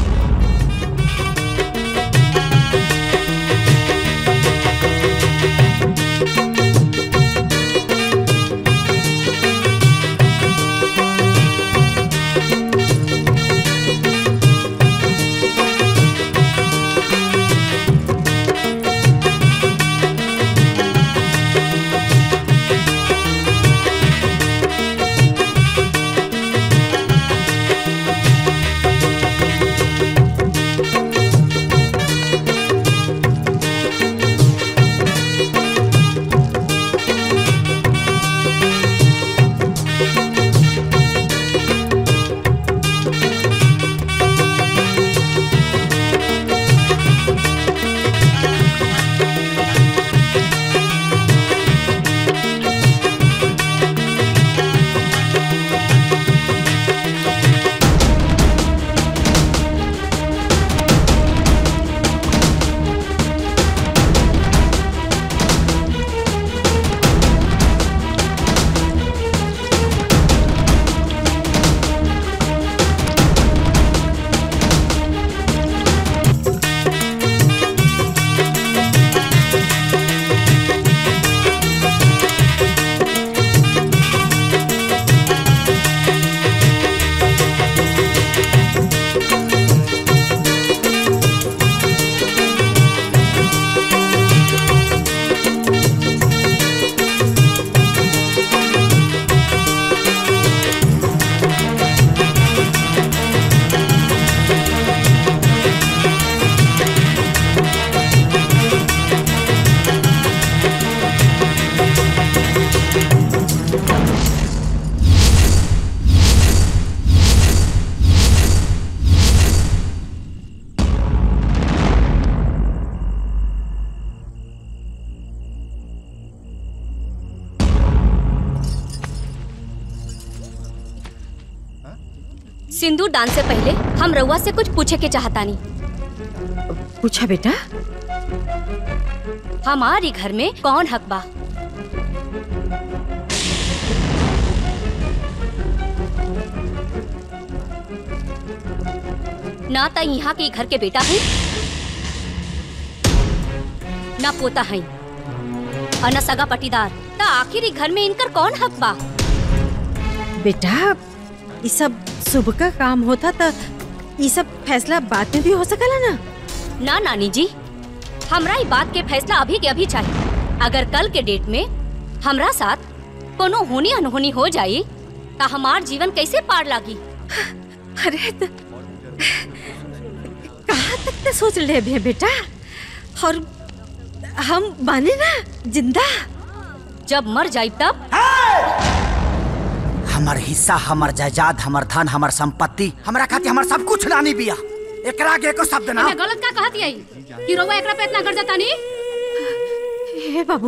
सिंदूर दान से पहले हम रउआ से कुछ पूछे के चाहतानी पूछा बेटा हमारी घर में कौन हक बा ना त यहाँ के घर के बेटा है ना पोता है और ना सगा पटीदार त आखिर ई घर में इनकर कौन हक बा बेटा ये सब शुभ का काम होता त ये सब फैसला बाद में भी हो सकला ना ना नानी जी हमरा ई बात के फैसला अभी के अभी चाहिए अगर कल के डेट में हमरा साथ कोनो होनी अनहोनी हो जाई त हमार जीवन कैसे पार लागी अरे त कहाँ तक ते सोच ले भे बेटा और हम बाने ना जिंदा जब मर जाई तब हमर हिस्सा हमर जायदाद हमर धन हमर संपत्ति हमरा खातिर हमर सब कुछ रानी बिया एकरा आगे एको शब्द ना एमे गलत का कहती आई कि रउआ एकरा पे इतना कर जातानी हे बाबू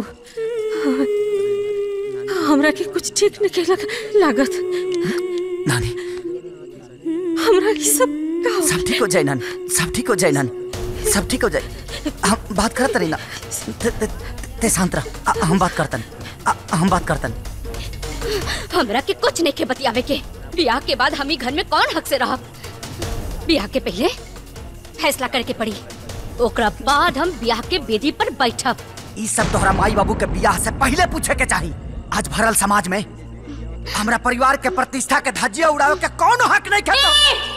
हमरा के कुछ ठीक नहीं लग, लागत नानी हमरा की सब का सब ठीक हो जाए नन सब ठीक हो जाए नन सब ठीक हो जाए हम बात करत रही ना ते, ते, ते शांत रह आ- हम बात करतन आ- हम बात करतन हमरा के कुछ नहीं के बतियावे के ब्याह के बाद हम ही घर में कौन हक से रहब ब्याह के पहले फैसला करके पड़ी ओकरा बाद हम ब्याह के बेदी पर बैठब ई सब तोहरा माई बाबू के बियाह से पहले पूछे के चाही आज भरल समाज में हमरा परिवार के प्रतिष्ठा के धज्जिया उड़ावे के कौन हक नहीं खेता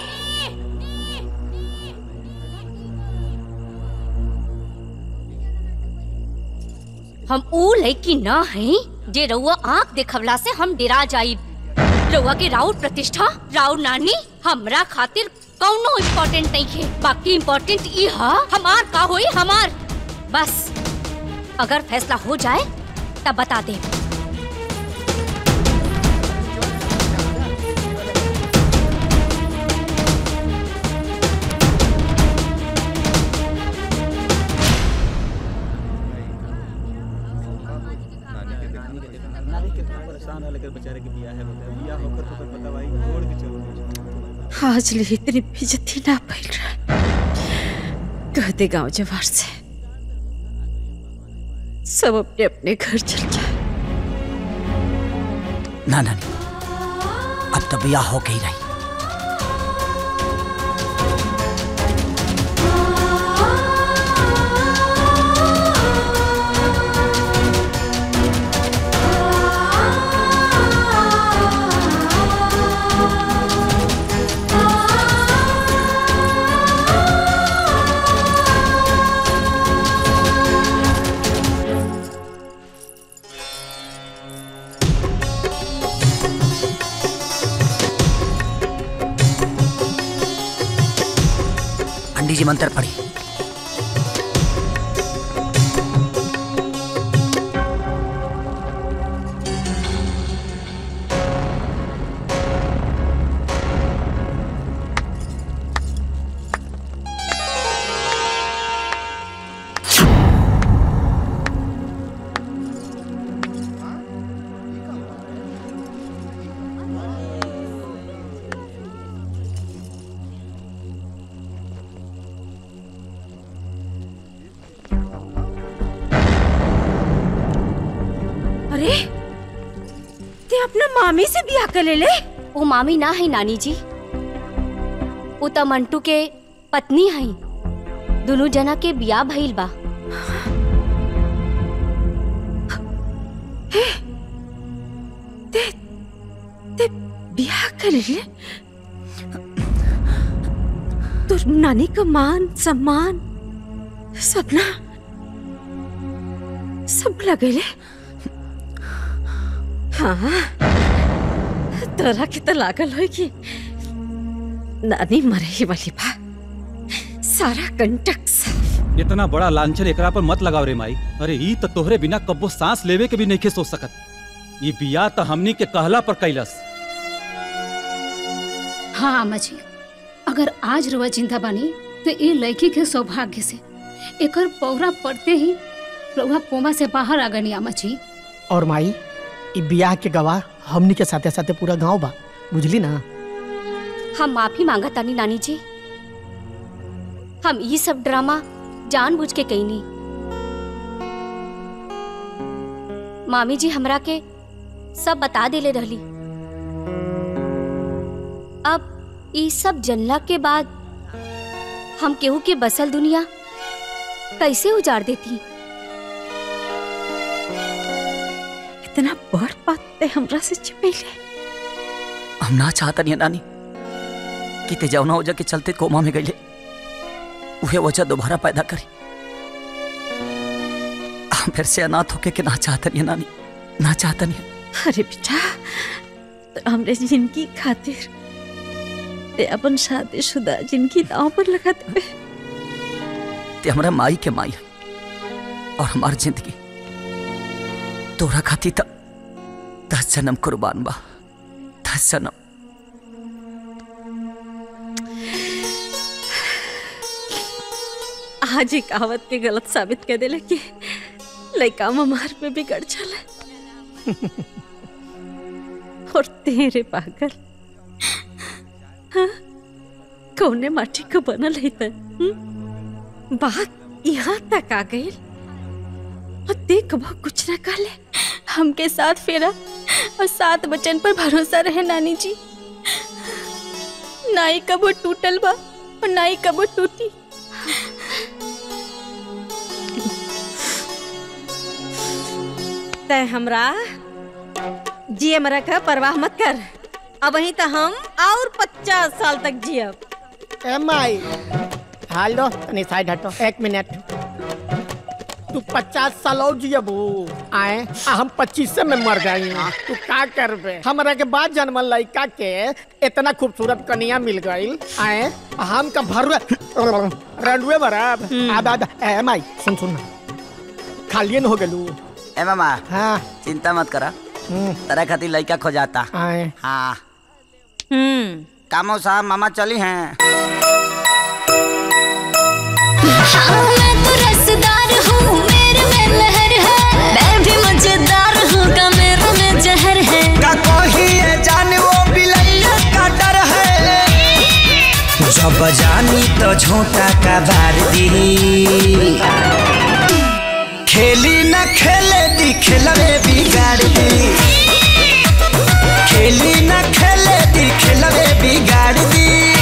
हम ऊ लड़की न हई जे रउआ आंख देखवला से हम डरा जाइब रउआ के राउर प्रतिष्ठा राउर नानी हमरा खातिर कौनो इम्पोर्टेंट नहीं है बाकी इम्पोर्टेंट ई हा हमार का होई हमार बस अगर फैसला हो जाए तब बता दे आज ले इतनी बेइज्जती ना फैल रहा कह दे गांव जवार से सब अपने अपने घर चल जाए ना नानी अब तो बियाह हो गई रही पंडित जी मंत्र पढ़ी अरे ते अपना मामी से ब्याह कर ले ले वो मामी ना है नानी जी वो त मंटू के पत्नी है दोनों जना के बिया भइल बा ते ते ब्याह कर ले तो नानी का मान सम्मान सपना सब लगेले हाँ तोरा के तो लागल हो कि नानी मरे ही वाली बा सारा कंटक साफ इतना बड़ा लांछन एकरा पर मत लगाव रे माई अरे ई तो तोहरे बिना कब्बो सांस लेवे के भी नहीं सोच सकत ये बिया तो हमनी के कहला पर कैलस हाँ अम्मा जी अगर आज रुआ चिंता बनी तो ये लड़की के सौभाग्य से एकर पौरा पड़ते ही रुआ कोमा से बाहर आ गनी अम्मा जी और माई ई बियाह के गवाह हमनी के साथे साथे पूरा गांव बा बुझली ना हम माफी मांगा तानी नानी जी हम ये सब ड्रामा जानबूझ के कईनी मामी जी हमरा के सब बता देले रहली अब ई सब जनला के बाद हम केहू के बसल दुनिया कैसे उजाड़ देती इतना बड़ बात ते हमरा से छिपैले हम ना चाहता नहीं नानी कि ते जौना वजह के चलते कोमा में गईले उहे वजह दोबारा पैदा करी हम फिर से अनाथ होके के ना चाहता नहीं नानी ना चाहता नहीं अरे बेटा तो हमरे जिंदगी खातिर ते अपन शादीशुदा जिंदगी दांव पर लगा दे ते हमरा माई के माई है और हमार जिंदगी तोरा खाती त दस जन्म कुर्बान बा दस जन्म आज ही कहावत के गलत साबित कर देले कि लड़का ममार पे बिगड़ चला और तेरे पागल हाँ? कौने माटी का बनल है त हम्म? बात यहाँ तक आ गई और देख वो कुछ न काले हमके साथ फेरा और सात बचन पर भरोसा रहे नानी जी नाई कबो टूटल बा और नाई कबो टूटी तय हमरा जिए मरा का परवाह मत कर अब वहीं तो हम और पचास साल तक जियब ए माई हेलो तनी साइड हटो एक मिनट तू पचास साल और जियबू आए आ हम पच्चीस में मर जाई तू का करबे हमरा के बाद जन्मल लड़का के इतना खूबसूरत कन्या मिल गई आए हम का भर रंडुए बराब आदा आदा ए माई सुन सुन खालियन हो गेलू ए मामा हाँ चिंता मत करा तेरा खातिर लड़का खो जाता आए हाँ हम्म कामो साहब मामा चली हैं हाँ, मैं तो रसदार हूँ मेरे में लहर है मैं भी मजेदार हूँ का मेरे में जहर है का कोही ये जाने वो बिलैया का डर है जब जानी तो झोंका का बार दी खेली न खेले दी खेलवे बिगाड़ दी खेली न खेले दी खेलवे बिगाड़ दी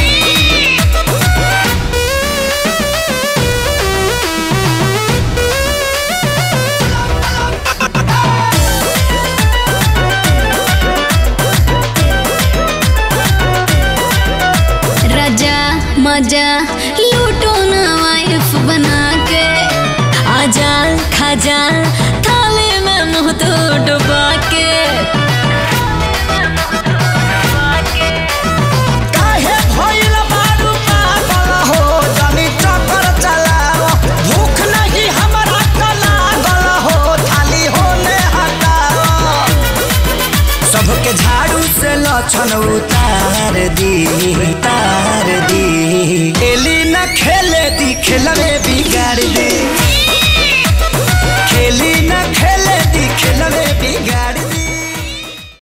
राजा मजा लूटो ना वाइफ बना के आजा खाजा थाली में मुंह तो डुबा के काहे भइल बारू पागल हो जनी चक्कर चलाओ भूख नहीं हमरा का लागल हो थाली होने हटाओ सबके झाड़ू से लक्षण उतार दी उतार दी खेली न खेले दी खेलवे बिगाड़ दी खेली न खेले दी खेलवे बिगाड़